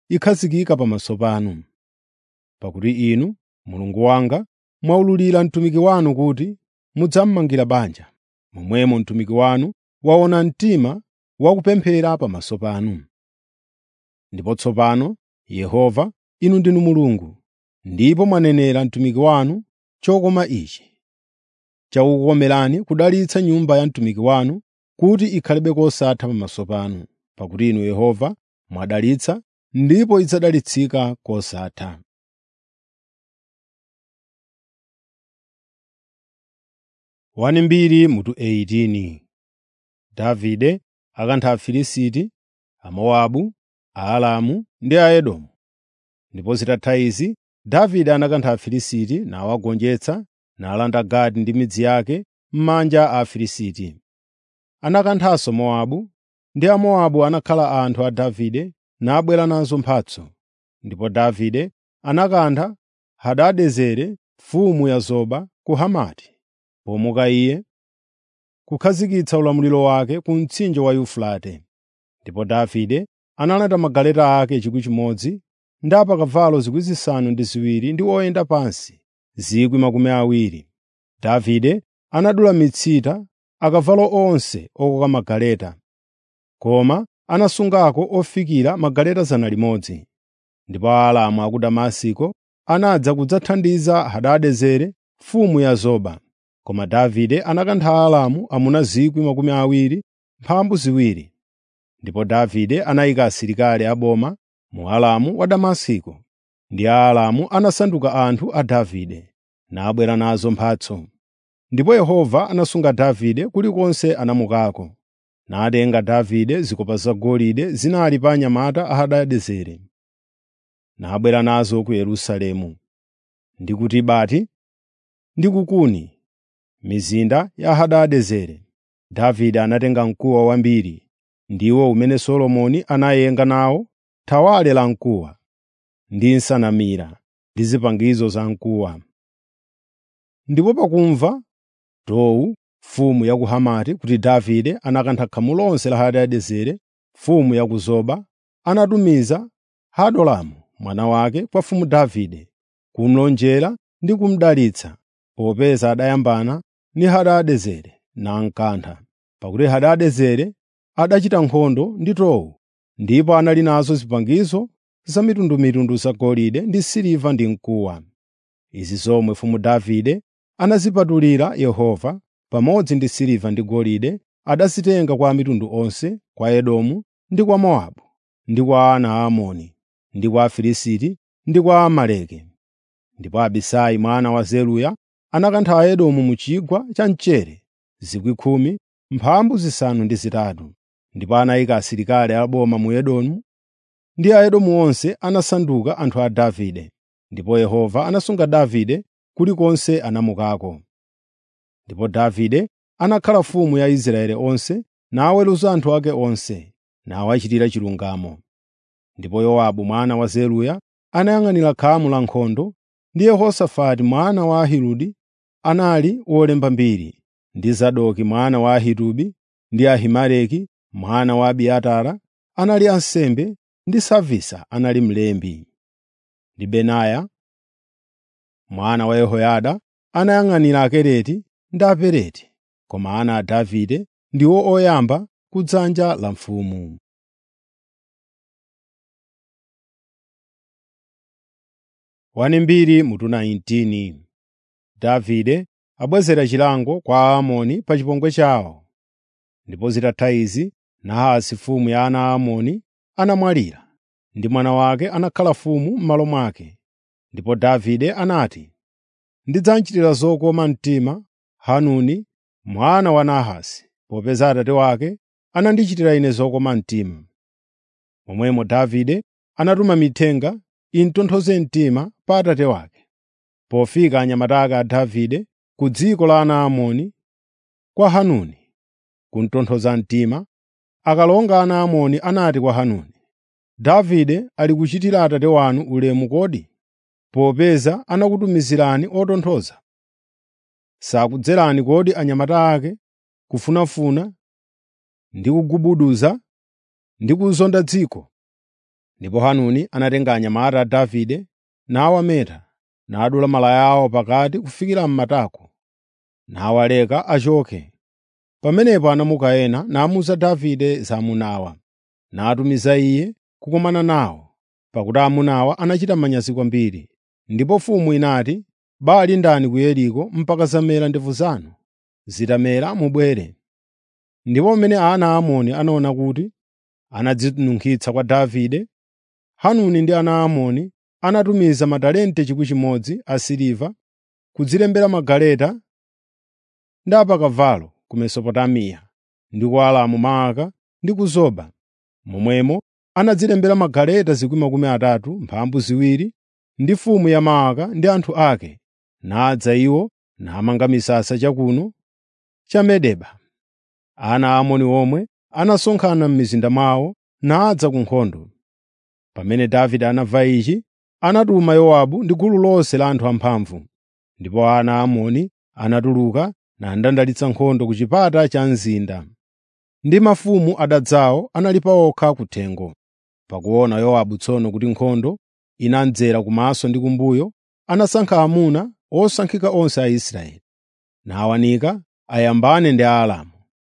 ikhazikika pamaso panu. Pakuti inu, Mulungu wanga, mwaululira mtumiki wanu kuti mudzammangira banja. Momwemo mtumiki wanu waona mtima wakupemphera pamaso panu. Ndipo tsopano, Yehova, inu ndinu Mulungu, ndipo mwanenera mtumiki wanu chokoma ichi. Chakukomerani kudalitsa nyumba ya mtumiki wanu kuti ikhalebe kosatha pamaso panu, pakuti inu Yehova mwadalitsa ndipo idzadalitsika kosatha. Wani mbiri mutu 18 Davide akantha Afilisiti, Amowabu, Aalamu ndi Aedomu. Ndipo zitatha izi, Davide anakantha Afilisiti nawagonjetsa, nalanda Gati ndi midzi yake m'manja a Afilisiti. Anakanthanso Mowabu, ndi Amowabu anakhala anthu a Davide nabwera nazo mphatso. Ndipo Davide anakantha Hadadezeri mfumu ya Zoba ku Hamati, pomuka iye kukhazikitsa ulamuliro wake ku mtsinje wa Yufurate. Ndipo Davide analanda magaleta ake 1,000 ndi apakavalo 7,000 ndi oyenda pansi 20,000. Davide anadula mitsita akavalo onse okoka magaleta, koma anasungako ofikira magaleta 100. Ndipo Aaramu a ku Damasiko anadza kudzathandiza Hadadezeri mfumu ya Zoba. Koma Davide anakantha Aaramu amuna 20,000 mphambu ziwiri. Ndipo Davide anayika asilikali aboma mu Aramu wa Damasiko, ndi Aaramu anasanduka anthu a Davide, nabwera nazo mphatso. Ndipo Yehova anasunga Davide kulikonse anamukako, natenga Davide zikopa zagolide zinali pa anyamata a Hadadezeri, nabwera nazo ku Yerusalemu, ndi ku Tibati ndi ku Kuni, mizinda ya Hadadezeri. Davide anatenga mkuwa wambiri, ndiwo umene Solomoni anayenga nawo thawale la mkuwa, ndi nsanamira ndi zipangizo za mkuwa. Ndipo pakumva Tou mfumu ya ku Hamati kuti Davide anakantha khamu lonse la Hadadezeri mfumu ya ku Zoba, anatumiza Hadolamu mwana wake kwa mfumu Davide kumulonjera ndi kumudalitsa, popeza adayambana ndi Hadadezeri namkantha, pakuti Hadadezeri adachita nkhondo ndi Tou, ndipo anali nazo zipangizo zamitundumitundu zagolide ndi siliva ndi mkuwa. Izi zomwe mfumu Davide anazipatulira Yehova pamodzi ndi siliva ndi golide adazitenga kwa mitundu onse, kwa Edomu ndi kwa Mowabu, ndi kwa ana a Amoni, ndi kwa Afilisti ndi kwa Amaleki. Ndipo Abisai mwana wa Zeruya anakantha Aedomu mu chigwa cha mchere 10,000 mphambu zisanu ndi zitatu. Ndipo anayika asilikali aboma mu Edomu, ndi Aedomu onse anasanduka anthu a Davide. Ndipo Yehova anasunga Davide kulikonse anamukako. Ndipo Davide anakhala mfumu ya Israeli onse, naweruza anthu ake onse, nawachitira chilungamo. Ndipo Yowabu mwana wa Zeruya anayang'anira khamu la nkhondo, ndi Yehosafati mwana wa Ahiludi anali wolemba mbiri, ndi Zadoki mwana wa Ahitubi ndi Ahimeleki mwana wa Abiatara anali ansembe, ndi Savisa anali mlembi. Ndi Benaya mwana wa Yehoyada anayang'anira Akereti ndi Apeleti, koma ana a Davide ndiwo oyamba ku dzanja la mfumu. Wani mbiri mutu 19 Davide abwezera chilango kwa Aamoni pa chipongwe chawo. Ndipo zitatha izi, Nahasi mfumu ya ana a Amoni anamwalira, ndi mwana wake anakhala mfumu m'malo mwake. Ndipo Davide anati, “Ndidzamchitira zokoma mtima Hanuni mwana wa Nahasi, popeza atate wake anandichitira ine zokoma mtima.” Momwemo Davide anatuma mithenga imtonthoze mtima pa atate wake. Pofika anyamata ake a Davide ku dziko la ana a Amoni, kwa Hanuni kumtonthoza mtima, akalonga ana a Amoni anati kwa Hanuni, “Davide ali kuchitira atate wanu ulemu kodi, popeza anakutumizirani otonthoza? Sakudzerani kodi anyamata ake kufunafuna ndi kugubuduza ndi kuzonda dziko?” Ndipo Hanuni anatenga anyamata a Davide nawameta, nadula malaya awo pakati kufikira m'matako, nawaleka achoke. Pamenepo anamuka ena namuwuza Davide za amunawa, natumiza iye kukumana nawo, pakuti amunawa anachita manyazi kwambiri. Ndipo mfumu inati, “Bali ndani ku Yeriko mpaka zamera ndevu zanu? Zitamera mubwere.” Ndipo pamene ana a Amoni anaona kuti anadzinunkhitsa kwa Davide, Hanuni ndi ana a Amoni anatumiza matalente 1,000 asiliva kudzilembera magaleta ndi apakavalo ku Mesopotamiya ndi ku Aramu Maaka ndi ku Zoba. Momwemo anadzilembera magaleta 30,000 mphambu ziwiri ndi mfumu ya Maaka ndi anthu ake, nadza iwo namanga misasa chakuno cha Medeba. Ana a Amoni omwe anasonkhana m'mizinda mwawo nadza ku nkhondo. Pamene Davide anamva ichi, anatuma Yowabu ndi gulu lonse la anthu amphamvu. Ndipo ana a Amoni anatuluka nandandalitsa nkhondo ku chipata cha mzinda. Ndi mafumu adadzawo anali pa okha kuthengo. Pakuona Yowabu tsono kuti nkhondo inamdzera kumaso ndi kumbuyo, anasankha amuna osankhika onse a Israeli, nawanika ayambane ndi Aaramu.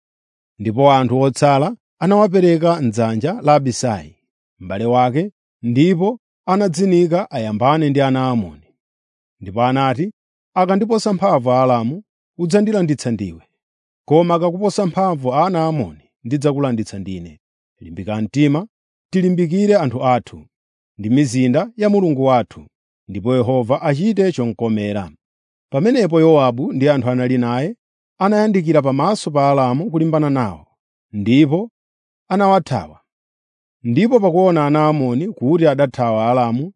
Ndipo anthu otsala anawapereka m'dzanja la Abisai, m'bale wake, ndipo anadzinika ayambane ndi ana a Amoni. Ndipo anati, “Akandiposa mphamvu Aaramu, udzandilanditsa ndiwe, koma akakuposa mphamvu ana a Amoni, ndidzakulanditsa ndine. Limbika mtima, tilimbikire anthu athu ndi mizinda ya Mulungu wathu, ndipo Yehova achite chomkomera.” Pamenepo Yowabu ndi anthu anali naye anayandikira pamaso pa Aaramu kulimbana nawo, ndipo anawathawa. Ndipo pakuona ana a Amoni kuti adathawa Aaramu,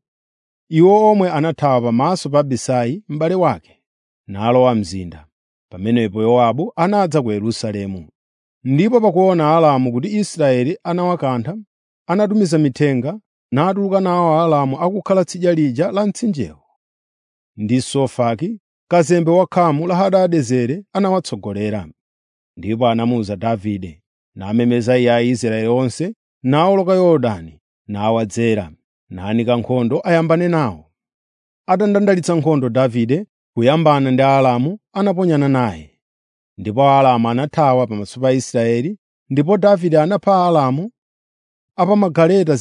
iwo omwe anathawa pamaso pa Abisai m'bale wake, nalowa mzinda. Pamenepo Yowabu anadza ku Yerusalemu. Ndipo pakuona Aaramu kuti Israeli anawakantha, anatumiza mithenga natuluka nawo Aaramu akukhala tsidya lija la mtsinjewo. Ndi Sofaki, kazembe wa khamu la Hadadezeri anawatsogolera. Ndipo anamuwuza Davide, namemeza iye Aisraeli onse, nawoloka Yorodani, nawadzera, nanika nkhondo ayambane nawo. Atandandalitsa nkhondo Davide kuyambana ndi Aaramu, anaponyana naye. Ndipo Aaramu anathawa pamaso pa Israeli, ndipo Davide anapha Aaramu apamagaleta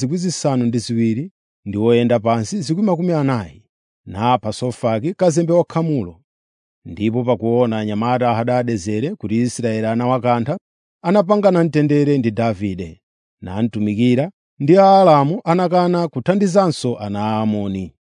7,000 ndi oyenda pansi 40,000, napha Sofaki kazembe wa khamulo. Ndipo pakuona anyamata a Hadadezeri kuti Israeli anawakantha, anapangana mtendere ndi Davide, namtumikira, ndi Aaramu anakana kuthandizanso ana a Amoni.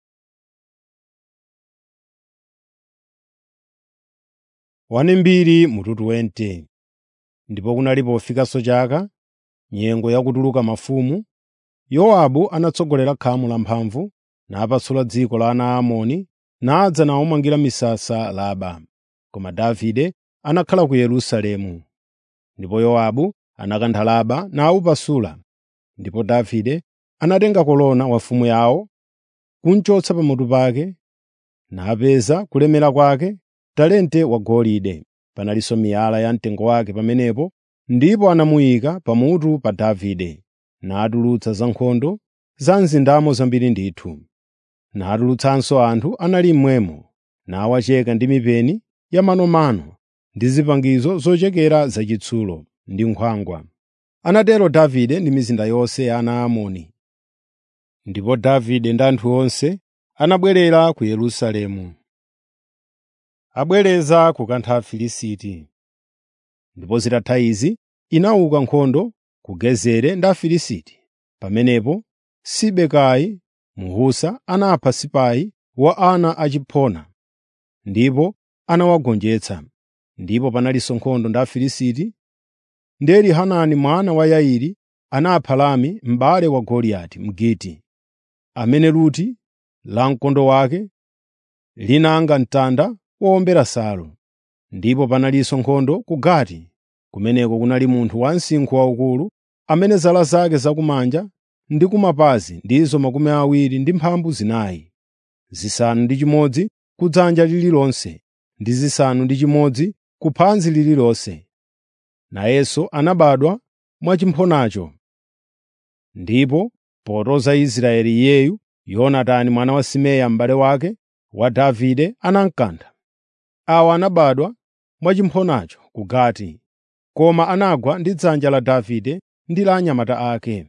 Wanimbiri mututu wente. Ndipo kunali pofikanso chaka, nyengo yakutuluka mafumu, Yowabu anatsogolera khamu lamphamvu, napasula dziko la ana a Amoni, nadza nawumangira misasa Raba. Koma Davide anakhala ku Yerusalemu. Ndipo Yowabu anakantha Raba nawupasula. Ndipo Davide anatenga kolona wafumu yawo, kunchotsa pamutu pake, napeza kulemera kwake talente wagolide. Panalinso miyala ya mtengo wake pamenepo, ndipo anamuyika pamutu pa Davide, natulutsa za nkhondo za mzindamo zambiri ndithu. Natulutsanso anthu anali mmwemo, nawacheka ndi mipeni ya manomano ndi zipangizo zochekera zachitsulo ndi nkhwangwa. Anatero Davide ndi mizinda yonse ya ana a Amoni. Ndipo Davide ndi anthu onse anabwerera ku Yerusalemu. Abwereza kukantha Afilisti. Ndipo zitatha izi, inauka nkhondo ku Gezeri ndi Afilisti. Pamenepo Sibekai Mhusa anapha Sipai wa ana a Chipona, ndipo anawagonjetsa. Ndipo panalinso nkhondo ndi Afilisti, ndi Elihanani mwana wa Yairi anapha Lami m'bale wa Goliati Mgiti, amene luti la mkondo wake linanga mtanda wowombera nsalu. Ndipo panalinso nkhondo ku Gati, kumeneko kunali munthu wansinkhu waukulu, amene zala zake zakumanja ndi kumapazi ndizo makumi awiri ndi mphambu zinayi, zisanu ndi chimodzi ku dzanja lililonse ndi zisanu ndi chimodzi ku phanzi lililonse. Nayenso anabadwa mwachimphonacho. Ndipo Potoza Israeli iyeyu, Yonatani mwana wa Simeya m'bale wake wa Davide anamkantha. Awa anabadwa mwachimphonacho ku Gati, koma anagwa ndi dzanja la Davide ndi la anyamata ake.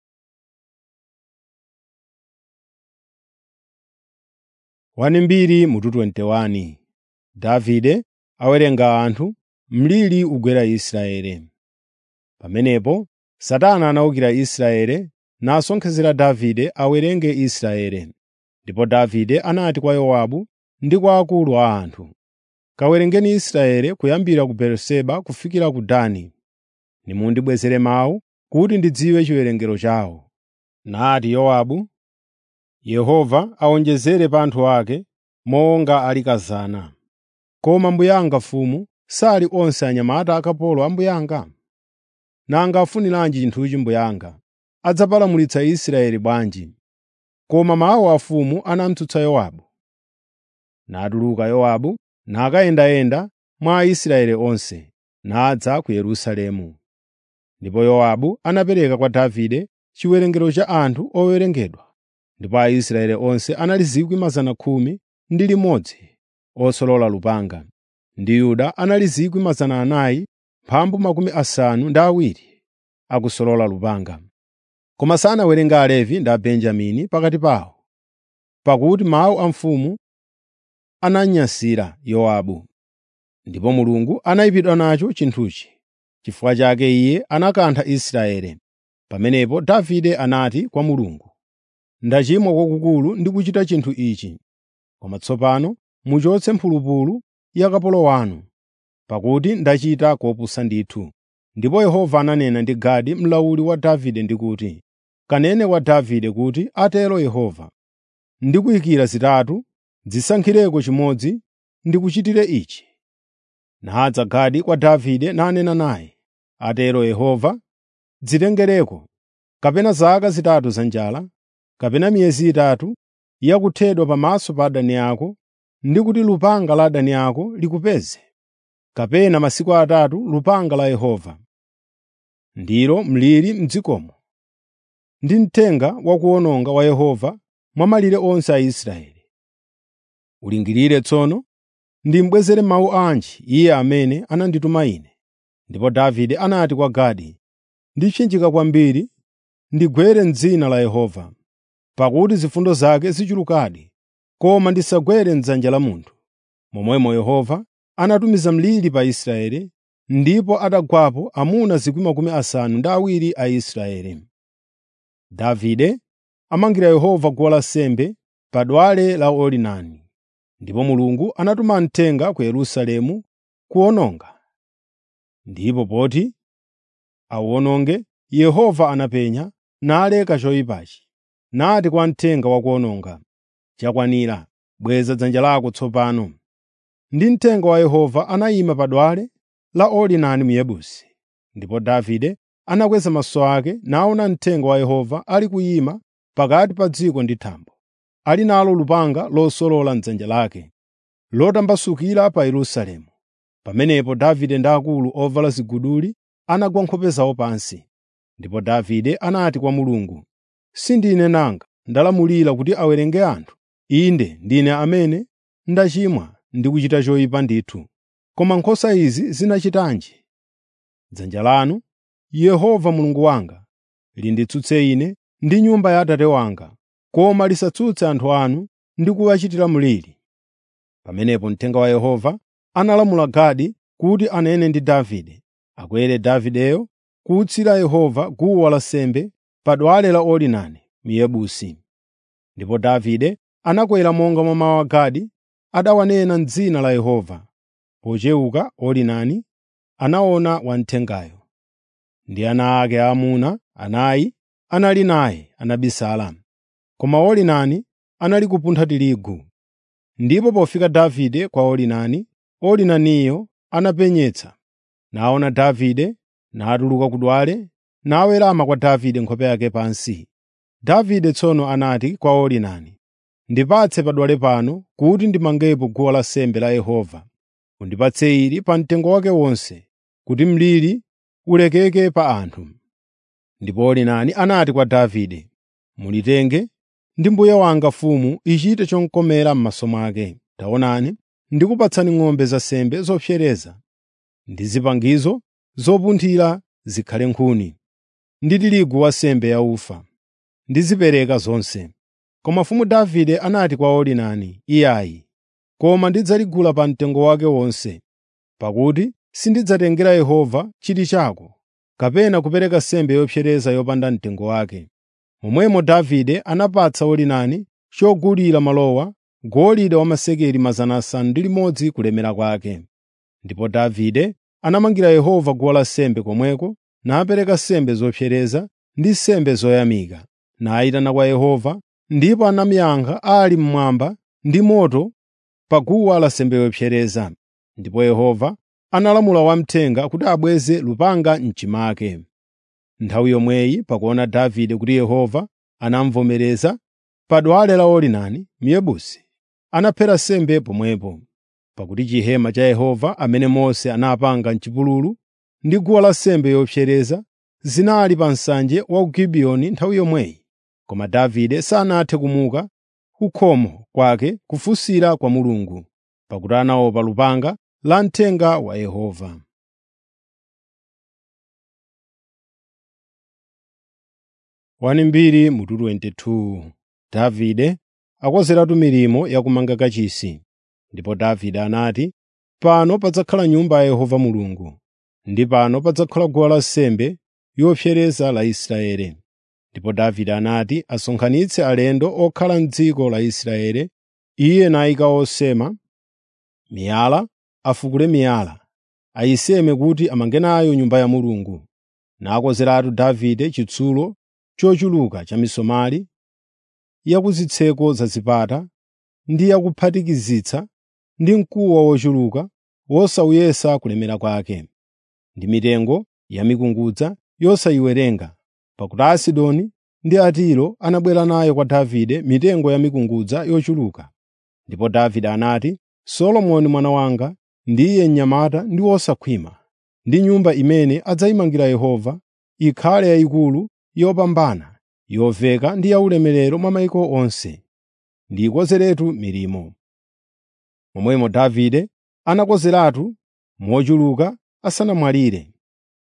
Wanimbiri mutu 21 Davide awerenga anthu, mliri ugwera Israeli. Pamenepo Satana anawukira Israeli nasonkhezera Davide awerenge Israeli. Ndipo Davide anati kwa Yowabu ndi kwa akulu a anthu, “Kawerengeni Israeli kuyambira ku Beeriseba kufikira ku Dani. Nimundibwezere mawu kuti ndidziwe chiwerengero chawo.” Nati Yowabu, “Yehova awonjezere pa anthu ake monga ali kazana. Koma mbuyanga mfumu sali onse anyamata akapolo a mbuyanga? Nanga afuniranji chinthuchi mbuyanga? Adzapalamulitsa Israeli bwanji?” Koma mawu a mfumu anamutsutsa Yowabu. Natuluka Yowabu nakayendayenda mwa Aisraeli onse, nadza ku Yerusalemu. Ndipo Yowabu anapereka kwa Davide chiwerengero cha anthu owerengedwa, ndipo Aisraeli onse anali 10,000 ndi limodzi osolola lupanga, ndi Yuda anali 400,000 mphambu makumi asanu ndi awiri akusolola lupanga. Koma sanawerenge Alevi ndi Abenjamini pakati pawo, pakuti mawu a mfumu ananyansira Yowabu. Ndipo Mulungu anayipidwa nacho chinthuchi. Chifukwa chake iye anakantha Israeli. Pamenepo Davide anati kwa Mulungu, “Ndachimwa kwakukulu ndi kuchita chinthu ichi. Koma tsopano muchotse mphulupulu ya kapolo wanu, pakuti ndachita kopusa ndithu.” Ndipo Yehova ananena ndi Gadi mlawuli wa Davide ndi kuti, “Kanene kwa Davide kuti, ‘Atero Yehova: Ndikuyikira zitatu, dzisankhireko chimodzi ndikuchitire ichi.’ ” Nadza Gadi kwa Davide nanena naye, “Atero Yehova: Dzitengereko, kapena zaka zitatu za njala, kapena miyezi itatu yakuthedwa pamaso pa adani ako, ndi kuti lupanga la adani ako likupeze, kapena masiku atatu lupanga la Yehova, ndilo mliri m'dzikomo, ndi mthenga wakuwononga wa Yehova mwa malire onse a Israeli. Ulingirire tsono, ndimbwezere mawu anji iye amene anandituma ine.” Ndipo Davide anati kwa Gadi, “Ndipsinjika kwambiri ndigwere m'dzina la Yehova, pakuti zifundo zake zichulukadi, koma ndisagwere m'dzanja la munthu.” Momwemo Yehova anatumiza mliri pa Israeli, ndipo atagwapo amuna 70,000 a Israeli. Davide amangira Yehova guwa lansembe pa dwale la Orinani. Ndipo Mulungu anatuma mthenga ku Yerusalemu kuwononga. Ndipo poti awuwononge, Yehova anapenya naleka choyipachi, nati kwa mthenga wakuwononga, “Chakwanira, bweza dzanja lako tsopano.” Ndi mthenga wa Yehova anayima pa dwale la Orinani Myebusi. Ndipo Davide anakweza maso ake naona mthenga wa Yehova ali kuyima pakati pa dziko ndi thambo, ali nalo lupanga losolola m'dzanja lake, lotambasukira pa Yerusalemu. Pamenepo Davide ndi akulu ovala ziguduli anagwa nkhope zawo pansi. Ndipo Davide anati kwa Mulungu, “Sindine nanga ndalamulira kuti awerenge anthu? Inde ndine amene ndachimwa ndi kuchita choyipa ndithu. Koma nkhosa izi zinachitanji? Dzanja lanu, Yehova Mulungu wanga, linditsutse ine ndi nyumba ya Atate wanga, koma lisatsutse anthu anu ndi kuwachitira mliri.” Pamenepo mthenga wa Yehova analamula Gadi kuti anene ndi Davide, akwere Davideyo kuwutsira Yehova guwa lansembe pa dwale la Orinani Myebusi. Ndipo Davide anakwera monga mwa mawu a Gadi adawanena m'dzina la Yehova. Pochewuka Orinani anaona wamthengayo, ndi ana ake aamuna anayi anali naye anabisala. Koma Orinani anali kupuntha tirigu. Ndipo pofika Davide kwa Orinani, Orinaniyo anapenyetsa, naona Davide, natuluka ku dwale, nawerama kwa Davide nkhope yake pansi. Davide tsono anati kwa Orinani, “Ndipatse padwale pano kuti ndimangepo guwa lansembe la Yehova. Undipatse ili pa mtengo wake wonse, kuti mliri ulekeke pa anthu.” Ndipo Orinani anati kwa Davide, mulitenge ndi mbuye wanga mfumu ichite chomkomera m'maso mwake. Taonani, ndikupatsani ng'ombe za nsembe zopsereza ndi zipangizo zopunthira zikhale nkhuni, ndi tirigu wa nsembe yaufa. Ndizipereka zonse. Koma mfumu Davide anati kwa Orinani, “Iyayi, koma ndidzaligula pa mtengo wake wonse, pakuti sindidzatengera Yehova chili chako, kapena kupereka nsembe yopsereza yopanda mtengo wake.” Momwemo Davide anapatsa Orinani chogulira malowa, golide wa masekeli 600 kulemera kwake. Ndipo Davide anamangira Yehova guwa lansembe komweko, napereka nsembe zopsereza ndi nsembe zoyamika, nayitana kwa Yehova, ndipo anamuyankha ali mmwamba ndi moto pa guwa lansembe yopsereza. Ndipo Yehova analamula wamthenga kuti abweze lupanga m'chimake. Nthawi yomweyi pakuona Davide kuti Yehova anamuvomereza, pa dwale la Orinani Myebusi, anaphera nsembe pomwepo. Pakuti chihema cha Yehova amene Mose anapanga m'chipululu ndi guwa lansembe yopsereza zinali pa nsanje wa ku Gibiyoni nthawi yomweyi. Koma Davide sanathe kumuka ku khomo kwake kufunsira kwa Mulungu, pakuti anaopa lupanga la mthenga wa Yehova. Wani mbiri mutu 22 Davide akonzeratu milimo yakumanga kachisi. Ndipo Davide anati, “Pano padzakhala nyumba ya Yehova Mulungu, ndi pano padzakhala guwa lansembe yopsereza la Israeli.” Ndipo Davide anati asonkhanitse alendo okhala m'dziko la Israeli, iye nayika osema miyala, afukule miyala, ayiseme kuti amange nayo Nyumba ya Mulungu. Nakonzeratu Davide chitsulo chochuluka cha misomali ya ku zitseko za zipata ndi ya kuphatikizitsa ndi mkuwa wochuluka wosawuyesa kulemera kwake, ndi mitengo ya mikungudza yosayiwerenga, pakuti Asidoni ndi Atiro anabwera nayo kwa Davide mitengo ya mikungudza yochuluka. Ndipo Davide anati, “Solomoni mwana wanga ndiye mnyamata ndi wosakhwima, ndi nyumba imene adzayimangira Yehova ikhale yayikulu yopambana, yoveka ndi yaulemerero mwa mayiko onse. Ndiyikonzeretu milimo.” Momwemo Davide anakonzeratu mochuluka asanamwalire.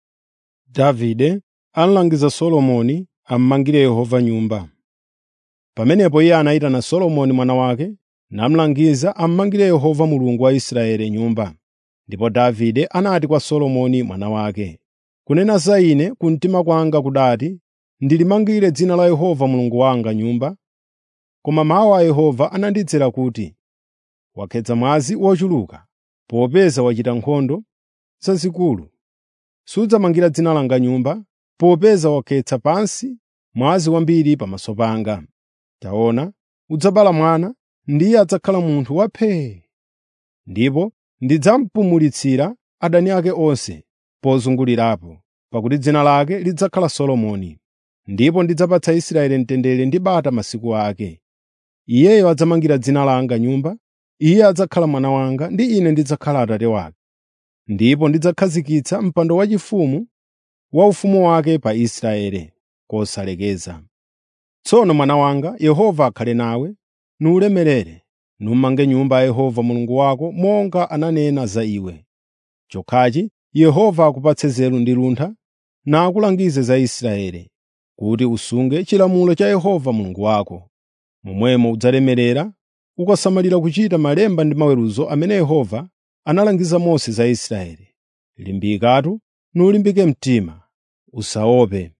Davide analangiza Solomoni am'mangire Yehova nyumba. Pamenepo iye anayitana Solomoni mwana wake namulangiza am'mangire Yehova Mulungu wa Israeli nyumba. Ndipo Davide anati kwa Solomoni mwana wake, “Kunena za ine kumtima kwanga kudati, ndilimangire dzina la Yehova Mulungu wanga nyumba.” Koma mawu a Yehova anandidzera kuti, “Wakhetsa mwazi wochuluka, popeza wachita nkhondo zazikulu. Sudzamangira dzina langa nyumba, popeza wakhetsa pansi mwazi wambiri pamaso panga. Taona, udzabala mwana, ndiye adzakhala munthu waphee. Ndipo ndidzampumulitsira adani ake onse pozungulirapo, pakuti dzina lake lidzakhala Solomoni. Ndipo ndidzapatsa Israeli mtendere ndi bata masiku ake. Iyeyo adzamangira dzina langa nyumba, iye adzakhala mwana wanga ndi ine ndidzakhala Atate wake. Ndipo ndidzakhazikitsa mpando waufumu wa ufumu wake pa Israeli kosalekeza. Tsono mwana wanga, Yehova akhale nawe, nulemerere, numange nyumba ya Yehova Mulungu wako monga ananena za iwe. Chokhachi Yehova akupatse nzeru ndi luntha, nakulangize za Israeli, kuti usunge chilamulo cha Yehova Mulungu wako. Momwemo udzalemerera, ukasamalira kuchita malemba ndi maweruzo amene Yehova analangiza Mose za Israeli. Limbikatu, nulimbike mtima, usaope,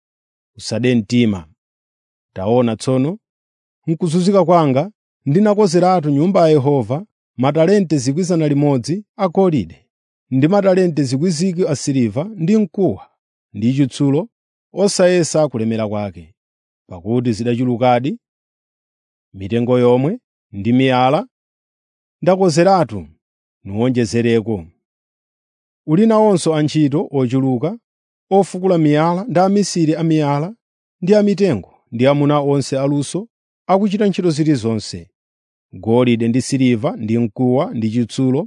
usade mtima. Taona tsono, mkuzunzika kwanga ndinakonzeratu nyumba ya Yehova matalente 100 agolide ndi matalente 1,000 asiliva ndi mkuwa ndi chitsulo osayesa kulemera kwake, pakuti zidachulukadi mitengo yomwe ndi miyala ndakonzeratu nuwonjezereko. Uli nawonso antchito ochuluka, ofukula miyala ndi amisiri a miyala ndi amitengo ndi amuna onse aluso akuchita ntchito zilizonse. Golide ndi siliva ndi mkuwa ndi chitsulo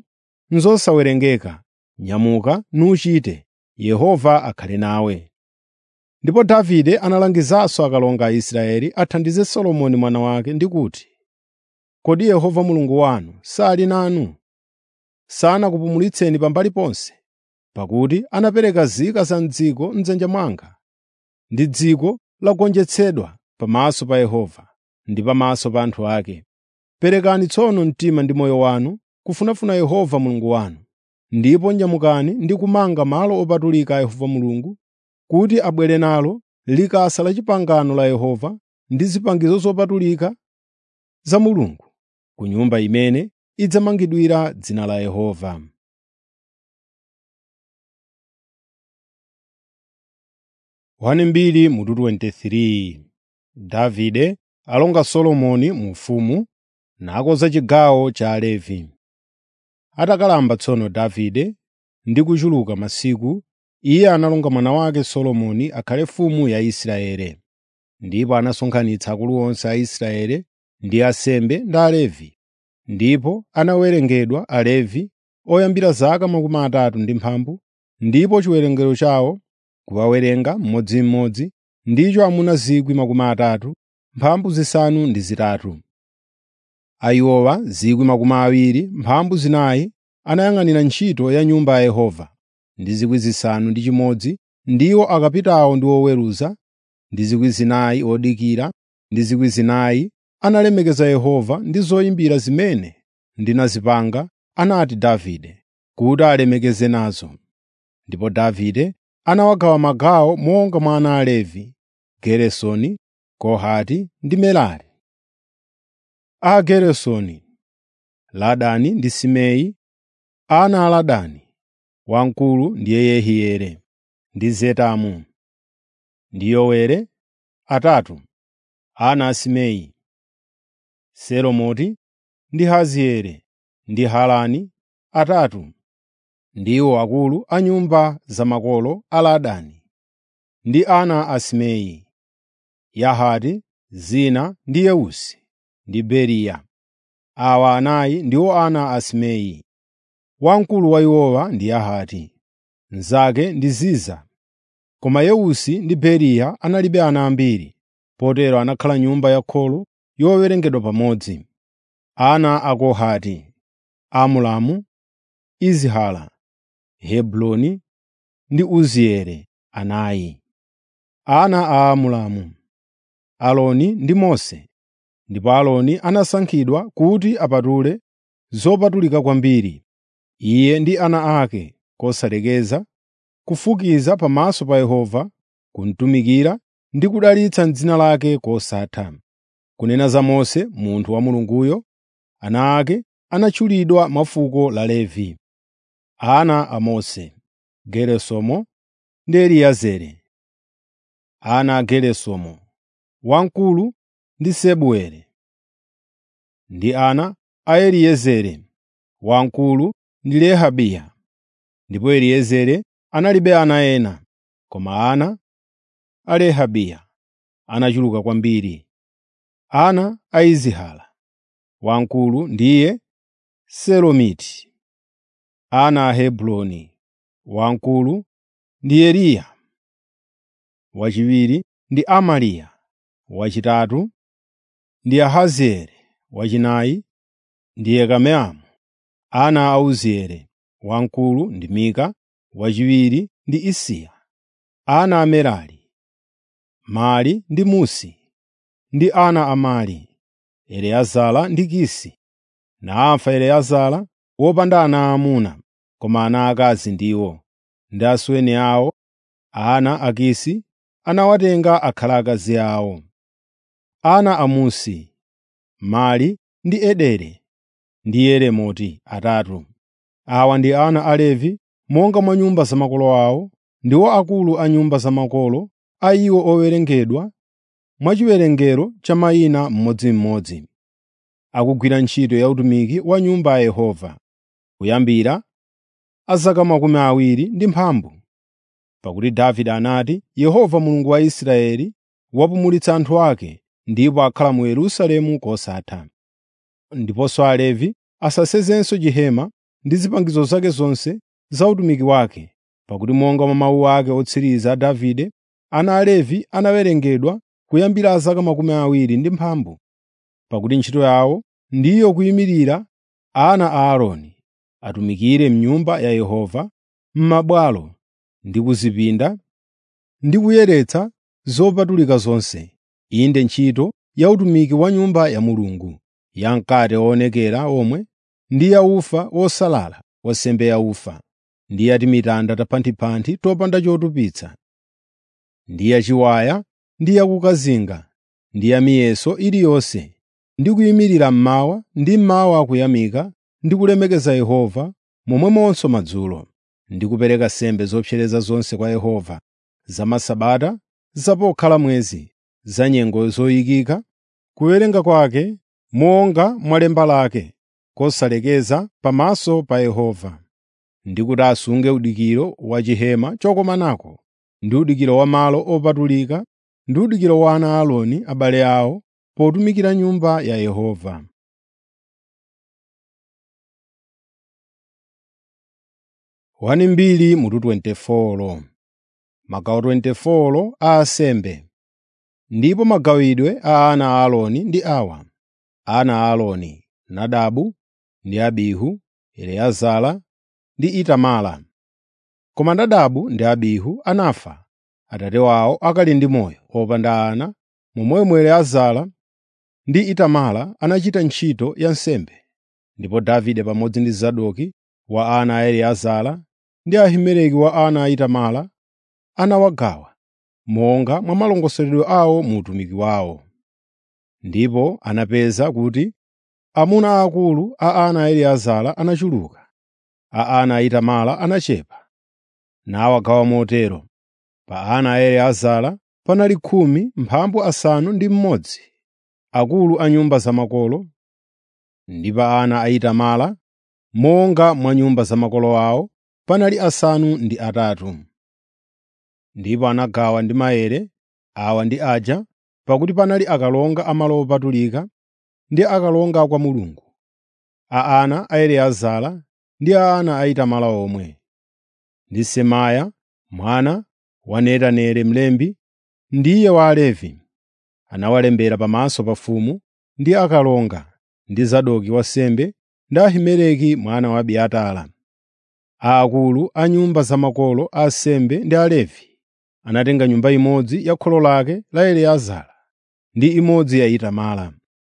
nzosawerengeka. Nyamuka nuchite, Yehova akhale nawe. Ndipo Davide analangizanso akalonga a Israeli athandize Solomoni mwana wake ndi kuti, “Kodi Yehova Mulungu wanu sali nanu? Sanakupumulitseni pambali ponse? Pakuti anapereka nzika za m'dziko m'dzanja mwanga, ndi dziko lagonjetsedwa pamaso pa Yehova ndi pamaso pa anthu ake. Perekani tsono mtima ndi moyo wanu kufunafuna Yehova Mulungu wanu, ndipo nyamukani ndi kumanga malo opatulika a Yehova Mulungu, kuti abwere nalo likasa la pangano la Yehova ndi zipangizo zopatulika za Mulungu ku nyumba imene idzamangidwira dzina la Yehova. mbiri mutu 23 Davide alonga Solomoni mu ufumu nakonza chigawo cha Alevi. Atakalamba tsono Davide ndi kuchuluka masiku, iye analonga mwana wake Solomoni akhale mfumu ya Israeli. Ndipo anasonkhanitsa akulu onse a Israeli ndi ansembe ndi Alevi. Ndipo anawerengedwa Alevi oyambira zaka makumi atatu ndi mphambu, ndipo chiwerengero chawo kuwawerenga mmodzimmodzi ndicho amuna 30,000 mphambu zisanu ndi zitatu. Ayiwowa 20,000 mphambu zinayi anayang'anira ntchito ya Nyumba ya Yehova, ndi 6,000 ndiwo akapitawo ndi oweruza, ndi 4,000 odikira, ndi 4,000 analemekeza Yehova ndi zoyimbira zimene ndinazipanga, anati Davide, kuti alemekeze nazo. Ndipo Davide anawagawa magawo monga mwa ana a Levi, Geresoni, Kohati ndi Merari. A Geresoni, Ladani ndi Simei, ana a Ladani, wamkulu ndiye Yehieli, ndi Zetamu, ndi Yowere, atatu, ana a Simei, Selomoti ndi Hazieli ndi Harani, atatu, ndiwo akulu a nyumba za makolo a Ladani, ndi ana a Simei, Yahati, Zina ndi Yeusi, ndi Beriya. Awa anayi ndiwo ana a Simei. Wamkulu wa iwowa ndi Yahati, mnzake ndi Ziza. Koma Yeusi ndi Beriya analibe ana ambiri, potero anakhala nyumba ya kholo yowerengedwa pamodzi. Ana a Kohati, Amulamu, Izihala, Hebroni ndi Uzieli anayi. Ana a Amulamu, Aloni ndi Mose. Ndipo Aloni anasankhidwa kuti apatule zopatulika kwambiri, iye ndi ana ake kosalekeza, kufukiza pamaso pa Yehova, kumutumikira ndi kudalitsa m'dzina lake kosatha. Kunena za Mose, munthu wa Mulunguyo, ana ake anatchulidwa mwa fuko la Levi. Ana a Mose, Geresomu ndi Eliezeri. Ana a Geresomu, wamkulu ndi Sebueli. Ndi ana a Eliezeri, wamkulu ndi Rehabiya. Ndipo Eliezeri analibe ana ena, koma ana a Rehabiya anachuluka kwambiri. Ana a Izihala, wamkulu ndiye Selomiti. Ana a Hebroni, wamkulu ndi Yeriya. Wachiwiri ndi Amariya. Wachitatu ndi Ahazieli. Wachinayi ndi Yekameamu. Ana a Uzieli, wamkulu ndi Mika. Wachiwiri ndi Isiya. Ana a Merari, Mali ndi Musi. Ndi ana a Mali, Eliezara ndi Kisi. Nafa Eliezara wopanda ana aamuna, koma ana akazi ndiwo. Ndi asweni awo, ana a Kisi, anawatenga akhala akazi awo. Ana a Musi, Mali ndi Ederi ndi Yeremoti atatu. Awa ndi ana a Levi monga mwa nyumba za makolo awo, ndiwo akulu a nyumba za makolo a iwo owerengedwa mwa chiwerengero cha mayina mmodzimmodzi, akugwira ntchito ya utumiki wa Nyumba ya Yehova, kuyambira a zaka makumi awiri ndi mphambu. Pakuti Davide anati, “Yehova Mulungu wa Israeli wapumulitsa anthu ake ndipo akhala mu Yerusalemu kosatha.” Ndiponso Alevi asasenzenso chihema ndi zipangizo zake zonse za utumiki wake, pakuti monga mwa mawu ake otsiriza a Davide, ana a Levi anawerengedwa kuyambira zaka makumi awiri ndi mphambu, pakuti ntchito yawo ndiyo kuyimirira ana a Aaroni atumikire m'Nyumba ya Yehova, m'mabwalo ndi kuzipinda ndi kuyeretsa zopatulika zonse, inde ntchito ya utumiki wa Nyumba ya Mulungu, ya mkate woonekera omwe ndi ya ufa wosalala wa nsembe yaufa, ndi ya timitanda tapanthipanthi topanda chotupitsa, ndi yachiwaya ndi yakukazinga, ndi ya miyeso iliyonse, ndi kuyimirira mmawa ndi mmawa akuyamika ndi kulemekeza Yehova momwemonso madzulo, ndi kupereka nsembe zopsereza zonse kwa Yehova, za Masabata, za pokhala mwezi, za nyengo zoyikika, kuwerenga kwake monga mwa lemba lake, kosalekeza pamaso pa Yehova, ndi kuti asunge udikiro wa chihema chokomanako, ndi udikiro wa malo opatulika, ndi udikiro wa ana a Aaroni abale awo potumikira Nyumba ya Yehova. Wani mbiri mutu 24 magawo 24 a ansembe ndipo magawidwe a ana a Aaroni ndi awa: ana a Aaroni, Nadabu ndi Abihu, Eliezara ndi Itamara. Koma Nadabu ndi Abihu anafa atate wawo akali ndi moyo opanda ana, momwemo Eliezara ndi Itamara anachita ntchito ya nsembe. Ndipo Davide pamodzi ndi Zadoki wa ana a Eliezara ndi Ahimeleki wa ana a Itamara anawagawa monga mwa malongosoledwe awo mu utumiki wawo. Ndipo anapeza kuti amuna aakulu a ana a Eliezara anachuluka, a ana a Itamara anachepa, nawagawa motero: pa ana a Eliezara panali khumi mphambu asanu ndi mmodzi, akulu a nyumba za makolo, ndi pa ana a Itamara, monga mwa nyumba za makolo awo, panali asanu ndi atatu. Ndipo anagawa ndi maere awa ndi aja, pakuti panali akalonga a malo opatulika ndi akalonga a kwa Mulungu, a ana a Eliezara ndi a ana a Itamara omwe, ndi Semaya mwana wa Netaneli mlembi, ndiye wa Alevi. Anawalembera pamaso pa mfumu ndi akalonga, ndi Zadoki wansembe ndi Ahimeleki mwana wa Abiatara. Aakulu a nyumba za makolo a ansembe ndi Alevi anatenga nyumba imodzi ya kholo lake la Eliezara ndi imodzi ya Itamara.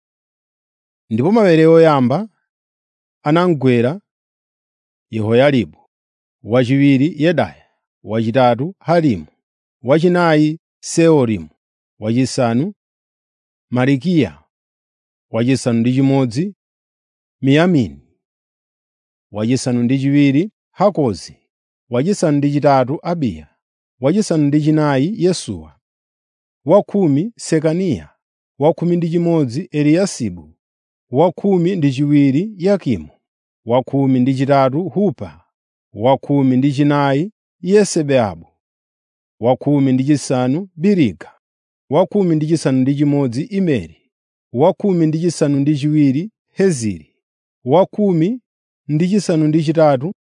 Ndipo maere oyamba anamugwera Yehoyaribu, wachiwiri Yedaya, wachitatu Harimu, wachinayi Seorimu, wachisanu Malikiya, wachisanu ndi chimodzi Miyamini, wachisanu ndi chiwiri Hakozi, wachisanu ndi chitatu Abiya, wachisanu ndi chinayi Yesuwa, wakhumi Sekaniya, wakhumi ndi chimodzi Eliyasibu, wakhumi ndi chiwiri Yakimu, wakhumi ndi chitatu Hupa, wakhumi ndi chinayi Yesebeabu, wakhumi ndi chisanu Biriga, wakhumi ndi chisanu ndi chimodzi Imeri, wakhumi ndi chisanu ndi chiwiri Heziri, wakhumi ndi chisanu ndi chitatu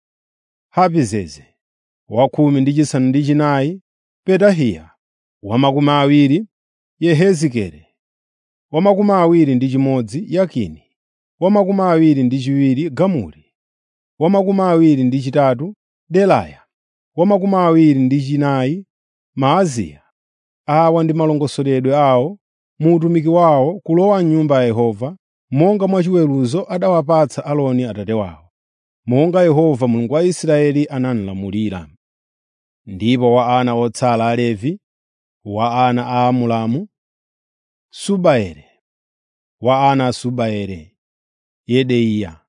Hapizeze, wakhumi ndi chisanu ndi chinayi Petahiya, wamakumi awiri Yehezikeli, wamakumi awiri ndi chimodzi Yakini, wamakumi awiri ndi chiwiri Gamuli, wamakumi awiri ndi chitatu Delaya, wamakumi awiri ndi chinayi Maaziya. Awa ndi malongosoledwe awo mu utumiki wawo kulowa m'Nyumba ya Yehova, monga mwa chiweruzo adawapatsa Aaroni atate wawo, monga Yehova Mulungu wa Israeli analamulira. Ndipo wa ana otsala a Levi, wa ana a Amulamu, Subaere, wa ana a Subaere, Yedeiya,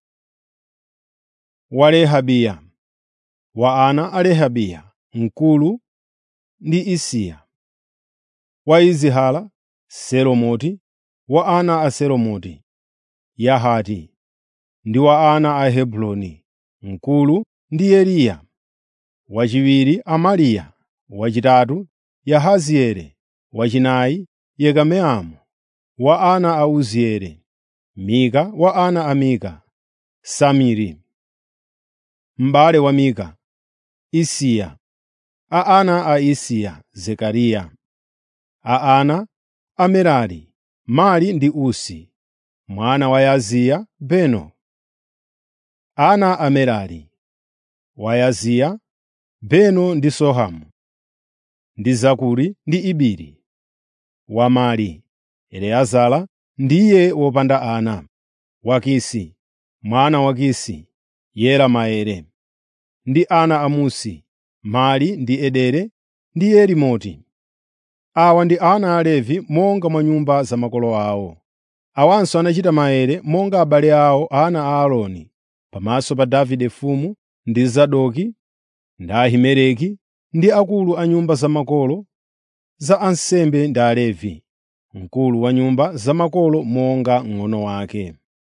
wa Rehabiya, wa ana a Rehabiya, mkulu ndi Isiya, wa Izihala, Selomoti, wa ana a Selomoti, Yahati, ndi wa ana a Hebroni, mkulu ndi Yeriya, wachiwiri Amariya, wachitatu Yahazieli, wachinayi Yekameamu, wa ana a Uzieli, Mika wa ana a Mika, Samiri, m'bale wa Mika, Isiya, A ana a Isiya, Zekariya. A ana a Merari, Mali ndi Usi. Mwana wa Yaziya, Beno. Ana a Merari, wa Yaziya, Beno ndi Sohamu, ndi Zakuri ndi Ibiri. Wa Mali, Eleazara ndiye wopanda ana. Wa Kisi, mwana wa Kisi, Yera maere. Ndi ana a Musi, Mali ndi Edere ndi Yerimoti. Awa ndi ana a Levi monga mwa nyumba za makolo awo. Awanso anachita maere monga abale awo ana a Aaroni, pamaso pa Davide mfumu ndi Zadoki ndi Ahimeleki ndi akulu a nyumba za makolo za ansembe ndi Alevi, mkulu wa nyumba za makolo monga mng'ono wake.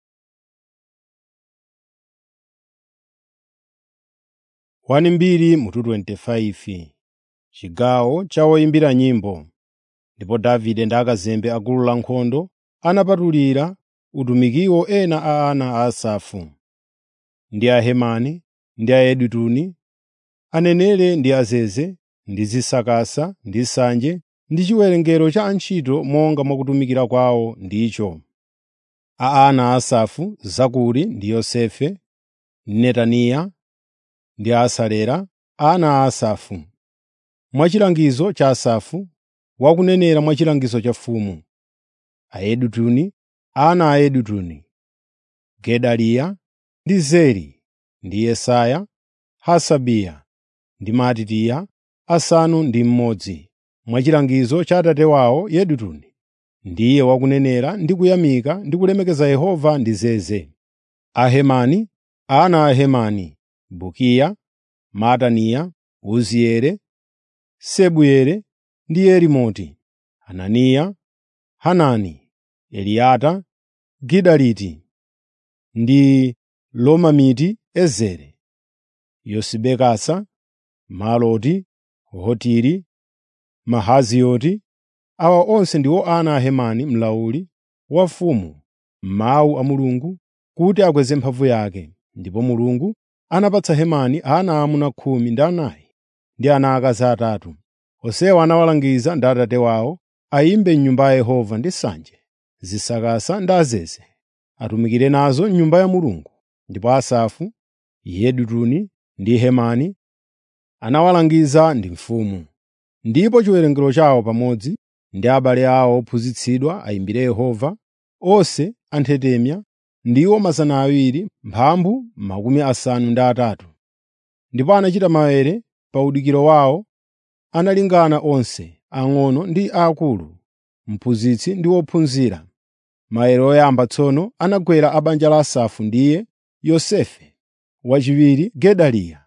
Wani mbiri mutu 25 Chigawo cha woyimbira nyimbo. Ndipo Davide ndi akazembe a gulu lankhondo anapatulira utumikiwo ena a ana a Asafu, ndi a Hemani, ndi a Yedutuni, aneneri ndi azeze, ndi zisakasa, ndi sanje, ndi chiwerengero cha antchito monga mwa kutumikira kwawo ndicho. A ana a Asafu, Zakuri ndi Yosefe, Netaniya ndi Asalera, ana a Asafu. Mwa chilangizo cha Asafu, wakunenera mwa chilangizo cha mfumu. Ayedutuni, ana a Yedutuni, Gedaliya ndi Zeri ndi Yesaya, Hasabiya ndi Matitiya, asanu ndi mmodzi. Mwa chilangizo cha atate wawo Yedutuni, ndiye wakunenera ndi kuyamika ndi kulemekeza Yehova ndi zeze. Ahemani, ana a Hemani, Bukiya, Mataniya, Uzieli, Sebueli ndi Yerimoti, Hananiya, Hanani, Eliyata, Gidaliti ndi Lomamiti Ezeri, Yosibekasa, Maloti, Hotiri, Mahazioti. Awa onse ndiwo ana a Hemani mlawuli wa mfumu m'mawu a Mulungu kuti akweze mphamvu yake. Ndipo Mulungu anapatsa Hemani ana aamuna khumi ndi anayi ndi ana akazi atatu. Onsewa anawalangiza ndi atate wawo ayimbe m'nyumba ya Yehova ndi nsanje, zisakasa ndi azeze, atumikire nazo m'nyumba ya Mulungu. Ndipo Asafu, Yedutuni ndi Hemani anawalangiza ndi mfumu. Ndipo chiwerengero chawo pamodzi ndi abale awo ophunzitsidwa ayimbire Yehova, onse anthetemya ndiwo mazana awiri mphambu makumi asanu ndi atatu. Ndipo anachita maere pa udikiro wawo analingana onse, ang'ono ndi aakulu, mphunzitsi ndi wophunzira. Maere oyamba tsono anagwera a banja la Asafu ndiye Yosefe, wachiwiri Gedaliya.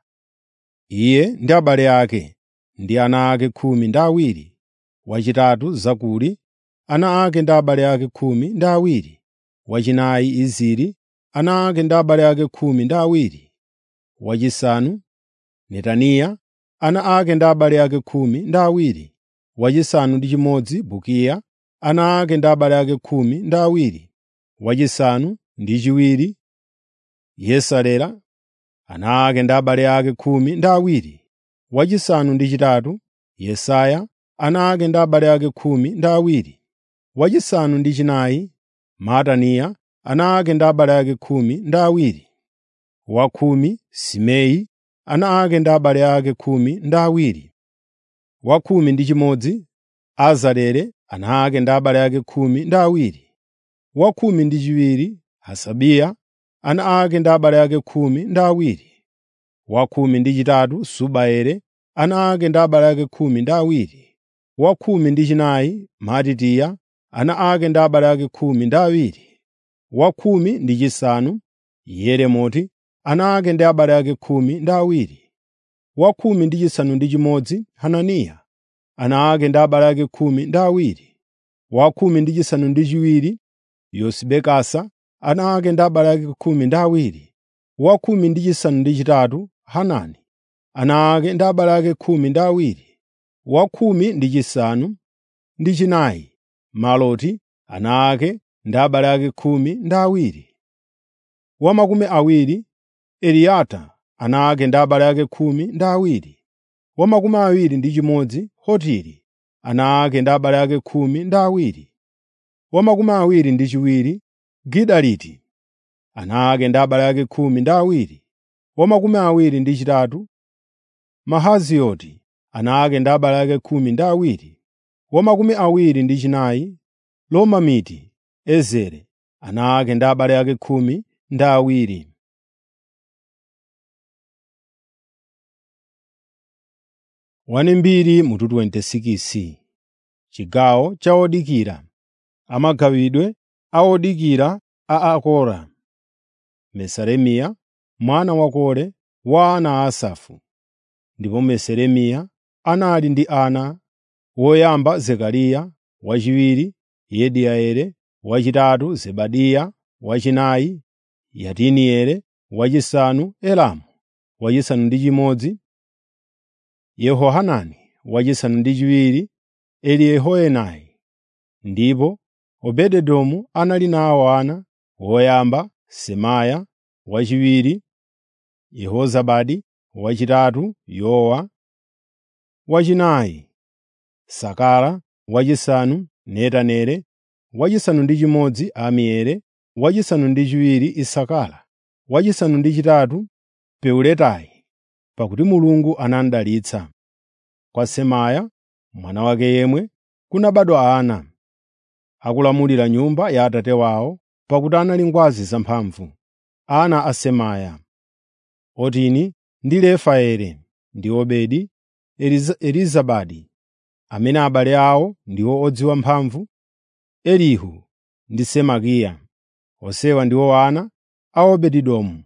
Iye ndi abale ake ndi ana ake khumi ndi awiri, wachitatu Zakuri, ana ake ndi abale ake khumi ndi awiri, wachinayi Iziri, ana ake ndi abale ake khumi ndi awiri, wachisanu Netaniya, ana ake ndi abale ake khumi ndi awiri, wachisanu ndi chimodzi Bukiya, ana ake ndi abale ake khumi ndi awiri, wachisanu ndi chiwiri Yesalera, ana ake ndi abale ake khumi ndi awiri, wachisanu ndi chitatu Yesaya, ana ake ndi abale ake khumi ndi awiri, wachisanu ndi chinayi Mataniya, ana ake ndi abale ake khumi ndi awiri, wakhumi Simei, ana ake ndi abale ake khumi ndi awiri, wakhumi ndi chimodzi Azarele, ana ake ndi abale ake khumi ndi awiri, wakhumi ndi chiwiri Hasabiya, ana ake ndi abale ake khumi ndi awiri, wakhumi ndi chitatu Subaele, ana ake ndi abale ake khumi ndi awiri, wakhumi ndi chinayi Matitiya, ana ake ndi abale ake khumi ndi awiri, wakhumi ndi chisanu Yeremoti, ana ake ndi abale ake khumi ndi awiri, wakhumi ndi chisanu ndi chimodzi Hananiya, ana ake ndi abale ake khumi ndi awiri, wakhumi ndi chisanu ndi chiwiri Yosibekasa, ana ake ndi abale ake khumi ndi awiri, wakhumi ndi chisanu ndi chitatu Hanani, ana ake ndi abale ake khumi ndi awiri, wakhumi ndi chisanu ndi chinayi Maloti, ana ake ndi abale ake khumi ndi awiri, wa makumi awiri Eliyata, ana ake ndi abale ake khumi ndi awiri, wa makumi awiri ndi chimodzi Hotiri, ana ake ndi abale ake khumi ndi awiri. Wa makumi awiri ndi chiwiri Gidaliti, ana ake ndi abale ake khumi ndi awiri. Wa makumi awiri ndi chitatu Mahazioti, ana ake ndi abale ake khumi ndi awiri. Wa makumi awiri ndi chinayi Lomamiti Ezere, ana ake ndi abale ake khumi ndi awiri. Wanembiri mutu 26 Chigawo cha odikira Amagawidwe a odikira a Akora. Meseremiya mwana wa Kore wa ana a Asafu. Ndipo Meseremiya anali ndi ana: woyamba Zekariya, wachiwiri Yediaeli, wachitatu Zebadiya, wachinayi Yatinieli, wachisanu Elamu, wachisanu ndi chimodzi Yehohanani, wachisanu ndi chiwiri Eliyehoenai. Ndipo Obededomu anali nawo ana: woyamba Semaya, wachiwiri Yehozabadi, wachitatu Yowa, wachinayi Sakara, wachisanu Netaneli, wachisanu ndi chimodzi Amieli, wachisanu ndi chiwiri Isakara, wachisanu ndi chitatu Peuletayi, pakuti Mulungu anamudalitsa. Kwa Semaya mwana wake yemwe kunabadwa ana, akulamulira nyumba ya atate wawo, pakuti anali ngwazi zamphamvu. Ana a Semaya: Otini ndi Refaeli ndi Obedi, Elizabadi, amene abale awo ndiwo odziwa mphamvu, Elihu ndi Semakiya. Onsewa ndiwo ana a Obededomu.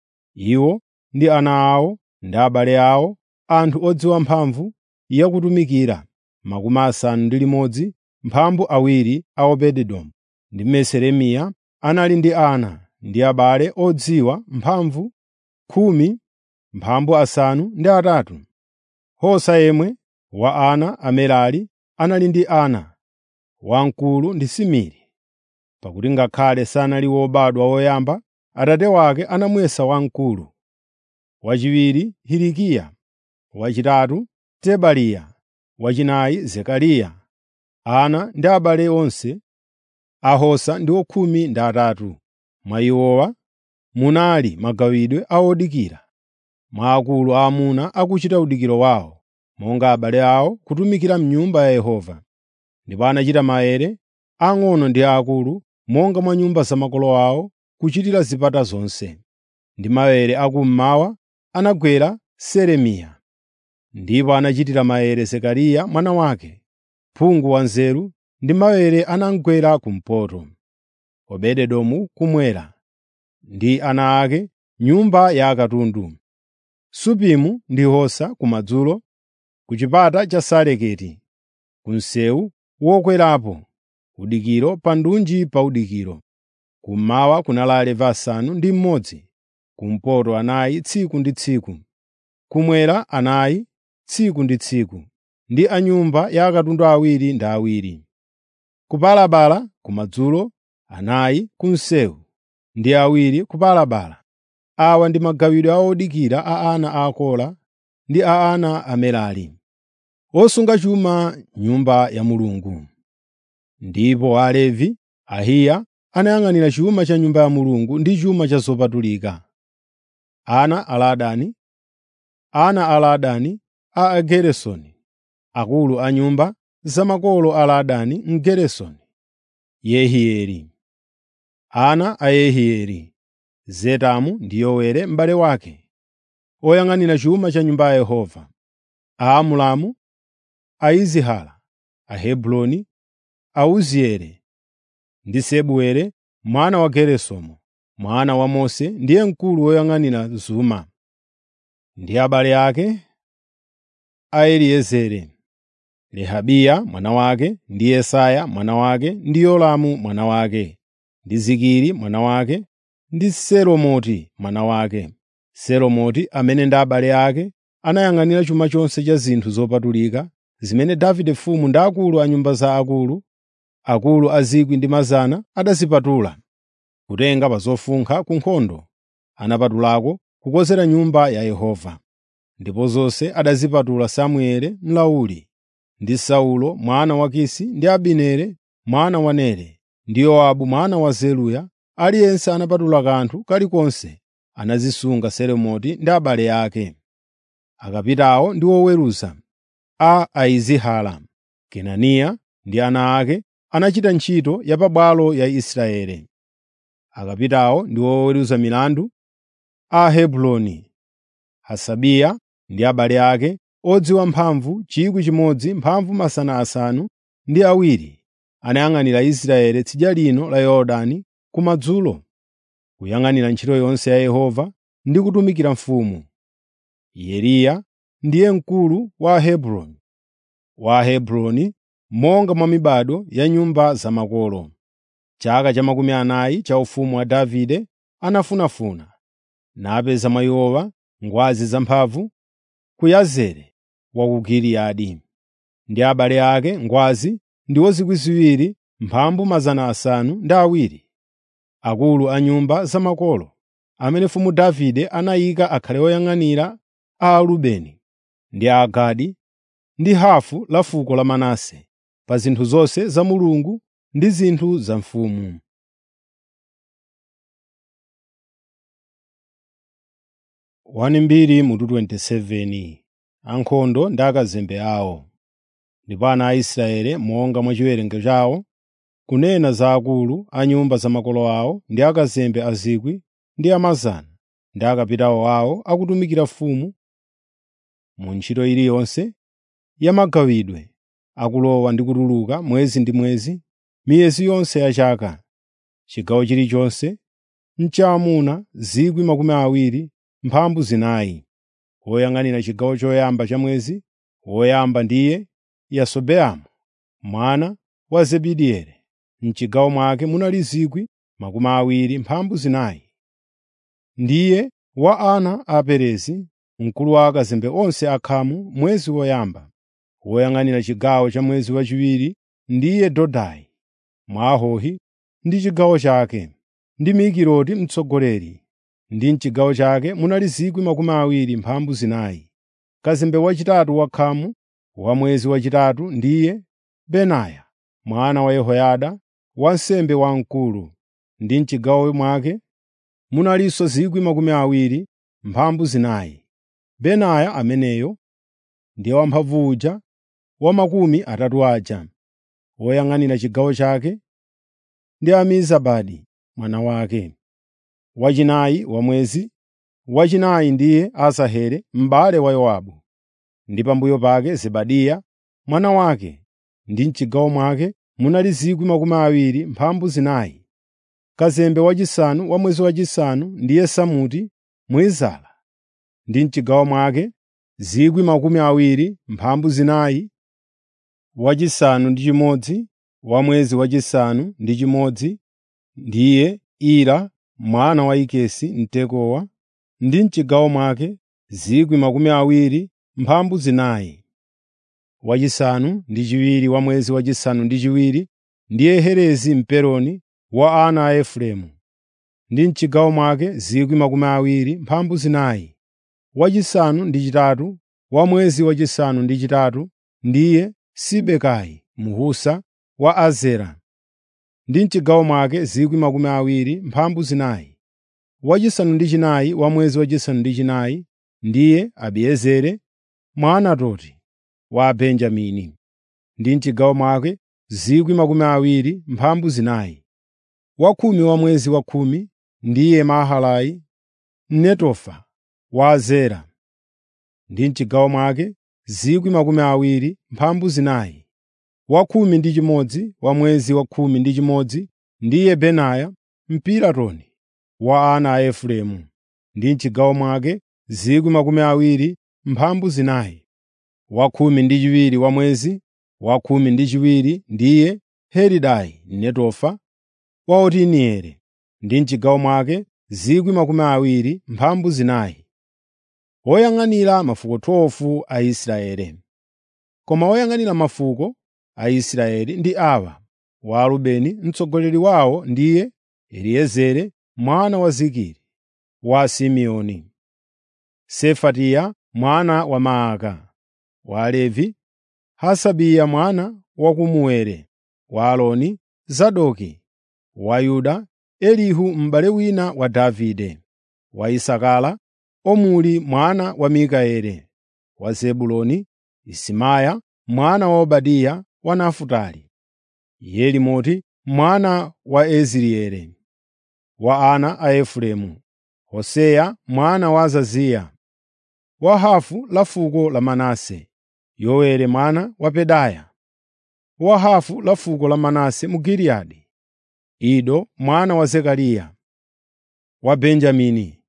Iwo ndi ana awo ndi abale awo, anthu odziwa mphamvu yakutumikira, makumi asanu ndi limodzi mphambu awiri a Obededomu. Ndi Meseremiya anali ndi ana ndi abale odziwa mphamvu khumi mphambu asanu ndi atatu. Hosa yemwe wa ana a Merari anali ndi ana: wamkulu ndi Simiri. Pakuti ngakhale sanali wobadwa woyamba, atate wake anamuyesa wamkulu. Wachiwiri Hilikiya, wachitatu Tebaliya, wachinayi Zekariya. Ana ndi abale onse a Hosa ndiwo khumi ndi atatu. Mwa iwowa munali magawidwe a odikira, mwa akulu aamuna akuchita udikiro wawo, monga abale awo kutumikira m'Nyumba ya Yehova. Ndipo anachita maere, ang'ono ndi aakulu, monga mwa nyumba za makolo awo, kuchitira zipata zonse. Ndi maere akummawa anagwera Seremiya. Ndipo anachitira maere Zekariya mwana wake, phungu wanzeru, ndi maere anamugwera kumpoto. Obededomu kummwera, ndi ana ake, nyumba ya akatundu. Supimu ndi Hosa kumadzulo, ku chipata cha Saleketi, ku msewu wokwerapo, udikiro pa ndunji pa udikiro. Kummawa kunali alevi asanu ndi mmodzi, kumpoto anayi tsiku ndi tsiku, kummwera anayi tsiku ndi tsiku, ndi a nyumba ya akatundu awiri ndi awiri. Kupalapala kumadzulo anayi ku msewu, ndi awiri kupalapala. Awa ndi magawidwe a odikira a ana a Kora ndi a ana a Merari, osunga chuma m'Nyumba ya Mulungu. Ndipo Alevi, Ahiya anayang'anira chuma cha Nyumba ya Mulungu ndi chuma cha zopatulika. Ana a Ladani Ana a Ladani a Ageresoni, akulu a nyumba za makolo a Ladani Mgeresoni, Yehieli. Ana a Yehieli, Zetamu ndi Yowere m'bale wake, oyang'anira chuma cha Nyumba ya Yehova. Aamulamu, Aizihala, Ahebroni, Auzieli ndi Sebueli mwana wa Geresomu, mwana wa Mose ndiye mkulu woyang'anira zuma. Ndi abale ake a Eliezeri, Rehabiya mwana wake, ndi Yesaya mwana wake, ndi Yolamu mwana wake, ndi Zikiri mwana wake, ndi Selomoti mwana wake. Selomoti amene ndi abale ake anayang'anira chuma chonse cha zinthu zopatulika zimene Davide mfumu ndi akulu a nyumba za akulu, akulu a 1,000 adazipatula, kutenga pa zofunkha ku nkhondo. Anapatulako kukonzera Nyumba ya Yehova. ndipo zonse adazipatula Samueli mlauli, ndi Saulo mwana wa Kisi ndi Abineri mwana wa Nere, ndi Yowabu mwana wa Zeruya, aliyense anapatula kanthu kalikonse anazisunga Selomiti ndi abale ake. Akapitawo ndi oweruza a Aizihara, Kenaniya ndi ana ake anachita ntchito ya pabwalo ya Israeli. Akapitawo ndi oweruza milandu a Hebroni, Hasabiya ndi abale ake odziwa mphamvu 1,000 mphamvu mazana asanu ndi awiri anayang'anira Israeli tsidya lino la Yorodani kumadzulo, kuyang'anira ntchito yonse ya Yehova ndi kutumikira mfumu. Yeriya ndiye mkulu wa Ahebroni, wa Ahebroni monga mwa mibado ya nyumba za makolo. Chaka cha makumi anayi cha ufumu wa Davide anafunafuna, napeza mwa iwowa ngwazi zamphamvu ku Yazeri wa ku Giliyadi. Ndi abale ake ngwazi ndiwo zikwi ziwiri mphambu mazana asanu ndi awiri, akulu a nyumba za makolo, amene mfumu Davide anayika akhale oyang'anira a Arubeni ndi a Agadi ndi hafu la fuko la Manase pa zinthu zonse za Mulungu ndi zinthu za mfumu. mutu 27 Ankhondo ndi akazembe awo. Ndipo ana a Israeli monga mwa chiwerengero chawo, kunena za akulu a nyumba za makolo awo ndi akazembe a zikwi ndi amazana ndi akapitawo awo akutumikira mfumu mu ntchito iliyonse ya magawidwe, akulowa ndi kutuluka mwezi ndi mwezi, miyezi yonse ya chaka. Chigawo chilichonse n'chaamuna 20,000 mphambu zinayi. Woyang'anira chigawo choyamba cha mwezi woyamba ndiye Yasobeamu mwana wa Zebidieli. M'chigawo mwake munali 20,000 mphambu zinayi. Ndiye wa ana a Perezi, mkulu wa akazembe onse akhamu mwezi woyamba. Woyang'anira chigawo cha mwezi wachiwiri ndiye Dodai Mwahohi ndi chigawo chake, ndi Mikiloti mtsogoleri. Ndi m'chigawo chake munali 20,000 mphambu zinayi. Kazembe wachitatu wakhamu wa mwezi wachitatu ndiye Benaya mwana wa Yehoyada, wansembe wamkulu. Ndi m'chigawo mwake munalinso 20,000 mphambu zinayi. Benaya ameneyo ndiye wamphamvu uja wa makumi atatu aja. Woyang'anira chigawo chake ndi Amizabadi mwana wake. Wachinayi wa mwezi wachinayi ndiye Asaheli m'bale wa Yowabu. Ndi pambuyo pake Zebadiya mwana wake. Ndi m'chigawo mwake munali 20,000 mphambu zinayi. Kazembe wachisanu wa mwezi wachisanu ndiye Samuti Mwizala. Ndi m'chigawo mwake 20,000 mphambu zinayi. Wachisanu ndi chimodzi wa mwezi wachisanu ndi chimodzi ndiye Ira mwana wa Ikesi Mtekowa. Ndi m'chigawo mwake 20,000 mphambu zinayi. Wachisanu ndi chiwiri wa mwezi wachisanu ndi chiwiri ndiye Helezi Mpeloni wa ana a Efereimu. Ndi m'chigawo mwake 20,000 mphambu zinayi. Wachisanu ndi chitatu wa mwezi wachisanu ndi chitatu ndiye Sibekai Mhusa wa Azera. Ndi m'chigawo mwake 20,000 mphambu zinayi. Wachisanu ndi chinayi wa mwezi wachisanu ndi chinayi ndiye Abiezeri Mwanatoti wa Benjamini. Ndi m'chigawo mwake 20,000 mphambu zinayi. Wakhumi wa mwezi wakhumi ndiye Maharai Mnetofa wa Azera. Ndi m'chigawo mwake 20,000 mphambu zinayi. Wakhumi ndi chimodzi wa mwezi wakhumi ndi chimodzi ndiye Benaya Mpiratoni wa ana a Efereimu. Ndi m'chigawo mwake 20,000 mphambu zinayi. Wakhumi ndi chiwiri wa mwezi wakhumi ndi chiwiri ndiye Helidai Mnetofa wa Otinieli. Ndi m'chigawo mwake 20,000 mphambu zinayi. Woyang'anira mafuko 12 a Israeli. Koma woyang'anira mafuko a Israeli ndi awa: wa Rubeni mtsogoleri wawo ndiye Eliezeri mwana wa Zikiri, wa Simeoni; Sefatiya mwana wa Maaka, wa Alevi, Hasabiya mwana wa Kemueli, wa Aaroni, Zadoki, wa Yuda, Elihu m'bale wina wa Davide, wa Isakara, Omuri mwana wa Mikaeli, wa Zebuloni, Isimaya mwana wa Obadiya wa Nafutali, Yerimoti mwana wa Ezireeli, wa ana a Efereimu, Hoseya mwana wa Azaziya, wa hafu la fuko la Manase, Yoweli mwana wa Pedaya, wa hafu la fuko la Manase mu Giliyadi, Ido mwana wa Zekariya, wa Benjamini,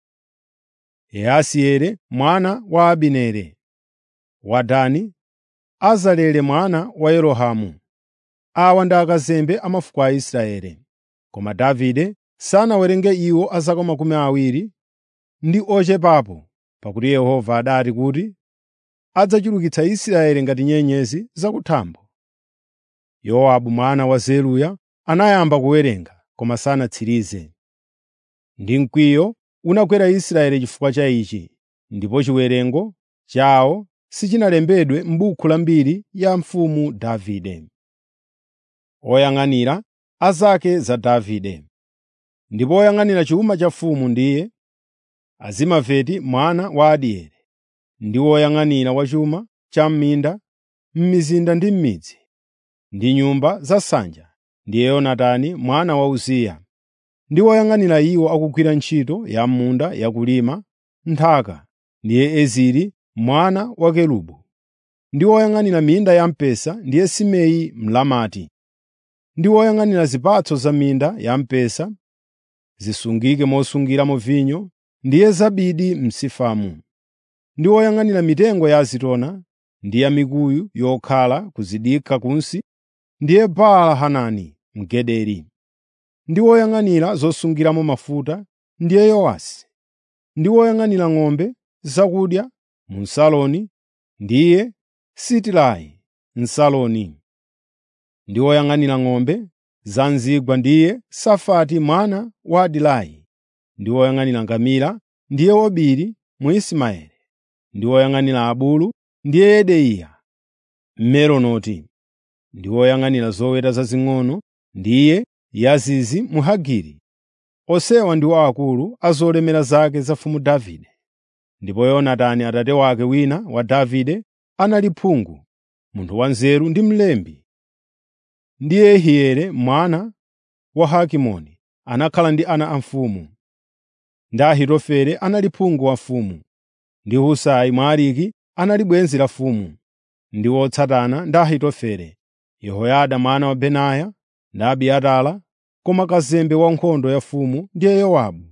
Yaasieli mwana wa Abineri, wa Dani, Azareli mwana wa Yerohamu. Awa ndi akazembe a mafuko a Israeli. Koma Davide sanawerenge iwo a zaka makumi awiri ndi ochepapo, pakuti Yehova adati kuti adzachulukitsa Israeli ngati nyenyezi zakuthambo. Yowabu mwana wa Zeruya anayamba kuwerenga, koma sanatsirize. Ndi mkwiyo unakwera Israeli chifukwa cha ichi, ndipo chiwerengo chawo sichinalembedwe m'buku la mbiri ya mfumu Davide. Oyang'anira a zake za Davide Ndipo oyang'anira chuma cha mfumu ndiye Azimaveti mwana wa Adieli, ndi woyang'anira wa chuma cha m'minda, m'mizinda ndi m'midzi, ndi nyumba za nsanja ndiye Yonatani mwana wa Uziya, ndi woyang'anira iwo akugwira ntchito ya m'munda yakulima nthaka ndiye Eziri mwana wa Kelubu, ndi woyang'anira minda ya mpesa ndiye Simei Mlamati, ndi woyang'anira zipatso za minda ya mpesa zisungike mosungiramo vinyo ndiye Zabidi Msifamu, ndi woyang'anira mitengo ya azitona ndi ya mikuyu yokhala kuzidikha kunsi ndiye Baala-Hanani Mgederi, ndi woyang'anira zosungiramo mafuta ndiye Yowasi, ndi woyang'anira ng'ombe zakudya mu Saloni ndiye Sitilayi Msaloni, ndi woyang'anira ng'ombe za m'zigwa ndiye Safati mwana wa Adilayi, ndi woyang'anira ngamira ndiye Obili Mwismaeli, ndi woyang'anira abulu ndiye Yedeya Mmeronoti, ndi woyang'anira zoweta zazing'ono ndiye Yazizi Mhagiri. Onsewa ndiwo akulu a zolemera zake za mfumu Davide. Ndipo Yonatani atate wake wina wa Davide anali phungu, munthu wanzeru ndi mlembi. Ndi Yehieli mwana wa Hakimoni anakhala ndi ana a mfumu. Ndi Ahitofele anali phungu wa mfumu. Ndi Husai Mwariki anali bwenzi la mfumu. Ndi wotsatana ndi Ahitofele, Yehoyada mwana wa Benaya ndi Abiatara, koma kazembe wa nkhondo ya mfumu ndiye Yowabu.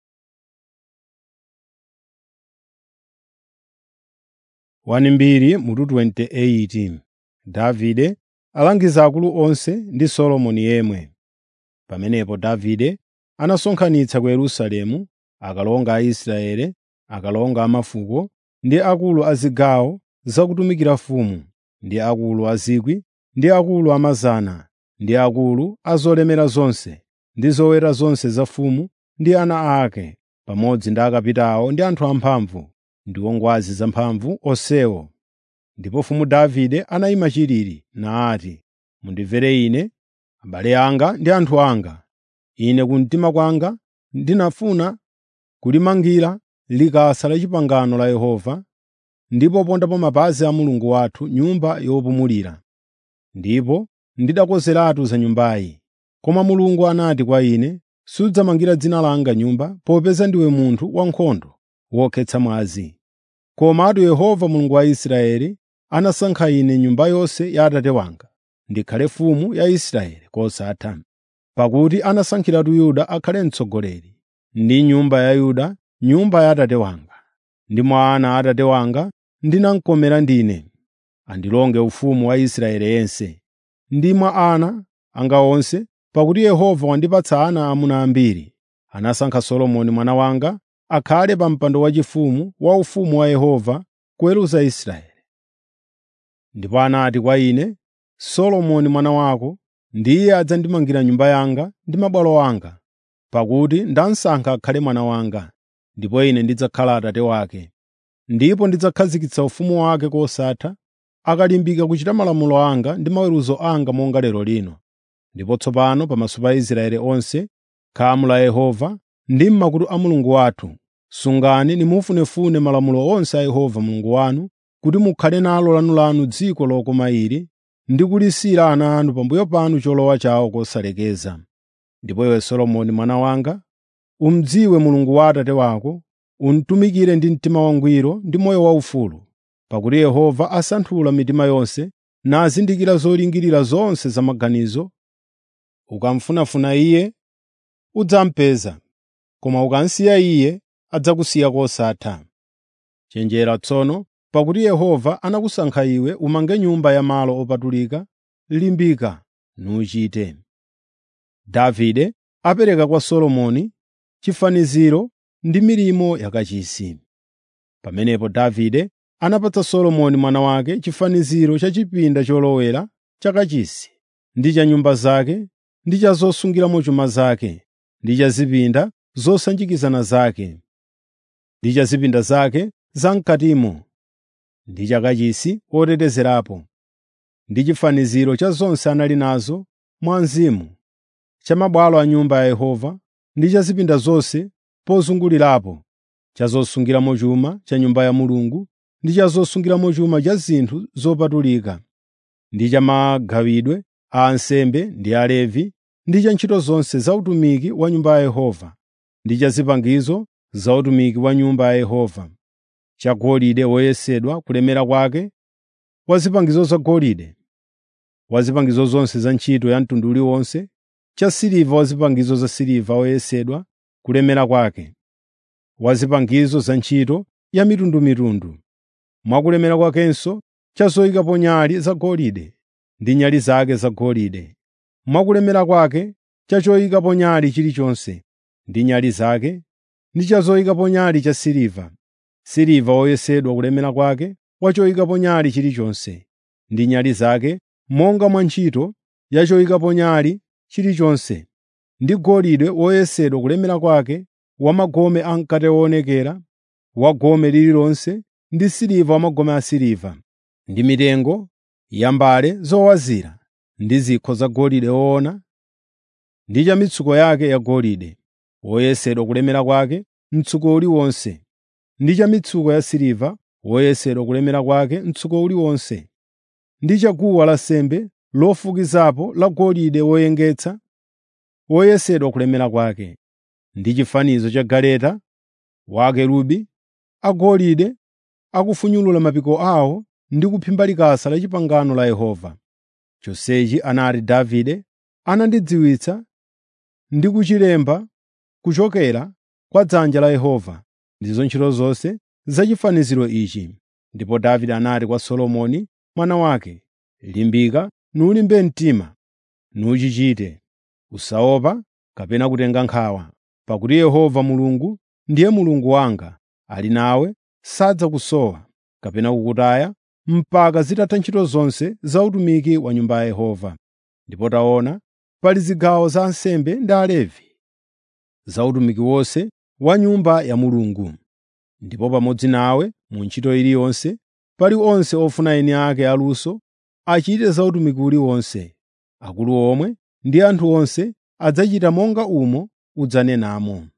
Wanimbiri mutu 28 Davide alangiza akulu onse ndi Solomoni yemwe. Pamenepo Davide anasonkhanitsa ku Yerusalemu akalonga a Israeli, akalonga a mafuko ndi akulu a zigawo zakutumikira mfumu, ndi akulu a zikwi, ndi akulu a mazana, ndi akulu a zolemera zonse, ndi zoweta zonse za mfumu ndi ana ake, pamodzi ndi akapitawo awo ndi anthu amphamvu, ndiwo ngwazi zamphamvu onsewo. Ndipo mfumu Davide anayima chilili nati, “Mundimvere ine, abale anga ndi anthu anga. Ine kumtima kwanga ndinafuna kulimangira likasa la pangano la Yehova ndi popondapo mapazi a Mulungu wathu nyumba yopumulira. Ndipo ndidakonzeratu za nyumbayi. Koma Mulungu anati kwa ine, ‘Sudzamangira dzina langa nyumba popeza ndiwe munthu wankhondo wokhetsa mwazi.’ Komatu Yehova Mulungu wa Israeli anasankha ine nyumba yonse ya Atate wanga ndikhale mfumu ya Israeli kosatha. Pakuti anasankhiratu Yuda akhale mtsogoleri, ndi nyumba ya Yuda nyumba ya Atate wanga. Ndi mwa ana a Atate wanga ndinamkomera ndine, andilonge ufumu wa Israeli yense. Ndi mwa ana anga onse, pakuti Yehova wandipatsa ana amuna ambiri, anasankha Solomoni mwana wanga akhale pa mpando waufumu wa ufumu wa Yehova kuweruza Israeli. Ndipo anati kwa ine, Solomoni mwana wako ndiye adzandimangira nyumba yanga ndi mabwalo anga, pakuti ndamusankha akhale mwana wanga, ndipo ine ndidzakhala Atate wake. ndipo ndidzakhazikitsa ufumu wake kosatha akalimbika kuchita malamulo anga ndi maweruzo anga monga lero lino. Ndipo tsopano pamaso pa Israeli onse, khamu la Yehova ndi m'makutu a Mulungu wathu, sungani nimufunefune malamulo onse a Yehova Mulungu wanu kuti mukhale nalo lanulanu dziko lokoma ili ndi kulisiyira ana anu pambuyo panu cholowa chawo kosalekeza. Ndipo iwe Solomoni mwana wanga, umdziwe Mulungu wa Atate wako, umtumikire ndi mtima wangwiro ndi moyo waufulu, pakuti Yehova asanthula mitima yonse nazindikira zolingirira zonse za maganizo. Ukamfunafuna Iye, udzamupeza, koma ukamsiya Iye, adzakusiya kosatha. Chenjera tsono, pakuti Yehova anakusankha iwe umange nyumba ya malo opatulika, limbika nuchite. Davide apereka kwa Solomoni chifaniziro ndi milimo yakachisi. Pamenepo Davide anapatsa Solomoni mwana wake chifaniziro cha chipinda cholowera chakachisi ndi cha nyumba zake ndi cha zosungiramo chuma zake ndi cha zipinda zosanjikizana zake ndi cha zipinda zake zam'katimo ndi cha kachisi wotetezerapo ndi chifaniziro cha zonse anali nazo mwa mzimu cha mabwalo a nyumba ya Yehova ndi cha zipinda zonse pozungulirapo cha zosungiramo chuma cha nyumba ya Mulungu ndi cha zosungiramo chuma cha zinthu zopatulika ndi cha magawidwe a ansembe ndi Alevi ndi cha ntchito zonse za utumiki wa nyumba ya Yehova ndi cha zipangizo za utumiki wa nyumba ya Yehova cha golide woyesedwa kulemera kwake wa zipangizo zagolide wa zipangizo zonse za ntchito ya mtundu uliwonse cha siliva wa zipangizo za siliva woyesedwa kulemera kwake wa zipangizo za ntchito ya mitundumitundu mwakulemera kwakenso cha zoyikapo nyali zagolide ndi nyali zake zagolide mwakulemera kwake cha choyikapo nyali chilichonse ndi nyali zake ndi cha zoyikapo nyali cha siliva siliva woyesedwa kulemera kwake wa choyikapo nyali chilichonse ndi nyali zake monga mwa ntchito ya choyikapo nyali chilichonse ndi golide woyesedwa kulemera kwake wa magome amkate woonekera wa gome lililonse ndi siliva wa magome asiliva ndi mitengo ya mbale zowazira ndi zikho zagolide woona ndi cha mitsuko yake yagolide woyesedwa kulemera kwake mtsuko uliwonse ndi cha mitsuko ya siliva woyesedwa kulemera kwake mtsuko uliwonse ndi cha guwa lansembe lofukizapo la golide woyengetsa woyesedwa kulemera kwake ndi chifanizo cha galeta wa akerubi agolide akufunyulula mapiko awo ndi kuphimba likasa la pangano la Yehova. Chonsechi anati Davide anandidziwitsa ndi kuchilemba kuchokera kwa dzanja la Yehova ndizo ntchito zonse za chifaniziro ichi. Ndipo Davide anati kwa Solomoni mwana wake, “Limbika nulimbe mtima, nuchichite. Usaopa kapena kutenga nkhawa, pakuti Yehova Mulungu ndiye Mulungu wanga, ali nawe, sadzakusowa kapena kukutaya mpaka zitatha ntchito zonse za utumiki wa nyumba ya Yehova. Ndipo taona, pali zigawo za ansembe ndi Alevi za utumiki wonse wa nyumba ya Mulungu. Ndipo pamodzi nawe mu ntchito iliyonse pali onse ofuna eni ake aluso achite za utumiki uliwonse. Akulu omwe ndi anthu onse adzachita monga umo udzanenamo.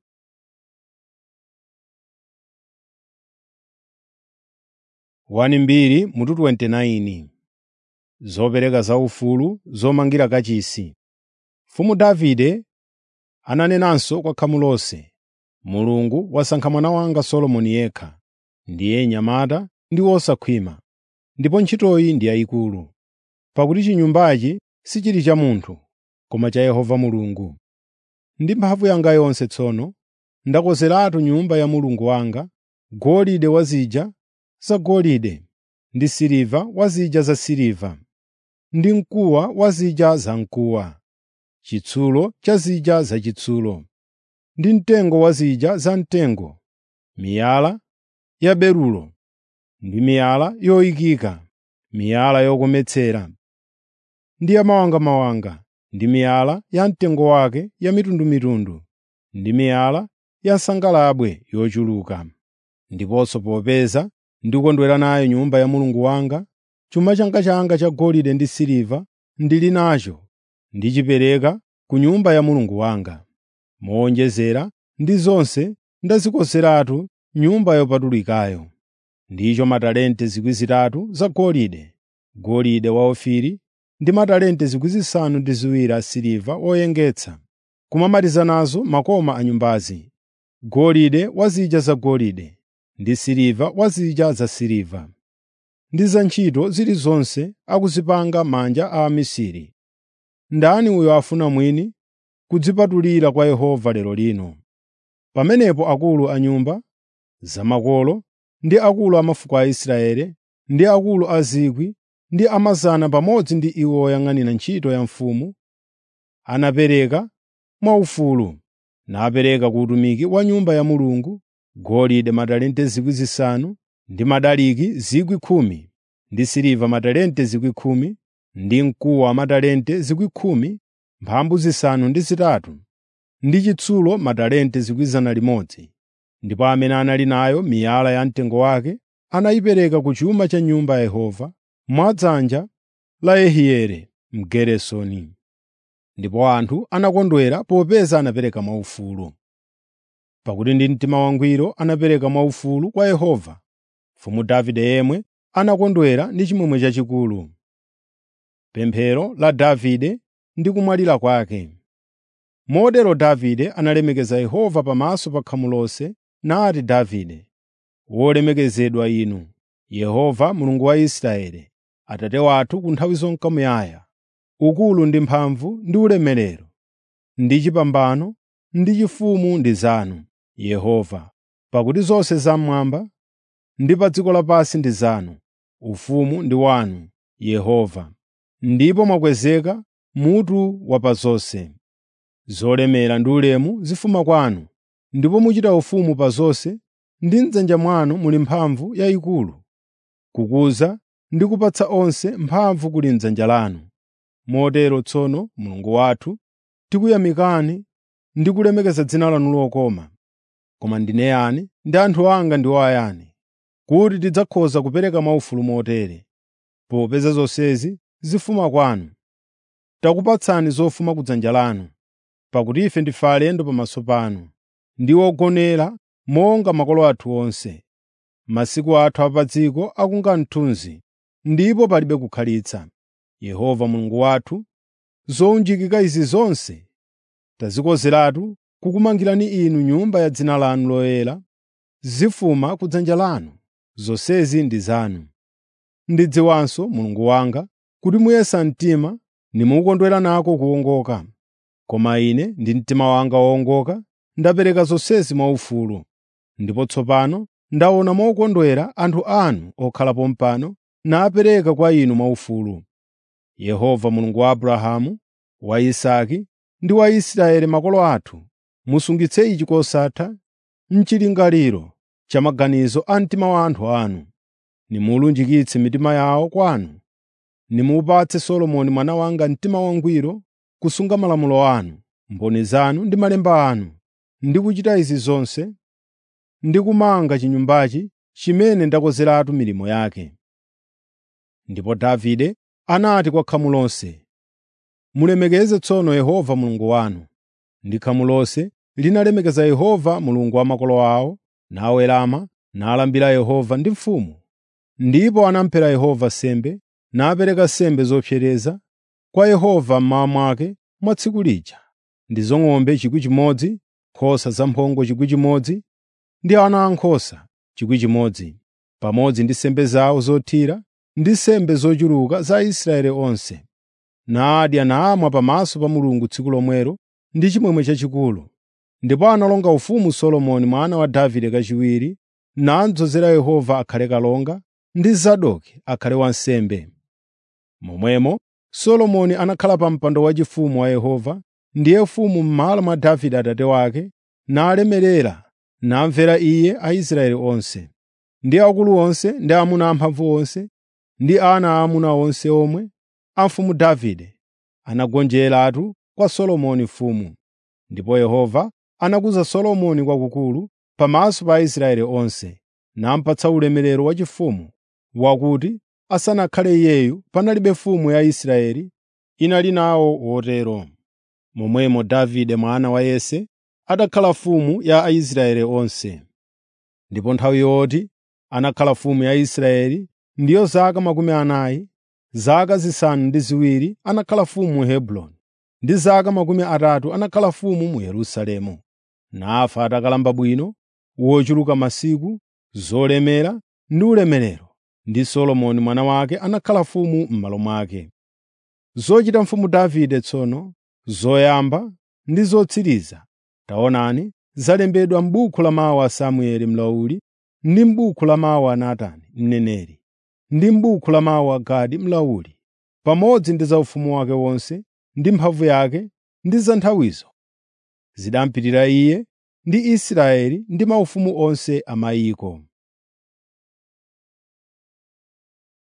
wani mbiri mutu 29 zopereka zaufulu zomangira kachisi mfumu davide ananenanso kwa khamu lonse mulungu wasankha mwana wanga solomoni yekha ndiye nyamata ndi wosakhwima ndipo ntchitoyi ndi yayikulu pakuti chinyumbachi sichili cha munthu koma cha yehova mulungu ndi mphamvu yanga yonse tsono ndakozeratu nyumba ya mulungu wanga golide wa zija zagolide ndi siliva wa zija za siliva ndi mkuwa wa zija za mkuwa chitsulo cha zija za chitsulo ndi mtengo wa zija za mtengo miyala ya berulo ndi miyala yoyikika miyala yokometsera ndi ya mawangamawanga ndi miyala ya mtengo wake ya mitundumitundu ndi miyala ya sangalabwe yochuluka ndiponso popeza ndikondwera nayo nyumba ya mulungu wanga chuma changa changa cha golide ndi siliva ndili nacho ndichipereka ku nyumba ya mulungu wanga mowonjezera ndi zonse ndazikonzeratu nyumba yopatulikayo ndicho matalente zikwi zitatu za golide golide wa ofiri ndi matalente zikwi zisanu ndi ziwiri asiliva oyengetsa kumamaliza nazo makoma a nyumbazi golide wa zija za golide ndi siliva wa zija za siliva ndi za ntchito zilizonse akuzipanga manja a amisiri ndani uyo afuna mwini kudzipatulira kwa yehova lero lino pamenepo akulu a nyumba zamakolo ndi akulu a mafuko a israeli ndi akulu a zikwi ndi amazana pamodzi ndi iwo oyang'anira ntchito ya mfumu anapereka mwaufulu napereka ku utumiki wa nyumba ya mulungu golide matalente zikwi zisanu ndi madaliki zikwi khumi ndi siliva matalente zikwi khumi ndi mkuwa matalente zikwi khumi mphambu zisanu ndi zitatu ndi chitsulo matalente zikwi zana limodzi ndipo amene anali nayo miyala ya mtengo wake anayipereka ku chuma cha nyumba ya yehova mwa dzanja la yehieli mgeresoni ndipo anthu anakondwera popeza anapereka mwaufulu pakuti ndi mtima wangwiro anapereka mwaufulu kwa yehova mfumu davide yemwe anakondwera ndi chimwemwe chachikulu pemphero la davide ndi kumwalira kwake motero davide analemekeza yehova pamaso pa khamu lonse nati davide wolemekezedwa inu yehova mulungu wa israeli atate wathu ku nthawi zonka muyaya ukulu ndi mphamvu ndi ulemerero ndi chipambano ndi chifumu ndi zanu yehova pakuti zonse zamwamba ndi pa dziko lapansi ndi zanu ufumu ndi wanu yehova ndipo mwakwezeka mutu wa pa zonse zolemera ndi ulemu zifuma kwanu ndipo muchita ufumu pa zonse ndi m'dzanja mwanu muli mphamvu yayikulu kukuza ndi kupatsa onse mphamvu kuli m'dzanja lanu motero tsono mulungu wathu tikuyamikani ndi kulemekeza dzina lanu lokoma koma ndine yani ndi anthu anga ndiwo ayani kuti tidzakhoza kupereka mwaufulu motere popeza zonsezi zifuma kwanu takupatsani zofuma kudzanja lanu pakuti ife ndife alendo pamaso panu ndi ogonera monga makolo athu onse masiku athu apa dziko akunga mthunzi ndipo palibe kukhalitsa yehova mulungu wathu zowunjikika izi zonse tazikonzeratu kukumangirani inu nyumba ya dzina lanu loyera zifuma kudzanja lanu zonsezi ndi zanu ndidziwanso mulungu wanga kuti muyesa mtima nimukondwera nako kuwongoka koma ine ndi mtima wanga wowongoka ndapereka zonsezi mwaufulu ndipo tsopano ndaona mokondwera anthu anu okhalapo mpano napereka kwa inu mwaufulu yehova mulungu wa abrahamu wa isaki ndi wa israeli makolo athu musungitse ichi kosatha mchilingaliro cha maganizo a mtima wa anthu anu nimulunjikitse mitima yawo kwanu nimupatse solomoni mwana wanga mtima wangwiro kusunga malamulo anu mboni zanu ndi malemba anu ndi kuchita izi zonse ndi kumanga chinyumbachi chimene ndakonzeratu milimo yake ndipo davide anati kwa khamu lonse mulemekeze tsono yehova mulungu wanu ndi khamu lonse linalemekeza yehova mulungu wa makolo awo nawerama nalambira yehova ndi mfumu ndipo anampera yehova sembe napereka sembe zopsereza kwa yehova mmawa mwake mwa tsiku lija ndizo ng'ombe chikwi chimodzi nkhosa zamphongo chikwi chimodzi ndi ana ankhosa chikwi chimodzi pamodzi ndi sembe zawo zothira ndi sembe zochuluka za Israeli onse. Nadya namwa pamaso pa Mulungu tsiku lomwelo ndi chimwemwe chachikulu. Ndipo analonga ufumu Solomoni mwana wa Davide kachiwiri, nadzozera Yehova akhale kalonga ndi Zadoki akhale wansembe. Momwemo Solomoni anakhala pa mpando waufumu wa Yehova, ndiye mfumu m'malo mwa Davide atate wake, nalemerera namvera iye Aisraeli onse, ndi akulu onse ndi amuna amphamvu onse ndi ana aamuna onse omwe a mfumu Davide anagonjeratu kwa Solomoni mfumu. Ndipo Yehova anakuza Solomoni kwakukulu pamaso pa Aisraeli onse, nampatsa ulemerero wachifumu wakuti asanakhale iyeyu panalibe mfumu ya Israeli inali nawo wotero. Momwemo Davide mwana wa Yese adakhala mfumu ya Aisraeli onse. Ndipo nthawi yoti anakhala mfumu ya Israeli ndiyo zaka makumi anayi, zaka zisanu ndi ziwiri anakhala mfumu mu Hebroni, ndi zaka makumi atatu anakhala mfumu mu Yerusalemu. Nafa atakalamba bwino, wochuluka masiku, zolemera ndi ulemerero, ndi Solomoni mwana wake anakhala mfumu m'malo mwake. Zochita mfumu Davide tsono, zoyamba ndi zotsiriza, taonani, zalembedwa m'buku la mawu a Samueli mlauli, ndi m'buku la mawu a Natani mneneri, ndi m'buku la mawu a Gadi mlauli, pamodzi ndi za ufumu wake wonse, ndi mphamvu yake, ndi za nthawizo. Zidampitirira iye ndi Israeli ndi maufumu onse a mayiko.